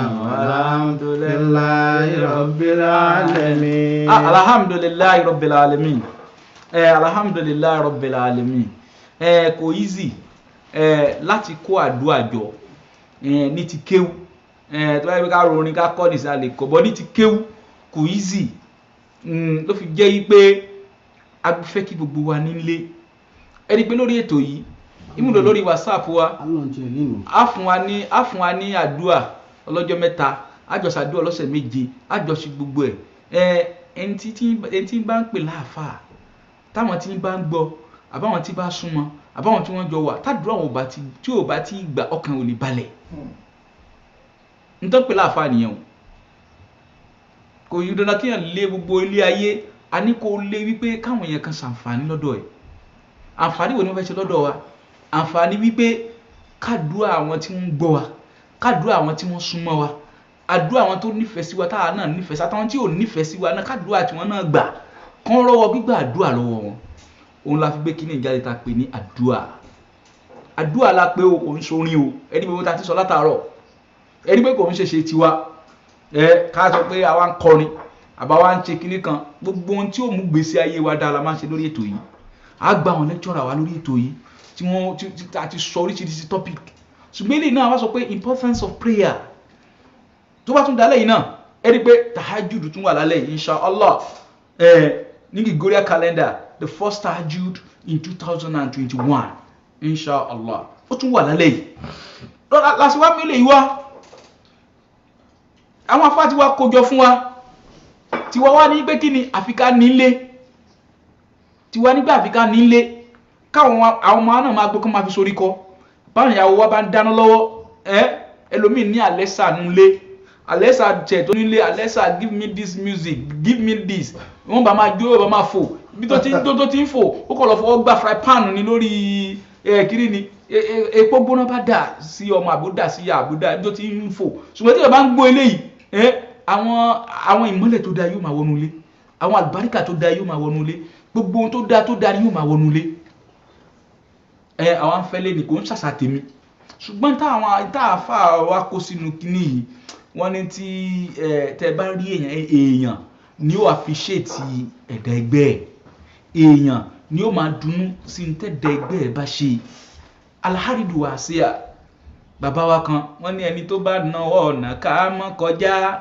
S3: walhamdulillahi rabbil alamin.
S2: Ah, alhamdulilayi rabbil alamin eh, alhamdulilayi rabbil alamin eh, kò easy eh, láti kó àdúrà jọ eh, ní ti kéwú eh, tó bá yẹ ká rorin ká kọ́ nìsa lè kọ́ bọ́ ní ti kéwú kò easy mm, ló fi jẹ́ yí pé a fẹ́ kí gbogbo wa nílé ẹni pé lórí ètò yìí ìmúlò lórí whatsapp wa
S3: Ọlọ́run ti ẹ̀ nínú.
S2: a fún wa ní a fún wa ní àdúà ọlọ́jọ́ mẹ́ta àjọṣàdúà ọlọ́sẹ̀ méje àjọṣe gbogbo ẹ̀ ẹ ẹni tí tí ẹni tí bá ń pè láàfáà táwọn tí bá ń gbọ́ àbáwọn tí bá súnmọ́ àbáwọn tí wọ́n jọ wà tádùúrà wọn ò bá ti tí ò bá ti gbà ọkàn ò lè balẹ̀ nítorí pé láàfáà nìyẹn o kò yí dandan kéèyàn lé gbogbo ilé ayé a ní kó lé wípé káwọn èèyàn kan ṣàǹfààní lọ́dọ̀ ẹ̀ àǹfààní wo ni wọ́n fẹ́ ṣe lọ́dọ̀ wa àǹfààní wípé kádùá àwọn tí wọ́n ń gbọ́ wa kádùá àwọn tí wọ́n súnmọ́ wa àdúrà àwọn tó nífẹ̀ẹ́ sí wa táwa náà nífẹ̀ẹ́ sí àtàwọn tí ò nífẹ̀ẹ́ sí wa náà kádùá tí wọ́n náà gbà kán rọ́wọ́ gbígbà àdúrà lọ́wọ́ wọn òun la fi gbé kíní ìjáde ta pè ní àdúà àdúà la pé o kò ń sorin o ẹni pé mo ta ti sọ látàárọ̀ ẹni pé kò ń ṣèṣe tiwa ẹ ká sọ pé àwa ń kọrin àbá wa ń ṣe kíní kan gbogbo ohun tí ó mú gbèsè ayé wa dáa la máa ń ṣe lórí ètò yìí á gba àwọn lẹ́kítọ́rà wa lórí ètò yìí tí wọ́n ti ti a ti sọ oríṣiríṣi topic ṣùgbọ́n eléyìí náà wá sọ pé importance of prayer tó bá tún dalẹ̀ yìí náà ẹ rí i pé tahajud tún wà lálẹ́ yìí inshallah ẹ ní Gregorian calendar the first tahajud in two thousand and twenty-one inshallah ó tún wà lálẹ́ yìí lọ́la làṣìwá mi lè yí wá àwọn afá tí wàá kójọ fún wa tiwa wá ní pé kí ni àfikà nílé tiwa nígbà àfikà nílé káwọn àwọn ọmọ náà máa gbé kó máa fi sórí kọ báwọn ìyàwó wa bá ń dáná lọ́wọ́ ẹ ẹlòmíì ní Alexa nulẹ̀ Alexa jẹ tó nílé Alexa give me this music give me this wọ́n bá máa jó bá máa fò bí tó ti tó tó ti ń fò ó kọ̀ lọ fọwọ́ gba fry pan ni lórí ẹ kiri ni e- e- epo gbóná bá dà sí ọmọ àbúdà sí ìyá àbúdà bí tó ti ń fò ṣùgbọ́n tí ìyá bá ń gbọ́ eléyìí ẹ àwọn àwọn ìmọ́lẹ̀ tó dáa yóò máa wọnú ilé àwọn àlùbáríkà tó dáa yóò máa wọnú ilé gbogbo ohun tó dáa tó dáa ni yóò máa wọnú ilé ẹ àwọn afẹ́lẹ́ ni kò ń ṣàṣà tèmi ṣùgbọ́n táwọn táàfà wa kó sínú kinní yìí wọ́n ní tí ẹ tẹ bá rí èèyàn èèyàn ni ó àfiṣètì ẹ̀dá ẹgbẹ́ ẹ̀ èèyàn ni ó máa dunnú sí ní tẹ̀dá ẹgbẹ́ ẹ̀ bá ṣe alharidu wàásíà bàbá wa kan wọ́n ní ẹni tó bá náwó ọ̀nà ká mọ́ kọjá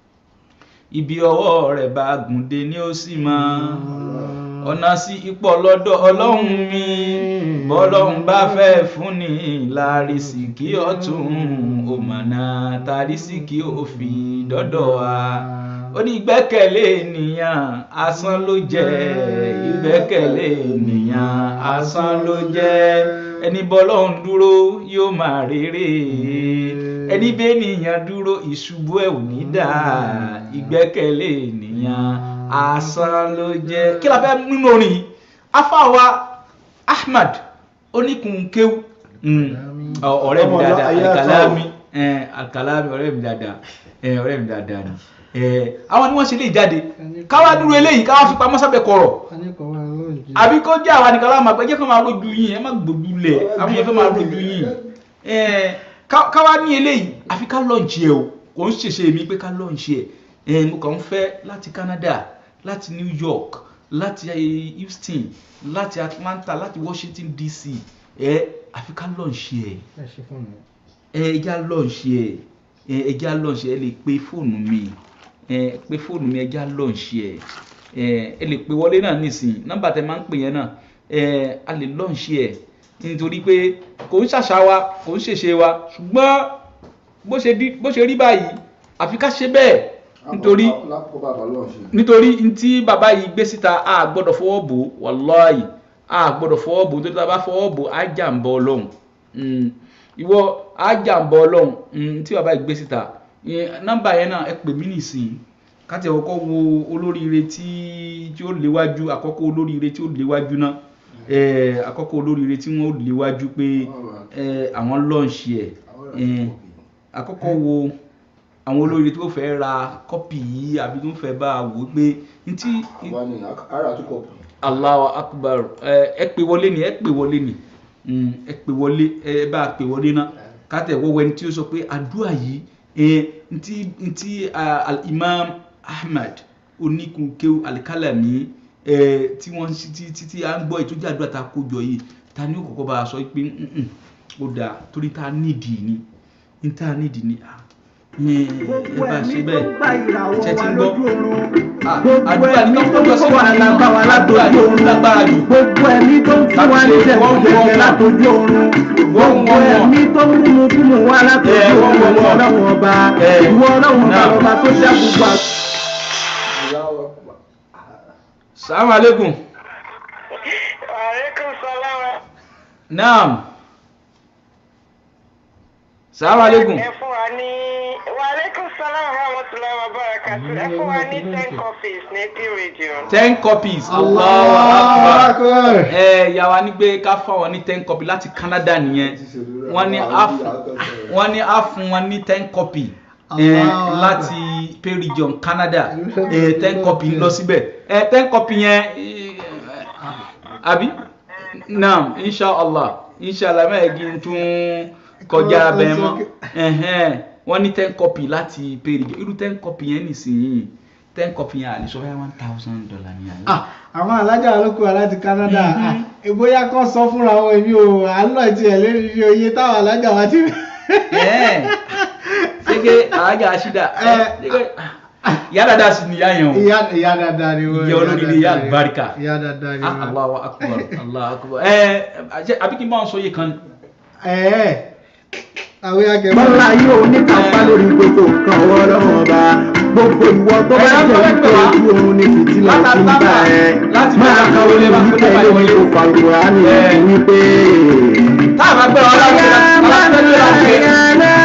S2: ibi ọwọ́ rẹ̀ bá gùndé ni ó sì máa ọ̀nà sí ipò lọ́dọ̀ ọlọ́run mi bọ́lọ́run bá fẹ́ fún ni lárísìkí ọ̀tún òmànà tàrísìkí òfin dọ́dọ̀ wa ó ní ìgbẹ́kẹ̀lé ènìyàn asán ló jẹ́ ìgbẹ́kẹ̀lé ènìyàn asán ló jẹ́ ẹni bọ́lọ́run dúró yóò máa rere ẹni bẹ́ẹ̀ ènìyàn dúró ìṣubú ẹ̀ ò ní dà ìgbẹ́kẹ̀lé ènìyàn asán ló jẹ́ kí la fẹ́ nínú orin yìí afáwa Ahmad oníkunkéw ọ̀rẹ́ mi
S3: Ọmọ
S2: dáadáa
S3: ayé àtọ́.
S2: Alkalami eh, Alkalami ọ̀rẹ́ mi dáadáa eh, ọ̀rẹ́ mi dáadáa ni eh, àwọn ni wọ́n ṣe lè jáde káwá dúró eléyìí káwá fi pamọ́ sábẹ́ kọ̀rọ̀ àbí kó jẹ́ àwa nìkan láwọn máa pẹ́ jẹ́ kó máa rojú yín ẹ má gbòdú lẹ̀ àwọn yẹn fẹ́ máa rojú yín Eh, ká- káwá ní eléyìí àfi ká lọ́ọ̀nchì ẹ̀ o kò ń ṣèṣe mi pé ká lọ́ọ̀nchì ẹ̀ Eh, mo kàn ń fẹ́ láti Canada láti New York láti eh, Houston láti Atlanta láti Washington DC ẹ àfi ká lọ́ọ̀nchì ẹ̀ ẹ ẹja lọ́ọ̀nṣì ẹ ẹ ẹja lọ́ọ̀nṣì ẹ lè pe fóònù mi ẹ pe fóònù mi ẹja lọ́ọ̀nṣì ẹ ẹ ẹ lè pe wọlé náà nísìnyí nọ́mbà tẹ máa ń pè yẹn náà ẹ a lè lọ́ọ̀nṣì ẹ nítorí pé kò ń ṣàṣà wa kò ń ṣèṣe wa ṣùgbọ́n bó ṣe di- bó ṣe rí báyìí àfi ká ṣe bẹ́ẹ̀ nítorí
S1: lápò bàbá lọ́ọ̀ ṣe.
S2: nítorí ntí bàbá yìí gbé síta a gbọ́dọ̀ fọwọ́ bò ó, wàláhì a gbọ́dọ̀ fọwọ́ bò ó, nítorí tá a bá fọwọ́ bò ó, á jà ń bọ ọlọ́run Mm. ìwọ á jà ń bọ ọlọ́run Mm, tí bàbá yìí gbé síta Ìyẹn, nọ́mbà yẹn náà ẹ pè mí nìsín káti ọkọ̀ wo olóríire tí tí ó léwájú àkọ́kọ́ olóríire tí ó léwájú náà eh, àkọ́kọ́ olóríire tí wọ́n ó léwájú pé eh, àwọn lọ́ọ̀ṣì ẹ̀ eh, àkọ́kọ́ wo àwọn olóríire tó fẹ́ ra kọ́pì yìí àbí tó fẹ́ bá a wò ó pé ntí
S4: àwa ni ara àtúkọ̀
S2: Allahu akbar ẹ ẹ pè wọlé ni ẹ pè wọlé ni Mm, ẹ pè wọlé ẹ bá a pè wọlé náà kátẹ wọwọ ẹni tí ó sọ pé àdúrà yìí ẹ ntí ntí ah, al-imam ahmad oníkunkeu alikalami ẹ tí wọn ti ti ti à ń gbọ́ ìtọ́jú àdúrà tá a kó jọ yìí ta ni ó kọ́kọ́ bá a sọ pé "Mm-mm, ó dáa torí tá a nídìí ni ní tá a nídìí ni ah, ẹ ẹ bá a ṣe bẹ́ẹ̀ ṣe ti ń gbọ́ Ah, àdúrà ní kọ́kọ́ jọ sí wàhálà bá wa ládùúgbò àdúrà lágbára jù
S1: gbogbo ẹ̀mí tó ń fún wa ní jẹ̀kújẹ̀kẹ̀ látọjú oorun gbogbo ẹ̀mí tó ń múmu kúmu wá látọjú oorun ìwọ ọlọ́run ọba ìwọ ọlọ́run ọba ọba tó dá gbogbo àgbà.
S2: salamu alaikum
S5: Alaikum salam.
S2: naam salamu alaikum
S5: Ẹ fún wa ní wa alaikum salam wa rahmatullahi wa barakatuh. Ẹ fún wa ní ten copies ní P radio.
S2: ten copies Allahu Akbar ẹ yà wá ní pé ká fáwọn ní ten copy láti Canada nìyẹn wọ́n ní á fún wọ́n ní á fún wọn ní ten copy ẹ
S3: Allahu Akbar.
S2: láti Pay Region Canada ẹ ten copy lọ síbẹ̀ ẹ ten copy yẹn ẹ, àbí naam inshallah inshallah mẹ́ẹ̀ẹ́dì tún kọjá
S3: Ó- ó
S2: bẹ́ẹ̀
S3: sọ
S2: mọ́
S3: pé-
S2: ẹ̀hẹ́n wọ́n ní ten copy láti Pay Region irú ten copy yẹn nìsín ten copy yẹn àlè sọ fẹ́ one thousand dollar ní àlè.
S3: Ah, àwọn alájà ló kó wa láti Canada Ah, ìbóyá kan sọ fúnra wọn èmi ò àlọ́ tiẹ̀ lérí iye oye táwọn alájà wa ti.
S2: Ẹ́ẹ̀, ṣége alájà aṣídà
S3: Ẹ.
S2: ìyá dáadáa sì ni ìyá yẹn o
S3: ìyá ìyá dáadáa ni wọn.
S2: Ìyá olóríire, ìyá àlùbáríkà.
S3: ìyá dáadáa ni
S2: Ah,
S3: wọn.
S2: Allahu akbar Allahu akbar ẹ ẹ àbí kí n bá wọn sọ yìí kan
S3: ẹ̀ẹ́ àwọn akẹ́kọ̀ọ́.
S1: bọ́lá yóò ní kápá lórí gbogbo nǹkan ọwọ́ ọlọ́run ọba gbogbo ìwọ tó bá
S2: Ẹ̀yà ń
S1: jẹ́
S2: tọ́lẹ̀
S1: wípé
S2: pè wá.
S1: ojú oorun ní fìtílà
S2: Láti
S1: tí ń bá ẹ
S2: láti
S1: máa
S2: bẹ̀rẹ̀
S1: ka
S2: wọlé,
S1: orí
S2: máa
S1: wípé
S2: wọlé,
S1: lórí
S2: wọlé.
S1: òkú àlùkùránì
S2: Ẹ̀.
S1: wípé.
S2: tá a bá gbé wọn láti ṣe láti ṣe láti ṣe ẹ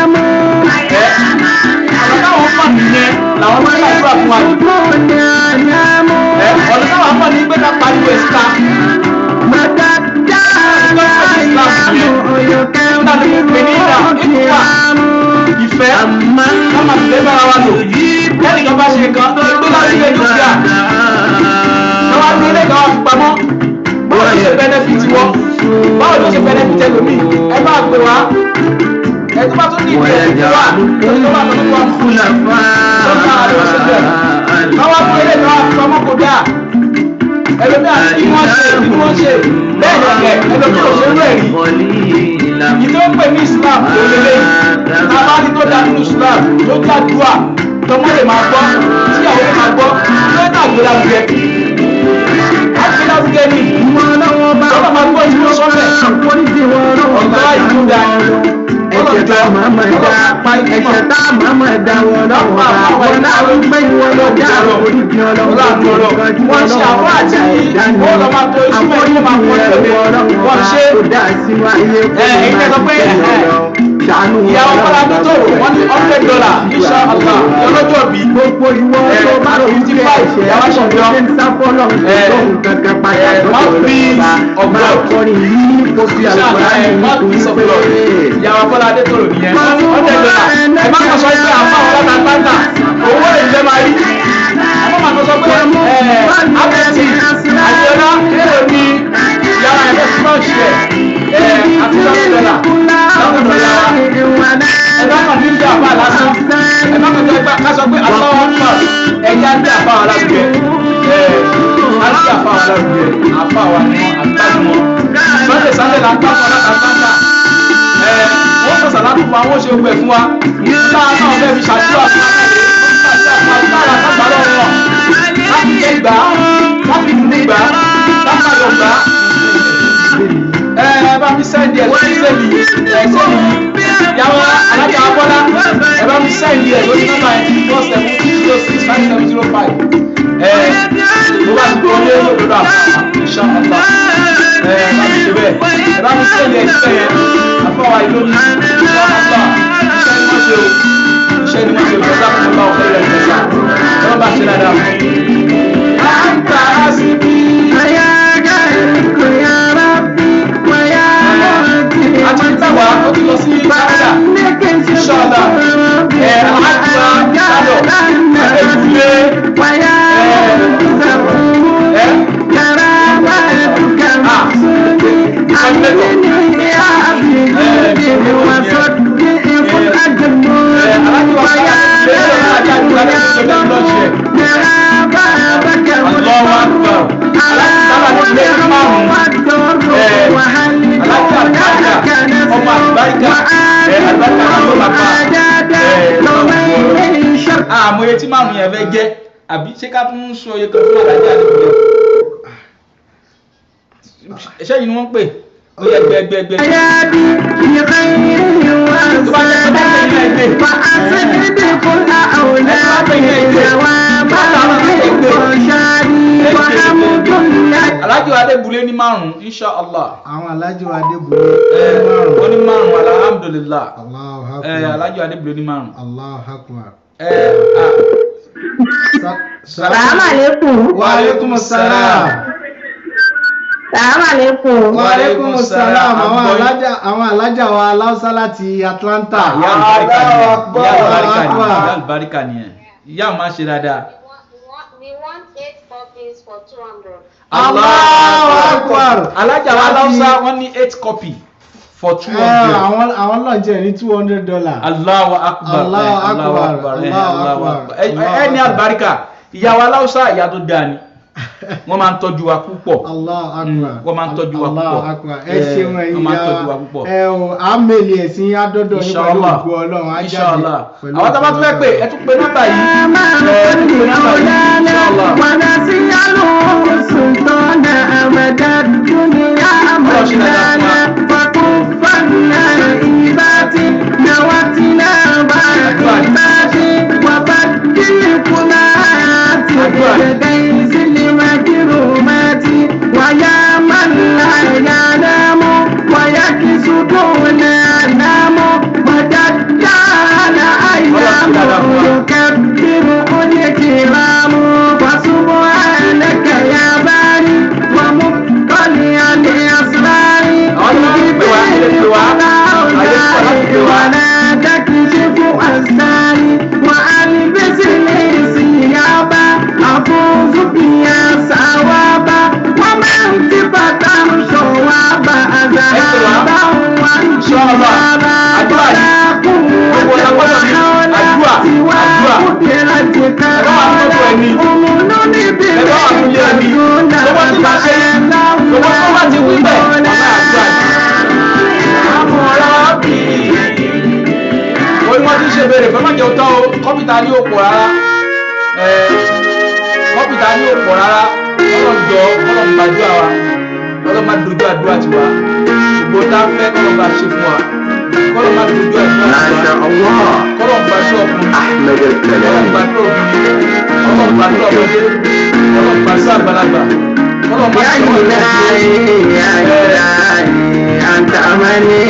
S2: àwọn táwọn fà nìyẹn làwọn máa ń ṣàdúrà fún wa jù ẹ ọ̀nà táwọn fà ní pé ká pariwo ẹ̀ síta láti fi pè ní ìdá ìkúwà ìfẹ́ ká máa fi lé bára wa lò lẹ́nìkan bá ṣe nǹkan tó gbé láti ilé dúkìá lọ́wọ́ á gbé ilé kan wá fi pamọ́ báwo ló ṣe bẹ́nẹ́fìtì wọ́ báwo ló ṣe bẹ́nẹ́fìtì ẹlòmíì ẹ bá gbé wá ẹ tó bá tó ní ìdí ẹ̀ wá ẹ tó bá tó ní wá fún un tó bá a lọ ṣe bẹ́ẹ̀ lọ́wọ́ á gbé ilé kan wá fi pamọ́ kó dáa ẹlòmíì àti kí wọ́n ṣe kí wọ́n ṣe bẹ́ẹ̀ lọ́kẹ̀ ẹlòmíì ò ṣe rú ẹ̀rí ìdí ó pè ní Islam tó lélẹ̀ tábàdí tó dá nínú Islam tó jàdúrà tọmọ lè máa gbọ́ tíyàwó lè máa gbọ́ tó dá gbéragbé agbéragbé ni tọ́lá máa gbọ́ ìlú sọ́lẹ̀ ọ̀gá ìlú da
S1: Ẹ̀jẹ̀ tá a máa ma dá ẹ̀jẹ̀ tá a máa ma dá wọn lọ́wọ́ bá wọn náà ń gbé wọn lọ dá oríṣi ọlọ́wọ́
S2: wọ́n ṣe àwọn àti wọ́n lọ máa tó iṣu mẹ́rin ló máa kọ́ ẹ̀rọ wọ́n ṣe ìyàwó kọ́lá tó tó wọ́n ní hundred dollar insha Allah ọlọ́jọ́ bí
S1: gbogbo ìwọ tó bá rò wípé ẹ̀ṣẹ̀ àṣọ ń sá fọ́lọ́ lóhùn kankan padà lọ́dọ̀ ọ̀la ọba akọrin yìí kò fi àlùkòrán yìí kò wípé
S2: ìyàwó kọ́lá tó tó nìyẹn hundred dollar ẹ má kọ́ sọ pé àfa àwọn ọ̀la tàǹtà owó ìjẹ́ máa rí ẹ má kọ́ sọ pé ẹ abẹ́tì àjọyọ̀ èrò ní ìyàwó ẹ̀fẹ́ fúlọ́ọ̀ṣì ẹ̀ ẹ̀ àti hundred dollar hundred dollar ẹ bá kàn ní ìjà àbá lásán ẹ bá kàn tó ká sọ pé aláwọ̀ ń pọ̀ ẹ̀yà ń tẹ àbá wa lágbè ẹ̀ á ti àbá wa lágbè àbá wa ni wọn àtàkùn wọn sunday sunday la ń tàkùn ọ̀nà kàtàkà ẹ̀ wọ́n sọ sàlámù fún wa wọ́n ṣe gbẹ fún wa nígbà náà bẹ́ẹ̀ fi ṣàdúrà fún wa láti lè gbà láti lè gbà láti lè gbà ẹ ẹ bá mi sẹ́ndì ẹ̀ lórí sẹ́ndì ẹ̀ sẹ́ndì yìí yàwó alájà abọ́lá ẹ bá mi sẹ́ndì ẹ̀ lórí nọ́mbà ẹ̀ four seven zero six five seven zero five ẹ ló bá ti gbọ́ lé lọ́dọ̀ àfọwọ́ ìṣàkóso ẹ bá mi ṣe bẹ́ẹ̀ ẹ bá mi sẹ́ndì ẹ̀ síbẹ̀ yẹn àfọwọ́ ìlónì ìṣàkóso iṣẹ́ ni wọ́n ṣe o iṣẹ́ ni wọ́n ṣe o ìjọba kò bá ọ̀fẹ́ rẹ̀ ìjọba ẹ bá mi àmọ́ etí márùn yẹn fẹ́ jẹ́ àbí ṣé ká tún sọ iye kan fún alájà àdébùlé ṣé yìí ni wọ́n ń pè ó yẹ gbẹgbẹgbẹ. alájọ adébùlé ní márùn insha allah
S3: àwọn alájọ adébúlé
S2: ẹ ó ní márùn alhamdulillah
S3: Allahu
S2: ẹ
S3: akbar
S2: alájọ adébùlé ní márùn
S3: Allahu akbar.
S2: ẹ ah,
S3: Sa-
S6: Salamu alaikum.
S3: wa aleykum salaam.
S6: Salamu alaikum.
S3: wa aleykum salaam
S2: salaam.
S3: àwọn
S2: Àgbọ̀yìn.
S3: alájà àwọn alájà wa aláùsá láti Atlanta.
S2: ìyá àlùbáríkà
S3: Allahu
S2: nìyẹn ìyá àlùbáríkà
S3: akbar.
S2: nìyẹn ìyá àlùbáríkà nìyẹn ìyá ò máa ń ṣe dáadáa.
S6: We want eight copies for two hundred.
S3: Allahu akbar.
S2: alájà wa
S3: Láti-
S2: láwùsá wọn ní eight copy for two
S3: Ẹ,
S2: hundred.
S3: àwọn àwọn náà jẹ́ ní two hundred dollar.
S2: Allahu akbar
S3: Allahu
S2: eh, Allahu
S3: akbar,
S2: akbar eh,
S3: Allahu
S2: Allahu
S3: akbar,
S2: akbar. Ẹ-
S3: Allahu
S2: ẹ ní
S3: akbar.
S2: àlùbáríkà ìyá wa láwùsá ìyá tó dáa ni wọ́n máa ń tọ́jú wa púpọ̀.
S3: Allahu
S2: Mm,
S3: akbar.
S2: wọ́n máa ń tọ́jú wa
S3: Allahu
S2: púpọ̀.
S3: akbar. ẹ
S2: Eh,
S3: ṣeun ẹ̀yin
S2: wọ́n máa ń
S3: ìyá
S2: tọ́jú wa púpọ̀.
S3: ẹ o àmèlì ẹ̀sìn adọ́dọ̀ ní pẹ̀lú
S2: Inshallah.
S3: ògùn ọlọ́run á jáde
S2: Inshallah.
S3: pẹ̀lú
S2: àwọn tábà tún fẹ́ pé ẹ tún pe nọ́mbà yìí. ẹ tún pe nọ́mbà yìí. Inshallah.
S1: ويا من لا ينام ويكسدون ينام ودجال أيامه يكبر الكرام فسبحانك يا باري ومطلع الأسرار ولا تكشف أسراري وألبس لي ثيابا أفوز بها ثوابا ومن صفة صوابا ذهبا وانشرابا ولا قوة ولا حول سوى قدرتك ولا أمن بالله دون
S2: orí wọn ti ṣe béèrè fẹ́ má jẹ́ òótọ́ o kọ́pìtà ní òpò rárá ẹ̀, kọ́pìtà ní òpò rárá ọlọ́jọ́ ọlọ́mọdé àwa ọlọ́mọdé dojú àdúrà tiwa gbogbo tá a fẹ́ kọ́lọ́mọdé ṣe fún wa kọ́lọ́mọdé dojú àdúrà tiwa kọ́lọ́mọdé ṣe ọkùnrin kọ́lọ́mọdé obìnrin kọ́lọ́mọdé ọmọdé kọ́lọ́mọdé ṣe àgbàlagbà kọ́lọ́mọdé ṣe ọmọdé
S1: أنت أمني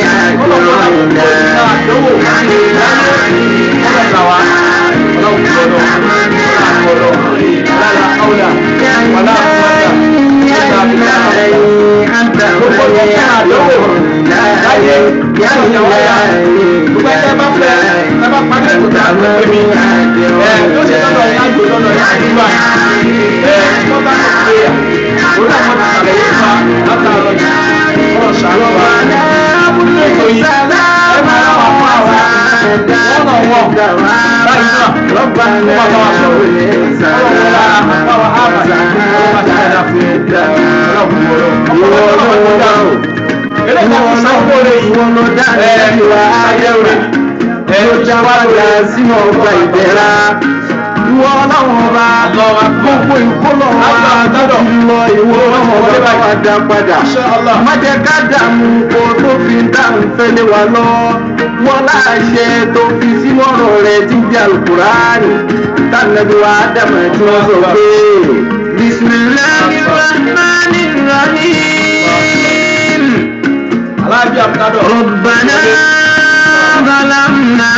S1: sínú ọgbà ìdẹ̀ra ìwọ ọlọ́run ọba gbogbo ìkólọ̀ wa tó ti lọ ìwọ ọlọ́run ọba wa dá padà má jẹ́ ká dààmú kó tó fi dáhùn fẹ́lẹ́ wa lọ wọ́n láṣẹ tó fi sínú ọ̀rọ̀ rẹ̀ ti di alukuraani tànàbí wa dàmà tí wọ́n sọ pé bisimilahi rahmani rahim
S2: aláàbí àbúkádọ̀
S1: ربنا ظلمنا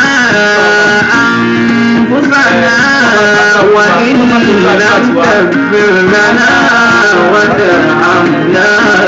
S1: أنفسنا وإن لم تغفر لنا وترحمنا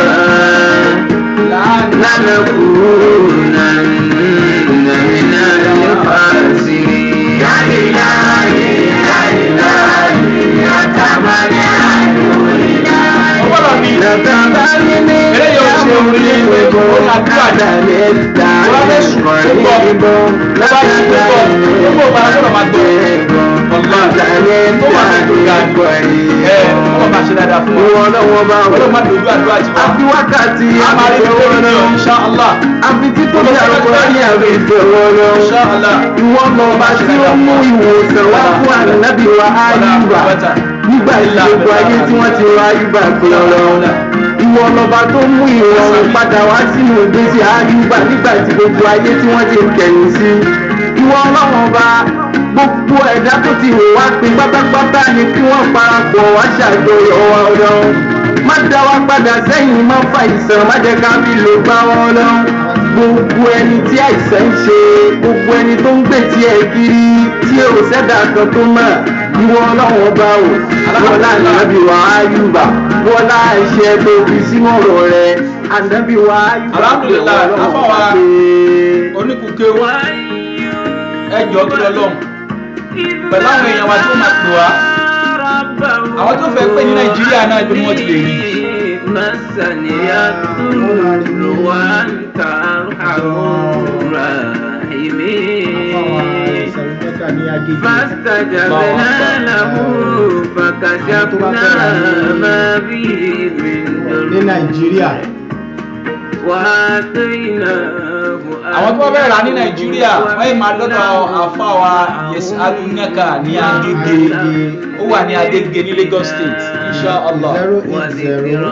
S1: لنكونن من الخاسرين يا إلهي يا إلهي يا تمنى
S2: ọgbọ́dọ̀ ní
S1: لتبني
S2: eléyìí ò ṣe orí ìwé ó ní àdúrà ní wọ́n fẹ́ sùn tó gbọ́ ló bá sùn tó gbọ́ gbogbo ìgbà gbọ́dọ̀ máa gbọ́ ọ̀la tó wà ní ìgbà ẹ̀ ọ̀la máa ṣe dáadáa fún
S1: ìwọ
S2: wa
S1: ọlọ́wọ́ bá wò.
S2: ọlọ́run má dojú àdúrà ti wá
S1: àfi wákàtí
S2: a máa rí
S1: àbẹ̀wò
S2: bíbélì ní
S1: ọlọ́run.
S2: insha Allah
S1: àfi títóbi àlùkò ní àbẹ̀wò ọlọ́run.
S2: insha Allah
S1: ìwọ lọba tí ó mú ìwòsàn wá fún ànábì wa áyùbá nígbà ìṣègùn ayé tí wọ́n ti rọ áyùbá pé ọlọ́run ìwọ lọba tó mú ìrọ̀rùn padà wá sínú ìgbésí áyùbá nígbà tí gbogbo ayé tí wọ́n ti kẹ̀yìn sí ìwọ ọlọ́run ọba gbogbo ẹ̀dá tó ti wò wá pé pátápátá ni kí wọ́n parapọ̀ wá ṣàjọyọ̀ wa ọlọ́run má dá wa padà sẹ́yìn má fa ìsàn má jẹ́ ká fi lò gbá wọn ọlọ́run gbogbo ẹni tí àìsàn ń ṣe gbogbo ẹni tó ń gbè tí ẹ kiri tí ò sẹ́dá kan tó mọ̀ ìwọ ọlọ́run ọba o wọlá ànábì wa áyùbá wọlá ẹ̀ṣẹ̀ tó fi sínú ọ̀rọ̀ rẹ ànábì wa áyùbá
S2: Alhamdulillah,
S1: ọlọ́run
S2: àfọwà
S1: ọba pé
S2: oníkùké ẹjọ́ tó lọ lọ́hùn pẹ̀lú àwọn èèyàn wa tí ó máa pè wá àwọn tó fẹ́ pè ní nàìjíríà náà ibi ni wọ́n ti lè rí
S7: فاستجبنا له فكشفنا ما به من
S3: ní nàìjíríà
S7: وآتيناه
S2: àwọn tó bá bẹ̀rẹ̀ rà ní nàìjíríà wọ́n yìí máa lọ́dọ̀ àfáwà yẹsì alunaka ní agége ó wà ní agége ní lagos state insha allah
S3: zero eight zero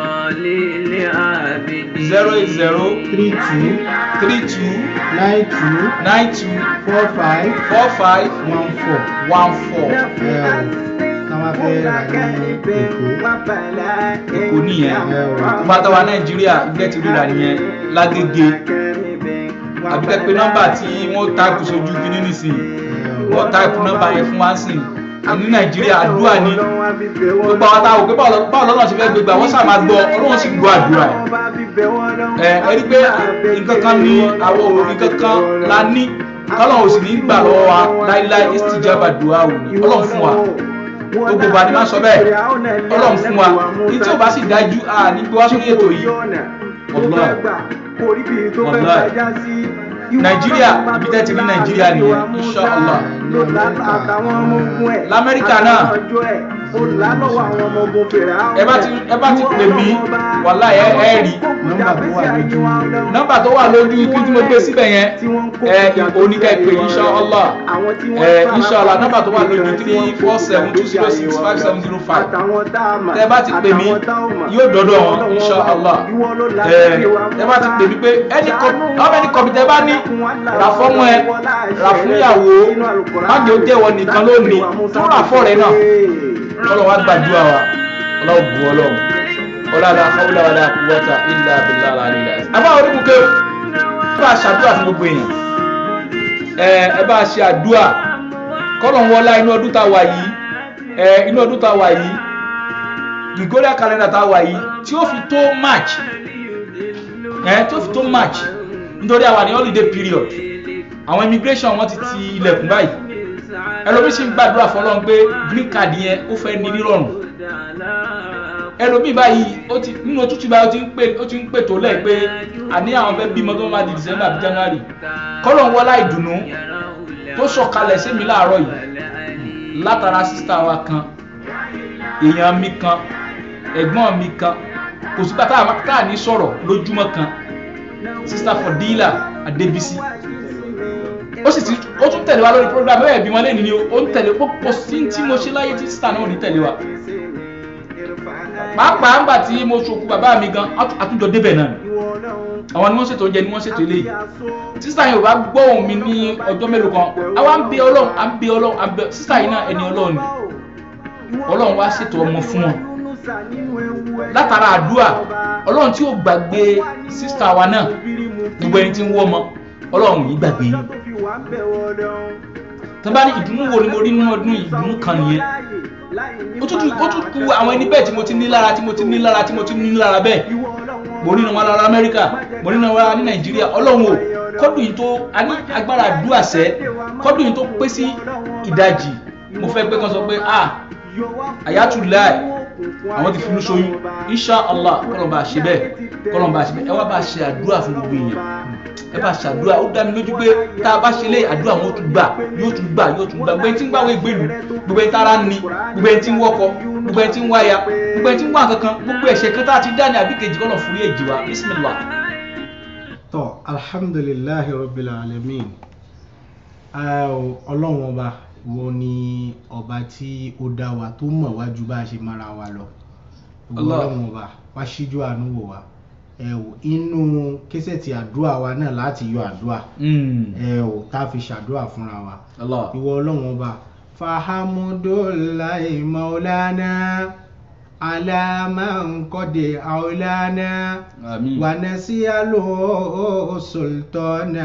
S2: zero eight zero
S3: three two
S2: three two
S3: nine two
S2: nine two
S3: four five
S2: four five
S3: one four
S2: one four
S3: káwá fẹ́ rà ní èkó
S2: èkó nìyẹn pátá nàìjíríà ilé ti ríra nìyẹn lágége àbíkẹ́ pé nọ́mbà tí wọ́n táìpù sójú kíní nísìnyí wọ́n táìpù nọ́mbà yẹn fún wa sìn ní nàìjíríà àdúrà ni gbogbo àwọn táwọn òpé báwo lọ́nà ṣe fẹ́ gbégbá wọ́n sàmà gbọ́ ọlọ́run sì gbọ́ àdúrà ẹ̀ ẹ rí pé nǹkan kan ní àwọn òòrùn nǹkan kan la ní kọ́lọ́run ò sì ní gbà lọ́wọ́ wa láíláí istijaba dùá ò ní ọlọ́run fún wa gbogbo bá ní máa sọ bẹ́ẹ̀ ọlọ́run fún wa ní tí ò bá sì dájú à ní gbé wá sórí ètò yìí Wallahi. Wallahi. nàìjíríà ibi tẹ́ ti rí nàìjíríà nìyẹn insha allah lamẹ́ríkà náà ẹ bá ti ẹ bá ti pè mí wàhálà ẹ ẹ rí
S3: nọ́mbà tó wà lójú
S2: nọ́mbà tó wà lójú ikú tí mo gbé síbẹ̀ yẹn ẹ oníkẹ́ pé insha allah ẹ insha allah nọ́mbà tó wà lójú three four seven two zero six five seven zero five tẹ bá ti pè mí yóò dọ́dọ̀ wọn insha allah ẹ tẹ bá ti pè mí pé ẹni kọ ọmọ ẹni kọ mi tẹ bá ní rà fọ́mọ ẹ rà fún ìyàwó má jẹ́ ó jẹ́wọ́ nìkan lónìí tó rà fọ́ rẹ náà ọlọ́run wá gbàdúrà wa ọlọ́run bu ọlọ́run ọlọ́run afọwọ́lá wa dáa kúwọ́ta ilà abilà àlìlà. àbá oníkùnkè ẹ bá ṣàdúrà fún gbogbo èèyàn ẹ ẹ bá ṣe àdúrà kọ́lọ̀ ń wọlá inú ọdún tá a wà yìí ẹ inú ọdún tá a wà yìí Gregorian calendar tá a wà yìí tí ó fi tó March ẹ tí ó fi tó March nítorí àwa ní holiday period àwọn immigration wọn ti ti ilẹ̀kùn báyìí ẹlòmíì sì ń gbàdúrà fọlọ́n pé green card yẹn ó fẹ́ ní nírọ̀rùn ẹlòmíì báyìí ó ti nínú òtútù báyìí ó ti ń pè ó ti ń pè tó lẹ̀ pé àní àwọn fẹ́ bímọ tó máa di December àbí January kọ́lọ̀ ń wọlá ìdùnnú tó sọ̀kalẹ̀ sí mi láàárọ̀ yìí látara sísá wa kan èèyàn mi kan ẹ̀gbọ́n mi kan kò sí bàtà tá à ní sọ̀rọ̀ lójúmọ́ kan sísá Fọdílà Adébísí ó sì ti ó tún tẹ̀lé wa lórí program bẹ́ẹ̀ bí wọ́n lé nìyí ó ń tẹ̀lé pọ̀ sí tí mo ṣe láyé tí sísá náà ò ní tẹ̀lé wa pàápàá ńgbà tí mo ṣokú bàbá mi gan àtúnjọ débẹ̀ náà àwọn ni wọ́n ṣètò oúnjẹ ni wọ́n ṣètò eléyìí sísá yìí ò bá gbọ́ ohùn mi ní ọjọ́ mélòó kan àwa ń bẹ ọlọ́run à ń bẹ ọlọ́run à ń bẹ sísá yìí náà ẹni ọlọ́run ni ọlọ́run wá ṣètò ọmọ fún wọn látara àdúrà ọlọ́run tí ò gbàgbé sísá wa náà gbogbo ẹni tí ń wọ́ ọmọ ọlọ́run yìí gbàgbé yín tó bá ní ìdùnnú wo ni mo rí nínú ọdún ìdùnnú kan nìyẹn ó tún ó tún ku àwọn ẹni bẹ́ẹ̀ tí mo ti ní lára tí mo ti ní lára tí mo ti ní lára bẹ́ẹ̀ mo rí wọn lára amẹ́ríkà mo rí wọn lára ní nàìjíríà ọlọ́run o kọ́dùn yìí tó a ní agbára àdúrà sẹ́ kọ́dùn yìí tó pé sí ìdajì mo fẹ́ pé kan sọ pé ah àyàtúláì àwọn ti finú ṣoyún insha allah kọ́lọ́n bá ṣe bẹ́ẹ̀ kọ́lọ́n bá ṣe bẹ́ẹ̀ ẹ wá bá ṣe àdúrà fún gbogbo èèyàn ẹ bá ṣe àdúrà ó dá mi lójú pé tá a bá ṣe lé àdúrà wọn ó tún gbà yóò tún gbà yóò tún gbà gbogbo ẹni tí ń gbàwé ìgbèlú gbogbo ẹni tára ń ni gbogbo ẹni tí ń wọkọ gbogbo ẹni tí ń wáya gbogbo ẹni tí ń wá kankan gbogbo ẹ̀ṣẹ̀ kan tá a ti dá ní àbíkejì kọ́nà fún yé èjì wa bismillah.
S3: tọ́ alhamdulillahi rabbil alamin ọlọ́run ọba wo ni ọba tí ó dá wa tó mọ̀ wá ju bá a ṣe mara wa lọ ìwọ
S2: Allah.
S3: ọlọ́run ọba wá síjú àánú wò wá ẹ ò inú késẹ̀tì àdúrà wa náà láti yọ àdúrà ẹ ò tá a fi ṣàdúrà fúnra wa
S2: Allah.
S3: ìwọ ọlọ́run ọba fahamudulayi maulana alamankodè aulana
S2: àmín.
S3: wanasialo sultana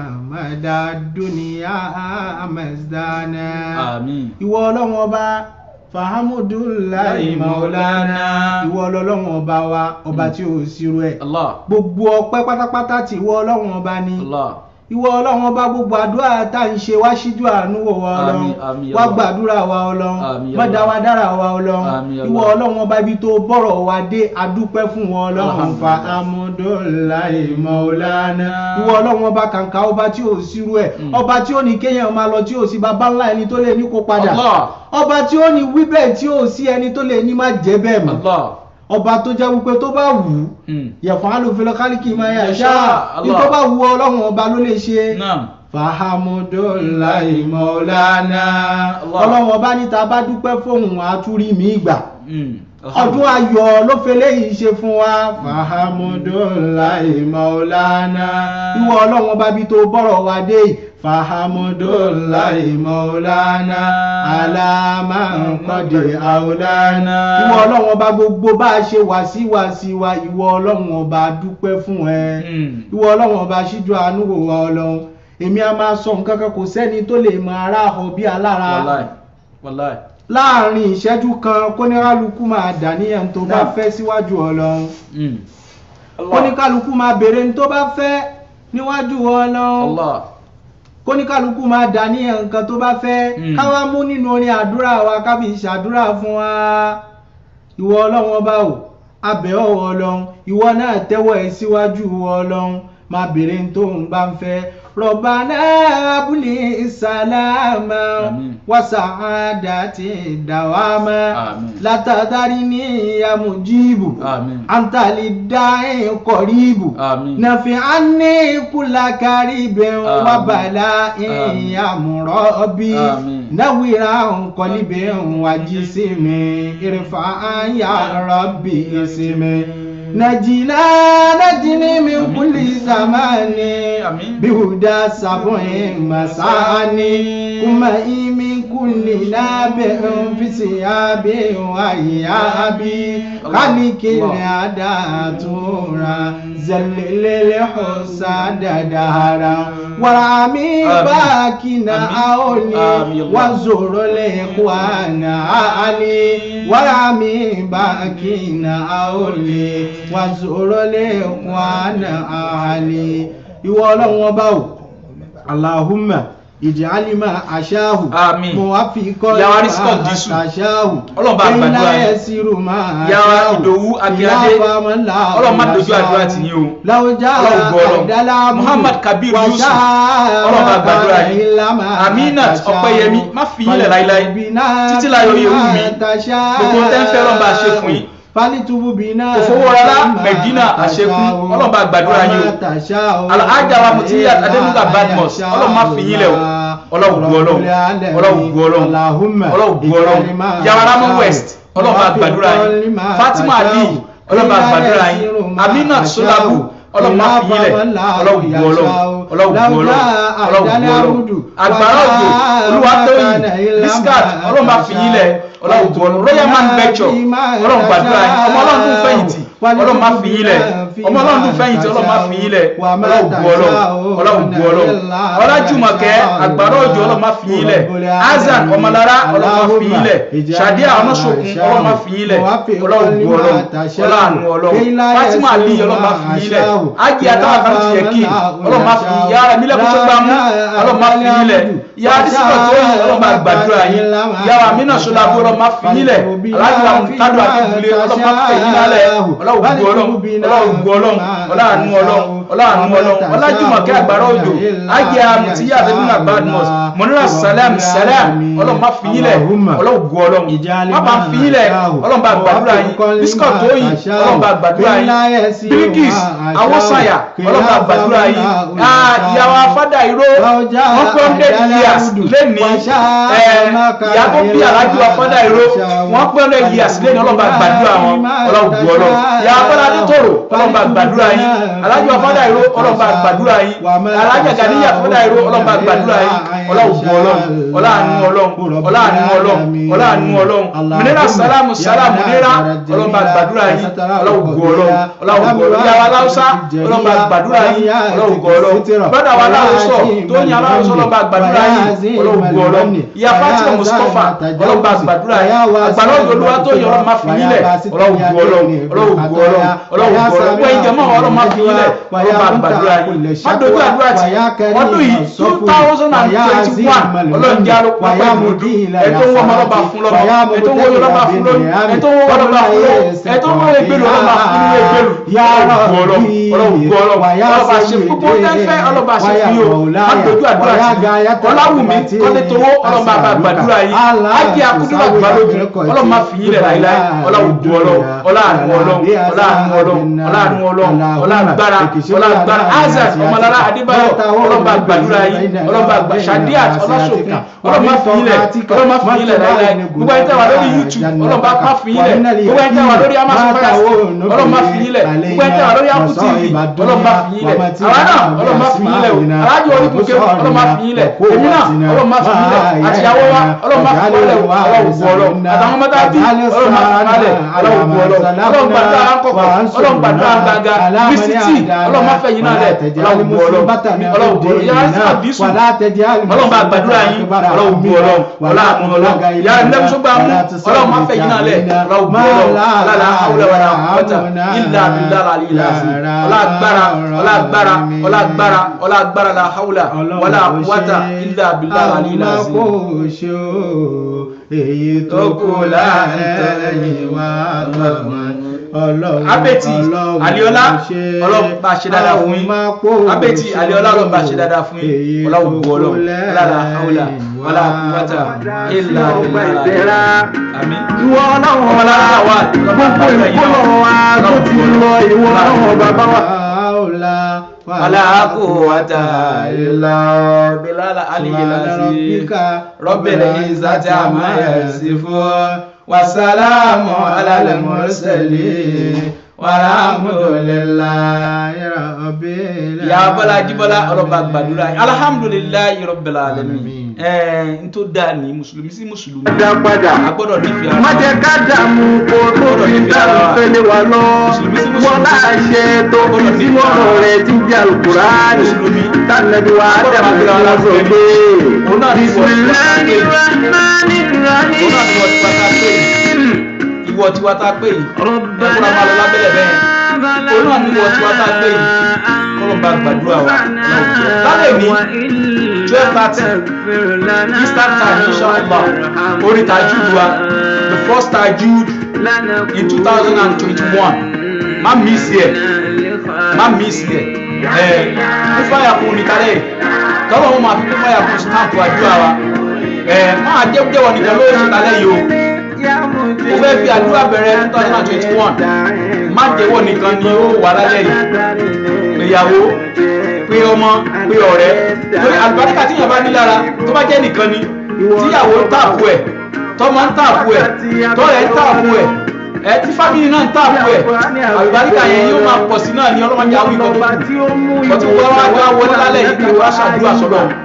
S3: madaduniya amazdana
S2: àmín.
S3: ìwọ ọlọ́run ọba fahamudulayi maulana ìwọ ọlọ́run ọba wa ọba tí ó sírú ẹ̀
S2: Allah.
S3: gbogbo ọpẹ́ pátápátá tí ìwọ ọlọ́run ọba ní
S2: Allah.
S3: ìwọ ọlọ́run ọba gbogbo àdúrà tá ń ṣe wá síjú àánú wò wá ọlọ́run
S2: Àmín, àmín,
S3: wá
S2: Allah.
S3: gbàdúrà wa ọlọ́run
S2: Àmín,
S3: má dá
S2: Allah.
S3: wa dára wa ọlọ́run
S2: Àmín, Allah.
S3: ìwọ ọlọ́run ọba ibi tó bọ̀rọ̀ wa dé adúpẹ́ fún wọn ọlọ́run fa
S2: Alhamdulillah.
S3: amúdọ́láì mọ̀ọ́lánà ìwọ ọlọ́run ọba kàǹkà ọba tí ò sírú ẹ̀
S2: Mm.
S3: ọba tí ó ní kéèyàn máa lọ tí ò sí baba ńlá ẹni tó lè ní kó padà
S2: Allah.
S3: ọba tí ó ní wí bẹ́ẹ̀ tí ò sí ẹni tó lè ní má jẹ́ bẹ́ẹ̀ mọ́
S2: Allah.
S3: ọba tó jẹ́ wípé tó bá wù ú
S2: Mm.
S3: yẹ̀fọ́n alòfin kálíkì máa yà
S2: Yasha,
S3: ṣáà ní
S2: Allah.
S3: tó bá wù ọlọ́run ọba ló lè ṣe
S2: Naam.
S3: fahamudulayi mọ̀ọ́lánà
S2: Allah.
S3: ọlọ́run ọba níta bá dúpẹ́ fóun àtúrí mi gbà
S2: Mm.
S3: ọdún ayọ̀ ló fẹ́ léyìí ṣe fún wa fahamudulayi mọ̀ọ́lánà ìwọ ọlọ́run ọba bí tó bọ́rọ̀ wa dé yìí fahamudulayi mọ̀ọ́lánà alámàkọ́dé àwòlánà ìwọ ọlọ́run ọba gbogbo bá a ṣe wá sí wá sí wa ìwọ ọlọ́run ọba dúpẹ́ fún ẹ
S2: Mm.
S3: ìwọ ọlọ́run ọba ṣíjú àánú wò wá ọlọ́run èmi a máa sọ nǹkan kan kò sẹ́ni tó lè mọ ara họ bí alára
S2: Wallahi. Wallahi.
S3: láàrin ìṣẹ́jú kan kóníkálukú máa dàníyàn tó bá
S2: Náà.
S3: fẹ́ síwájú ọlọ́run
S2: Mm.
S3: kóníkálukú máa béèrè ní tó bá fẹ́ níwájú ọlọ́run
S2: Allah.
S3: kóníkálukú máa dàníyàn nǹkan tó bá fẹ́
S2: Mm.
S3: káwá mú nínú orin àdúrà wa ká fi ṣàdúrà fún wa ìwọ ọlọ́run ọba o abẹ́ ọ̀wọ́ ọlọ́run ìwọ náà tẹ́wọ́ ẹ síwájú ọlọ́run máa béèrè ní tó ń bá ń fẹ́ rọ̀bánà abúlé sálámà
S2: Àmín.
S3: wàsàádàtì dàwámà
S2: Àmín.
S3: látàdárí ní àmùjíbù
S2: Àmín.
S3: àǹtàlì dáhìn kọ̀ríbù
S2: Àmín.
S3: nàfi àní kúlà kárìbẹ̀
S2: Àmín.
S3: wàbàlà
S2: Àmín.
S3: ìyàmùrọ̀bì
S2: Àmín.
S3: náwìrà nkọ́líbẹ̀ wàjísìmì ìrìfà àyà rọ̀bì ìsìmì. نجنا نجني من كل زمان
S2: آمين.
S3: بهدى سبع مساني كما من كل نابع في ثياب وإياب خلق العادات زلل الحساد دهرا ورامي
S2: آمين.
S3: باكنا أولي
S2: آمين الله.
S3: وزور الإخوان علي ورامي باكنا أولي وزور الإخوان علي ìwọ ọlọ́run ọba o aláhùnmá ìdí alima aṣáhù
S2: Àmín.
S3: mo wá fi kọ́
S2: Ìyá wa Rísíkọ̀ Dísù.
S3: aṣáhù
S2: Ọlọ́run bá gbàdúrà yín.
S3: sírù máa
S2: Ìyá wa Ìdòwú Akínyadé. Ọlọ́run má dojú àdúrà tì yín o.
S3: láwùjá
S2: Ọlọ́run gbọ́ Ọlọ́run.
S3: àdálámù
S2: Muhammad Kabir Yusuf. Ọlọ́run bá gbàdúrà yín. Aminat Ọpẹ́yẹmí má fi yín lẹ̀ láíláí. Títí láyọ̀ oyè wù mí. Gbogbo tẹ́ ń fẹ́ Ọlọ́run bá ṣe fún yín.
S3: Fálítùbù bínà.
S2: Kò fowó rárá, Mẹ̀dínà àṣekún. Ọlọ́run bá gbàdúrà yín o. Alhaja wa Mutiyat Adenuga Badmus. Ọlọ́run má fi yín lẹ̀ o. Ọlọ́run gbọ́ Ọlọ́run. Ọlọ́run gbọ́ Ọlọ́run. Ọlọ́run gbọ́ Ọlọ́run. Yàrá Ramon West. Ọlọ́run bá gbàdúrà yín. Fatima Ali. Ọlọ́run bá gbàdúrà yín. Aminat Solabu. Ọlọ́run má fi yín lẹ̀. Ọlọ́run gbọ́ Ọlọ́run. Ọlọ́run gbọ́ Ọlọ́run. Ọlọ́run gbọ́ Ọlọ́run. Àgbàrá òjò. Olúwatóyìn. Biscat. Ọlọ́run má fi yín lẹ̀. Ọlọ́run gbọ́ Ọlọ́run. Royal Man Venture. Ọlọ́run gbàdúrà yín. Ọmọ Ọlọ́run tó fẹ̀yìntì. ọlọ́run má fi yín lẹ̀ ọmọ ọlọ́run tún fẹ́yìntì ọlọ́run má fi yín lẹ̀ ọlọ́run bu ọlọ́run ọlọ́run bu ọlọ́run ọlájùmọ̀kẹ́ àgbàrá òjò ọlọ́run má fi yín lẹ̀ azan ọmọlára ọlọ́run má fi yín lẹ̀ sàdíà ọmọṣokùn ọlọ́run má fi yín lẹ̀ ọlọ́run bu ọlọ́run ọlọ́run ọlọ́run fatima ali ọlọ́run má fi yín lẹ̀ ági àtàwọn kan ti yẹ kí ọlọ́run má fi yára mílẹ̀ kó tó gbá mú ọlọ́run má fi yín lẹ̀ ìyá adísíkọ̀ tó yìn ọlọ́run má gbàdúrà yín ìyá wa mí náà ṣọlá bó ọlọ́run má fi yín lẹ̀ aláàjì wa kádùn àti ìbúlé ọlọ́run má fi yín lálẹ̀ ọlọ́run bu ọlọ́run ọlọ́run bu ọlọ́run ọlọ́run ọlọ́run ọlọ́run ọlọ́run ọlájùmọ̀kẹ́ àgbàrá òjò ági àmùtíyà àdébùnà badmus mọ̀nira salam salam ọlọ́run má fi yín lẹ̀ ọlọ́run bu ọlọ́run má bá fi yín lẹ̀ ọlọ́run bá gbàdúrà yín bísíkọ̀ tó yìn ọlọ́run bá gbàdúrà yín bíríkìs awosanya ọlọ́run bá gbàdúrà yín ìyàwó afádà ìró one hundred years lẹ́ni ìyá tó bí alájú afádà ìró one hundred years lẹ́ni ọlọ́run bá gbàdúrà wọn ọlọ́run bu ọlọ́run ìyá afádà nítòrò ọlọ́run bá gbàdúrà yín alájú afádà ìró ọlọ́run bá gbàdúrà yín alájà gàdíyà afádà ìró ọlọ́run bá gbàdúrà yín ọlọ́run bu ọlọ́run ọlọ́run ọlọ́run ọlọ́run ọlọ́run ọlọ́run ọlọ́run mìnira sálámù sálámù nira ọlọ́run bá gbàdúrà yín ọlọ́run bu ọlọ́run ọlọ́run bu ọlọ́run ìyá wa láwùsá ọlọ́run bá gbàdúrà yín ọlọ́run bu ọlọ́run bọ́dà wa láwùsọ tó ní aláwùsọ ọlọ́run bá gbàdúrà yín ọlọ́run bu ọlọ́run ìyá fatima mustapha ọlọ́run bá gbàdúrà yín àgbàdo olúwa tó yọ ọlọ́run má fi yín lẹ̀ ọlọ́run bu ọlọ́run ọlọ́run bu ọlọ́run ọlọ́run bu ọlọ́run wọ́n ìjẹ́ mọ́ ọlọ́run má fi yín lẹ̀ ọlọ́run bá gbàdúrà yín má dojú àdúrà tì ọdún yìí two thousand and twenty one ọlọ́run jẹ́ àlọ́ pápá ìmọ̀dún ẹ̀tọ́ ń wọ́n ọmọ ọlọ́ba fún lọ́mọ ẹ̀tọ́ ń wọ́n ọlọ́ba fún lóyún ẹ̀tọ́ ń wọ́n ọlọ́ba fún lóyún ẹ̀tọ́ ń wọ́n ẹgbẹ́lu ọlọ́ba fún lóyún ẹgbẹ́lu ọlọ́run ọlọ́run ọlọ́ba ṣe gbogbo tẹ́fẹ́ ọlọ́ba ṣe fi o má dojú àdúrà tì ọláwùmí kọ́lé towó ọlọ́ba bá gbàdúrà yìí ájẹ́ akúndúrà gbàlódù ọlọ́ba fi yín lẹ̀ láìláì ọlọ́run bu ọlọ́run ọlọ́run ọlọ́run ọlọ́run ọlọ́run ọlọ́run ọlọ́run gbára ọlọ́run gbára azaz ọmọlára adébáyọ̀ ọlọ́ba gbàdúrà yìí ọlọ́ba gbà sadiat ọlọ́sọ̀kun ọlọ́ba fi yín lẹ̀ ọlọ́ba fi yín lẹ̀ láìláì gbogbo ẹni tẹ́ wà lórí youtube ọlọ́ba má fi yín lẹ̀ gbogbo ẹni tẹ́ wà lórí amazon fire ọlọ́ba fi yín lẹ̀ gbogbo ẹni tẹ́ wà lórí apple tv ọlọ́ba fi yín lẹ̀ àwa náà ọlọ́ba fi yín lẹ̀ o alájọ oníkun kéwù ọlọ́ba fi yín lẹ̀ èmi náà ọlọ́ba fi yín lẹ̀ àtìyàwó wa ọlọ́ba fi yín lẹ̀ o ọlọ́wù bu ọlọ́ àtàwọn ọmọdé àbí ọlọ́ba fi yín lẹ̀ ọlọ́wù bu ọlọ́ ọlọ́run gbàdúrà àkọ́kọ́ ọlọ́run gbàdúrà gbàgà mísítì ọlọ́run má fẹ́ yín náà lẹ̀ ọlọ́wù bu ọlọ́ ọlọ́wù bu ọlọ́ yàrá sí àbísù ọlọ́run bá gbàdúrà yín ọlọ́wù bu ọlọ́ ọlọ́run ọlọ́ yàrá ilé ẹ̀kọ́ gbà mú ọlọ́run má fẹ́ yín náà lẹ̀ ọlọ́wù bu ọlọ́ ọlọ́run àwùlẹ̀ wàrà ọ̀tà ilà abilà àlì ilà sí ọlọ́gbára ọlọ́gbára ọlọ́gbára ọlọ́gbára la hawla wàlà wàtà ilà abilà àlì ilà sí.
S3: èyí tó kù láàrin wa ọlọ́run
S2: abeti aliola ọlọ́run bá ṣe dáadáa fún yín abeti aliola ọlọ́run bá ṣe dáadáa fún yín ọlọ́run bu ọlọ́run lára haúlà wàlá kúwàtà ìlà ìlà àmì.
S1: ìwọ ọlọ́run
S2: ọmọlá wà
S1: gbogbo ìkólọ̀ wa tó ti lọ ìwọ ọlọ́run bàbá wa.
S2: wàlá kúwàtà ìlà bílálà alìyílà sí rọ́bìnrin ìzàtì àmáyẹ̀sífọ́ wasalamu alal mursalin walhamdulillahi rabbil alamin. ya bọ́lá jíbọ́lá ọlọ́ba gbàdúrà yìí alhamdulillahi rabbil alamin. ẹ̀ẹ́n n tó dáa ní mùsùlùmí sí mùsùlùmí.
S1: dá padà
S2: a gbọ́dọ̀ nífẹ̀ẹ́ ara
S1: má jẹ́ ká dààmú kó tó fi dàrú fẹ́lẹ́ wa lọ wọ́n náà ṣe tó fi sínú ọ̀rọ̀ rẹ̀ tí jẹ́ alukuraani tànàbí wa dàmú lọ́la sọ pé bisimilahi rahmani rahim.
S2: ìwọ tí wàá tá a pè yìí ẹ̀fọ́ra máa lọ lábẹ́lẹ̀ bẹ́ẹ̀ òun náà ní ìwọ tí wàá tá a pè yìí kọ́lọ̀ bá gbàdúrà wa lálẹ́ mi twelve thirty eastern time inshallah orí tajud wa the first tajud in two thousand and twenty-one má miss yẹ má miss yẹ ẹ kó fáyà kún ní kálẹ̀ tọ́lọ́ wọn máa fi kó fáyà kún stamp àdúrà wa ẹ máa jẹ́ jẹ́wọ́ nìkan lórí ìsìnkálẹ̀ yìí o mo fẹ́ fi àdúrà bẹ̀rẹ̀ two thousand and twenty-one má jẹ́wọ́ nìkan ni ó wà lálẹ́ yìí péyàwó pé ọmọ pé ọ̀rẹ́ lórí àlùbáríkà tíyàn bá ní lára tó bá jẹ́ nìkan ni tíyàwó ń tààfù ẹ̀ tọmọ ń tààfù ẹ̀ tọ́rẹ̀ ń tààfù ẹ̀ ẹ tí fámìlì náà ń tààfù ẹ̀ àlùbáríkà yẹn yóò máa pọ̀ sí náà ní ọlọ́mọdé àwọn ikọ̀ tó kù ọtí wọ́n wá wá wọlé lálẹ́ yìí kí wọ́n aṣàdúrà sọ́dọ̀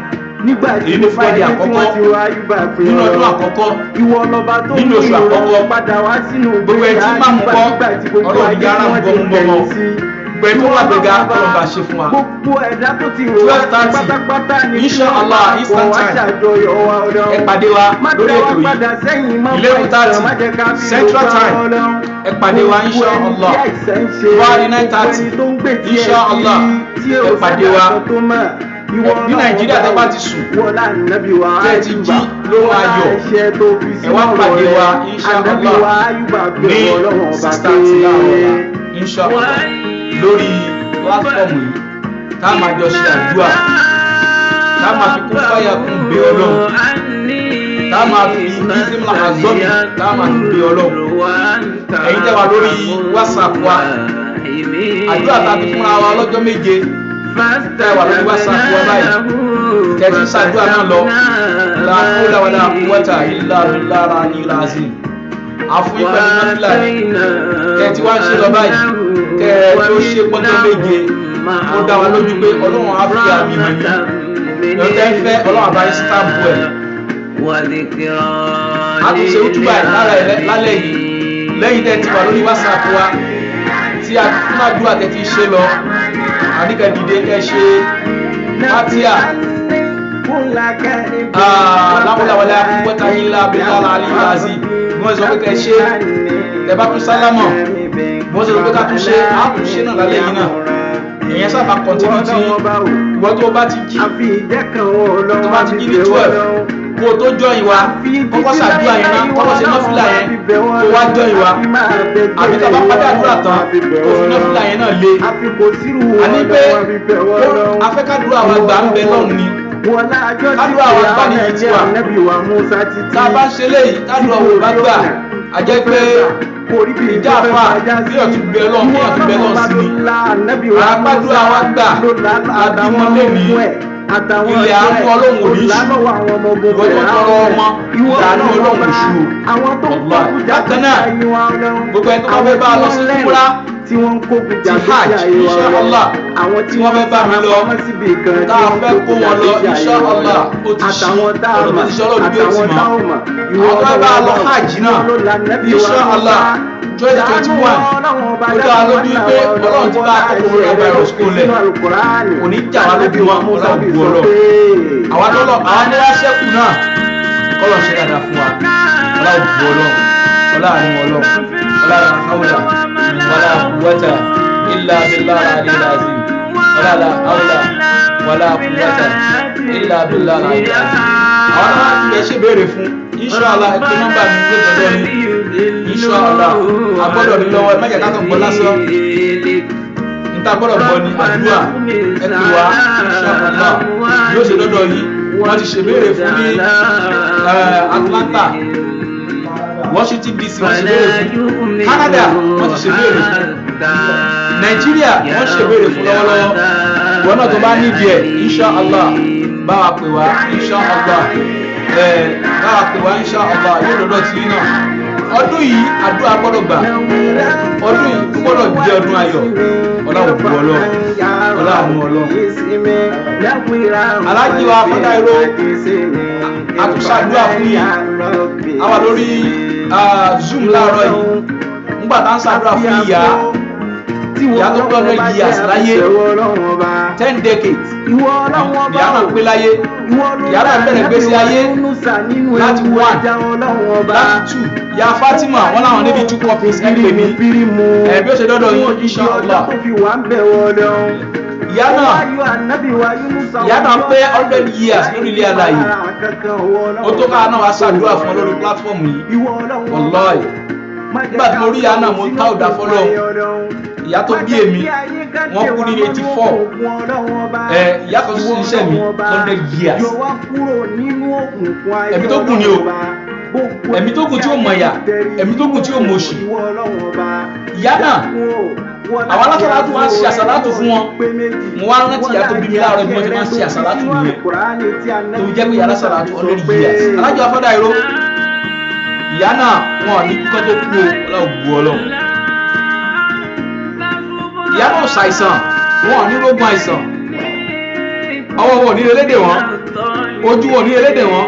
S7: nígbà tí
S2: èyí ní
S7: mo bá
S2: Friday
S7: dé tí
S2: àkọ́kọ́
S7: wọ́n ti wá ayúbà pé
S2: nínú ọdún
S7: ọ̀rọ̀
S2: àkọ́kọ́
S7: ìwọ lọba tó
S2: nínú oṣù
S7: mú ìrọ̀rùn
S2: àkọ́kọ́.
S7: padà wá sínú
S2: Gbogbo ẹ̀ tí máa mú bọ́,
S7: nígbà tí gbogbo
S2: Ọlọ́run
S7: ayé
S2: yára
S7: tí
S2: ń
S7: wọ́n
S2: bọ́
S7: ti
S2: mú bọ́
S7: bẹ̀rẹ̀
S2: mọ́.
S7: sí.
S2: Gbogbo ẹ̀ tó wà gbẹ̀gà, Ọlọ́run bá ṣe fún wa.
S7: gbogbo ẹ̀dá tó ti rò
S2: Twelve thirty,
S7: pátápátá ni
S2: Insha
S7: kí wọ́n
S2: Allah,
S7: máa
S2: Eastern
S7: bọ̀ wá
S2: time.
S7: ṣàjọyọ̀ wa Ọlọ́run.
S2: ẹ pàdé wa
S7: Má
S2: lórí
S7: dá wa
S2: ètò
S7: padà
S2: yìí
S7: sẹ́yìn, má
S2: Eleven
S7: fà ìtàn,
S2: thirty,
S7: má jẹ́ ká fi
S2: Central
S7: ògbà
S2: time.
S7: Ọlọ́run.
S2: ẹ pàdé wa insha
S7: Gbogbo ẹni
S2: allah
S7: tí àìsàn ń ṣe,
S2: Friday nine
S7: gbogbo
S2: thirty,
S7: ẹni tó ń gbé tí ẹ̀
S2: insha Allah,
S7: tí ò
S2: ẹ pàdé wa.
S7: sẹ́ni tó mọ̀. Ìwọ
S2: ní
S7: Ọlọ́run
S2: Nàìjíríà tẹ́ bá
S7: ọba
S2: ti sùn,
S7: wọlá ànábì wa
S2: tẹ́ ẹ ti
S7: Ayúbà,
S2: jí lóhùn
S7: wọlá
S2: ayọ̀.
S7: ẹ̀ṣẹ̀ tó fi
S2: ẹ wá
S7: sínú
S2: pàdé
S7: ọ̀rọ̀
S2: wa
S7: rẹ̀.
S2: insha
S7: Ànábì
S2: allah
S7: wa Ayúbà
S2: ní
S7: bẹ̀rù Ọlọ́run ọba
S2: six
S7: pé
S2: thirty láàárọ̀ insha allah lórí pílátífọ̀mù yìí tá a máa jọ ṣe àdúrà tá a máa fi kún fáyà kún bẹ ọlọ́run tá a máa fi ìdísímù àzọ́bì tá a máa fi bẹ ọlọ́run ẹ̀yin tẹ́ wà lórí whatsapp wa àdúrà tá a ti fúnra wa lọ́jọ́ méje tẹ́ wà lórí whatsapp wa báyìí tẹ̀sí ṣàdúrà náà lọ la hawla wala quwwata illa billahi aliyyil azim àfún ìpẹ̀lú nọ́fìlà kẹ́ tí wá ń ṣe lọ báyìí kẹ́ tó ṣe pọ́njọ́ méje ó dá wa lójú pé ọlọ́run á fi àmì hàn yín lọ́tẹ́ fẹ́ ọlọ́run àbáyé sítáàbù ẹ̀ a tún ṣe ojúbà ẹ̀ lára ẹ̀ lálẹ́ yìí lẹ́yìn tẹ́ ti wà lórí whatsapp wa tí a tún àdúrà tẹ́ ti ṣe lọ àníkẹ́ dìde kẹ́ ṣe fatia láwọláwọlá púpọ̀tà yín lábẹ́ lára àlìyáàzì wọ́n sọ pé kẹ́ ṣe tẹ́ bá tún sálámọ̀ wọ́n sọ pé ká tún ṣe á tún ṣe náà lálẹ́ yìí náà ìyẹn sábà kọ́ntínú tí ìwọ tó bá ti jí tó bá ti jí ní twelve kó o tó jọ ìwà kọ́kọ́ ṣàdúrà yẹn náà kọ́kọ́ ṣe nọ́fìlà yẹn kó wá jọ ìwà àbí tó bá padà àdúrà tán kó fi nọ́fìlà yẹn náà lé àní pé afẹ́kádùrà wa gbà ń bẹ lọ́run ni kádùrà wa gbà ní ìtì wa tá a bá ń ṣe léyìí kádùrà wo bá gbà á jẹ́ pé ìjà àfa bí ọ̀tún bẹ lọ́run bí ọ̀tún bẹ lọ́run sí ni àgbàdúrà wa gbà àbímọ lẹ́mìí ilẹ̀ àánú ọlọ́run ò ní ṣú ìwọ́n tó tọrọ ọmọ ìdàánú ọlọ́run ṣú ọ̀gbà bákan náà gbogbo ẹni tó bá fẹ́ bá a lọ sí kúmúrá
S7: tí wọ́n ń kógun
S2: ti hajj insha Allah
S7: àwọn
S2: tí wọ́n fẹ́ bá mi lọ tá a fẹ́ kó wọn lọ insha Allah ó ti ṣí ọ̀rọ̀ tó ti ṣe ọlọ́run bí ó ti mọ̀ àwọn tó fẹ́ bá a lọ hajj náà insha Allah twenty twenty one ó dá a lójú pé ọlọ́run ti bá a kó coronavirus kó lẹ̀ kò ní jà wá lójú wọn ọlọ́run bu ọlọ́ àwọn tó lọ àwọn tó wá ṣẹ́kù náà kọ́lọ̀ ṣe dáadáa fún wa ọlọ́run bu ọlọ́ ọlọ́run ọlọ́ ọlọ́run hawla wala quwwata illa billahi aliyyil azim wala la hawla wala quwwata illa billahi aliyyil azim àwọn náà ti lè ṣe béèrè fún inshallah ẹ pé nọ́mbà mi ló tọ́jọ́ ní inshallah agbọ́dọ̀ ní lọ́wọ́ ẹ má jẹ́ ká kàn gbọ́ lásán níta gbọ́dọ̀ gbọ́ ní àdúrà ẹ pè wá inshallah yóò ṣe lọ́dọ̀ yìí wọ́n ti ṣe béèrè fún ní Atlanta Washington DC wọ́n ṣe béèrè fún Canada wọ́n ti ṣe béèrè fún Nàìjíríà wọ́n ṣe béèrè fún lọ́wọ́lọ́wọ́ wọn náà tó bá nídìí ẹ̀ inshallah bá wa pè wá inshallah ẹ̀ bá wa pè wá inshallah yóò lọ́dọ̀ tí náà ọdún yìí àdúrà gbọ́dọ̀ gbà ọdún yìí gbọ́dọ̀ jẹ́ ọdún ayọ̀ ọlọ́run bu ọlọ́run ọlọ́run ọlọ́run alájí wa fọ́tà ìró àtúnṣàdúrà fún yìí àwa lórí zoom láàárọ̀ yìí nígbà tá à ń ṣàdúrà fún ìyá ìyá tó pé hundred years láyé ten decades ìyá náà pé láyé ìyá náà bẹ̀rẹ̀ gbèsè ayé láti one láti two ìyá Fatima wọn làwọn níbi two copies ẹ pè mí ẹ bí ó ṣe dọ́dọ̀ yín inshallah ìyá náà ìyá náà pé hundred years lórí ilé aláyé ó tó ká náà wá ṣàdúrà fún ọ lórí platform yìí wallahi nígbà tí mo rí ìyá náà mo ká ọ̀dà fọlọ́ ìyá tó bí èmi wọ́n kú ní eighty four ẹ ìyá kan tún ṣiṣẹ́ mi hundred years ẹ̀mí tó kù ni o ẹ̀mí tó kù tí ó mọ̀ ẹ̀yà ẹ̀mí tó kù tí ó mọ̀ òṣì ìyá náà àwọn alásàlátù máa ń ṣe àsàlátù fún wọn mo wá rántí ìyá tó bí mi láàárọ̀ bí wọ́n ti máa ń ṣe àsàlátù nìyẹn tó fi jẹ́ pé ìyá alásàlátù hundred years alájọ afọ́dá ìró ìyá náà wọn ò ní kọ́ tó kú o ọlọ́run bu ọlọ́run ìyá náà ṣàìsàn wọn ò ní rógun àìsàn ọwọ́ wọn ò ní relédè wọn ojú wọn ò ní elédè wọn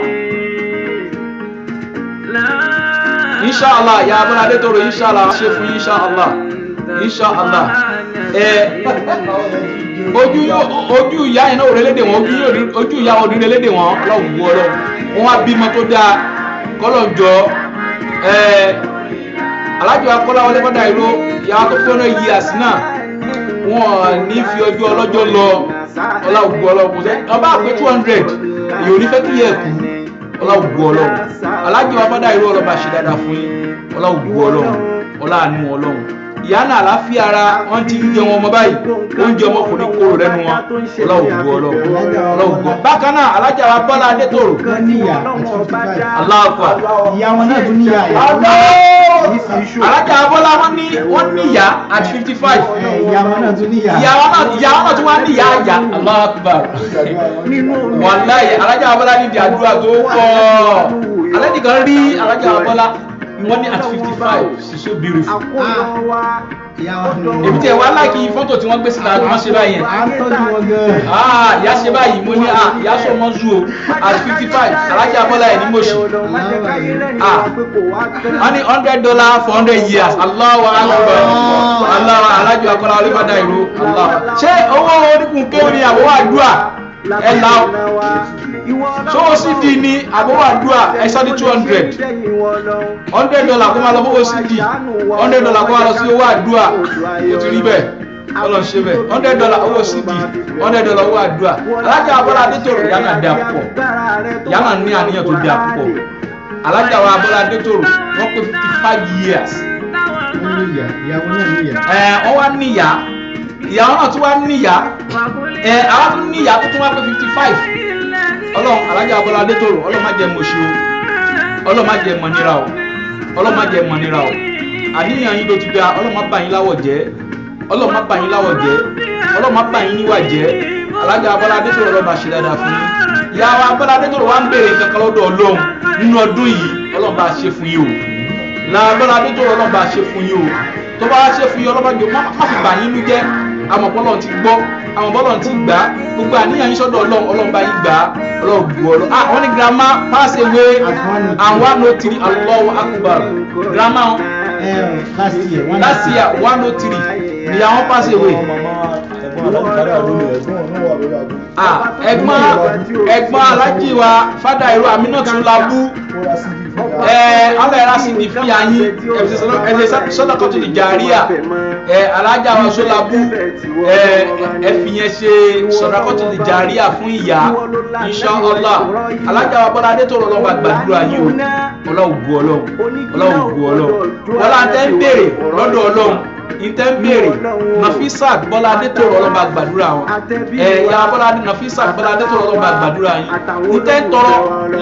S2: inṣàlá ìyá abọ́lá adétòrò inṣàlá ṣe fún inṣàlá inṣàlá ẹ ojú ojú ìyá yẹn náà ò rélédè wọn ojú yóò rí- ojú ìyá wọn ò ní rélédè wọn ọlọ́run wú ọlọ́run wọn á bímọ tó dáa kọ́lọ̀ jọ ẹ alájọ akọ́láwọlé fọ́dà ìró ìyá tó fẹ́ràn yí àsínà wọn ní fi ọjọ́ ọlọ́jọ́ lọ ọlọ́run wú ọlọ́run kò sẹ́ ọba àpé two hundred èyí ò ní fẹ́ kí yẹ kú ọlọ́run wú ọlọ́run alájọ afọ́dà ìró ọlọ́ba ṣe dáadáa fún yín ọlọ́run wú ọlọ́run ọlọ́àánú ọlọ́run ìyá náà àláfíà ara wọn ti ń jẹun ọmọ báyìí oúnjẹ ọmọ kò ní kóró lẹ́nu wọn ọlọ́run wú ọlọ́run ọlọ́run wú bákan náà alájà wa bọ́lá adétòrò
S3: wọ́n níyà àti fifty five
S2: aláàfà
S3: ìyá wọn náà tún níyà ẹ̀
S2: alájà abọ́lá wọn ní wọn níyà at fifty five
S3: ẹ̀ ìyá wọn náà tún níyà
S2: ìyá wọn náà ìyá wọn náà tún wá níyà àjà aláàfà wàláyé alájà abọ́lá ní di àdúrà tó pọ̀ alẹ́ nìkan rí alájà abọ́lá wọn ní at fifty five she's so beautiful
S3: ìyá wọn tún
S2: èmi tẹ wá láìkí fọ́tò tí wọ́n gbé síta wọ́n ṣe báyìí yẹn
S3: à ń tọ́jú wọn gan-an.
S2: ah ìyá ṣe báyìí mo ní ah ìyá sọ mọ́ zu o at fifty five alájà abọ́lá ẹ̀ ní mọ̀ṣì ah wọ́n ní hundred dollar for hundred years Allahu Akbar Allahu alájọ akọ́lá olùbàdà ìlú Allah ṣé owó oníkun kéwòn ni àbọ̀wọ̀ àdúrà ẹ̀ la sówó cd ni àbọ̀wọ̀ àdúrà ẹ̀ sọ́ ní two hundred hundred dollar kó máa lọ fowó cd hundred dollar kó máa lọ sí owó àdúrà ó ti rí bẹ́ẹ̀ ọlọ́run ṣe bẹ́ẹ̀ hundred dollar owó cd hundred dollar owó àdúrà alájà abọ́lá adétòrò yánà dà púpọ̀ yánà ní àníyàn tó dà púpọ̀ alájà wa abọ́lá adétòrò wọ́n pé fifty five years
S3: wọ́n níyà ìyá wọn náà níyà.
S2: ẹ wọ́n wá níyà ìyàwó náà tún wá níyà ẹ àwọn tún níyà tó tún wá pé fifty five ọlọ́run alájà abọ́lá adétòrò ọlọ́run má jẹ́ mọ̀ṣí o ọlọ́run má jẹ́ mọ̀nira o ọlọ́run má jẹ́ mọ̀nira o àníyàn yín ló ti dá ọlọ́run má bà yín láwọ̀ jẹ́ ọlọ́run má bà yín láwọ̀ jẹ́ ọlọ́run má bà yín níwà jẹ́ alájà abọ́lá adétòrò ọlọ́run bá ṣe dáadáa fún yín ìyàwó abọ́lá adétòrò wá ń béèrè nǹkan kan lọ́dọ̀ ọlọ́run nínú ọdún yìí ọlọ́run bá ṣe fún yín o làbọ́lá adétòrò ọlọ́run bá ṣe fún yín o tó bá ṣe fún yín ọlọ́run jọ má má fi bà yín nú jẹ́ àmọ́ bọ́lọ̀ ti gbọ́ àwọn bọ́lọ̀ ti gbà á gbogbo àníyàn yín sọ́dọ̀ ọlọ́run ọlọ́run bá yín gbà á ọlọ́run gbọ́ ọlọ́run ah wọ́n ní girama pass away and one oh three Allahu Akbar girama
S3: ẹ last year one
S2: last year one oh three ni àwọn pass away ah ẹ̀gbọ́n ẹ̀gbọ́n alájí wa fada ìlú Aminatu Labu ẹ ọlọ ẹra sì ní fi àyín ẹsẹ sọdọkọtù ìjàríà ẹ alájà wa Sọlábù ẹ ẹ fi yẹn ṣe sọdọkọtù ìjàríà fún ìyá Inshallah alájà wa Bọ́lá Adétòrò ọlọ́wọ́ àgbàdúrà yìí o ọlọ́wọ́ bu ọlọ́wọ́ ọlọ́wọ́ bu ọlọ́wọ́ wọlá tẹ́ ń béèrè lọ́dọ̀ ọlọ́wọ́ ìtẹ́ ń béèrè Nafisat Bọ́lá Adétòrò ọlọ́wọ́ àgbàdúrà wọn ẹ ìyá Bọ́lá Nafisat Bọ́lá Adétòrò ọlọ́wọ́ àgbàdúrà yìí ìtẹ́ ń tọrọ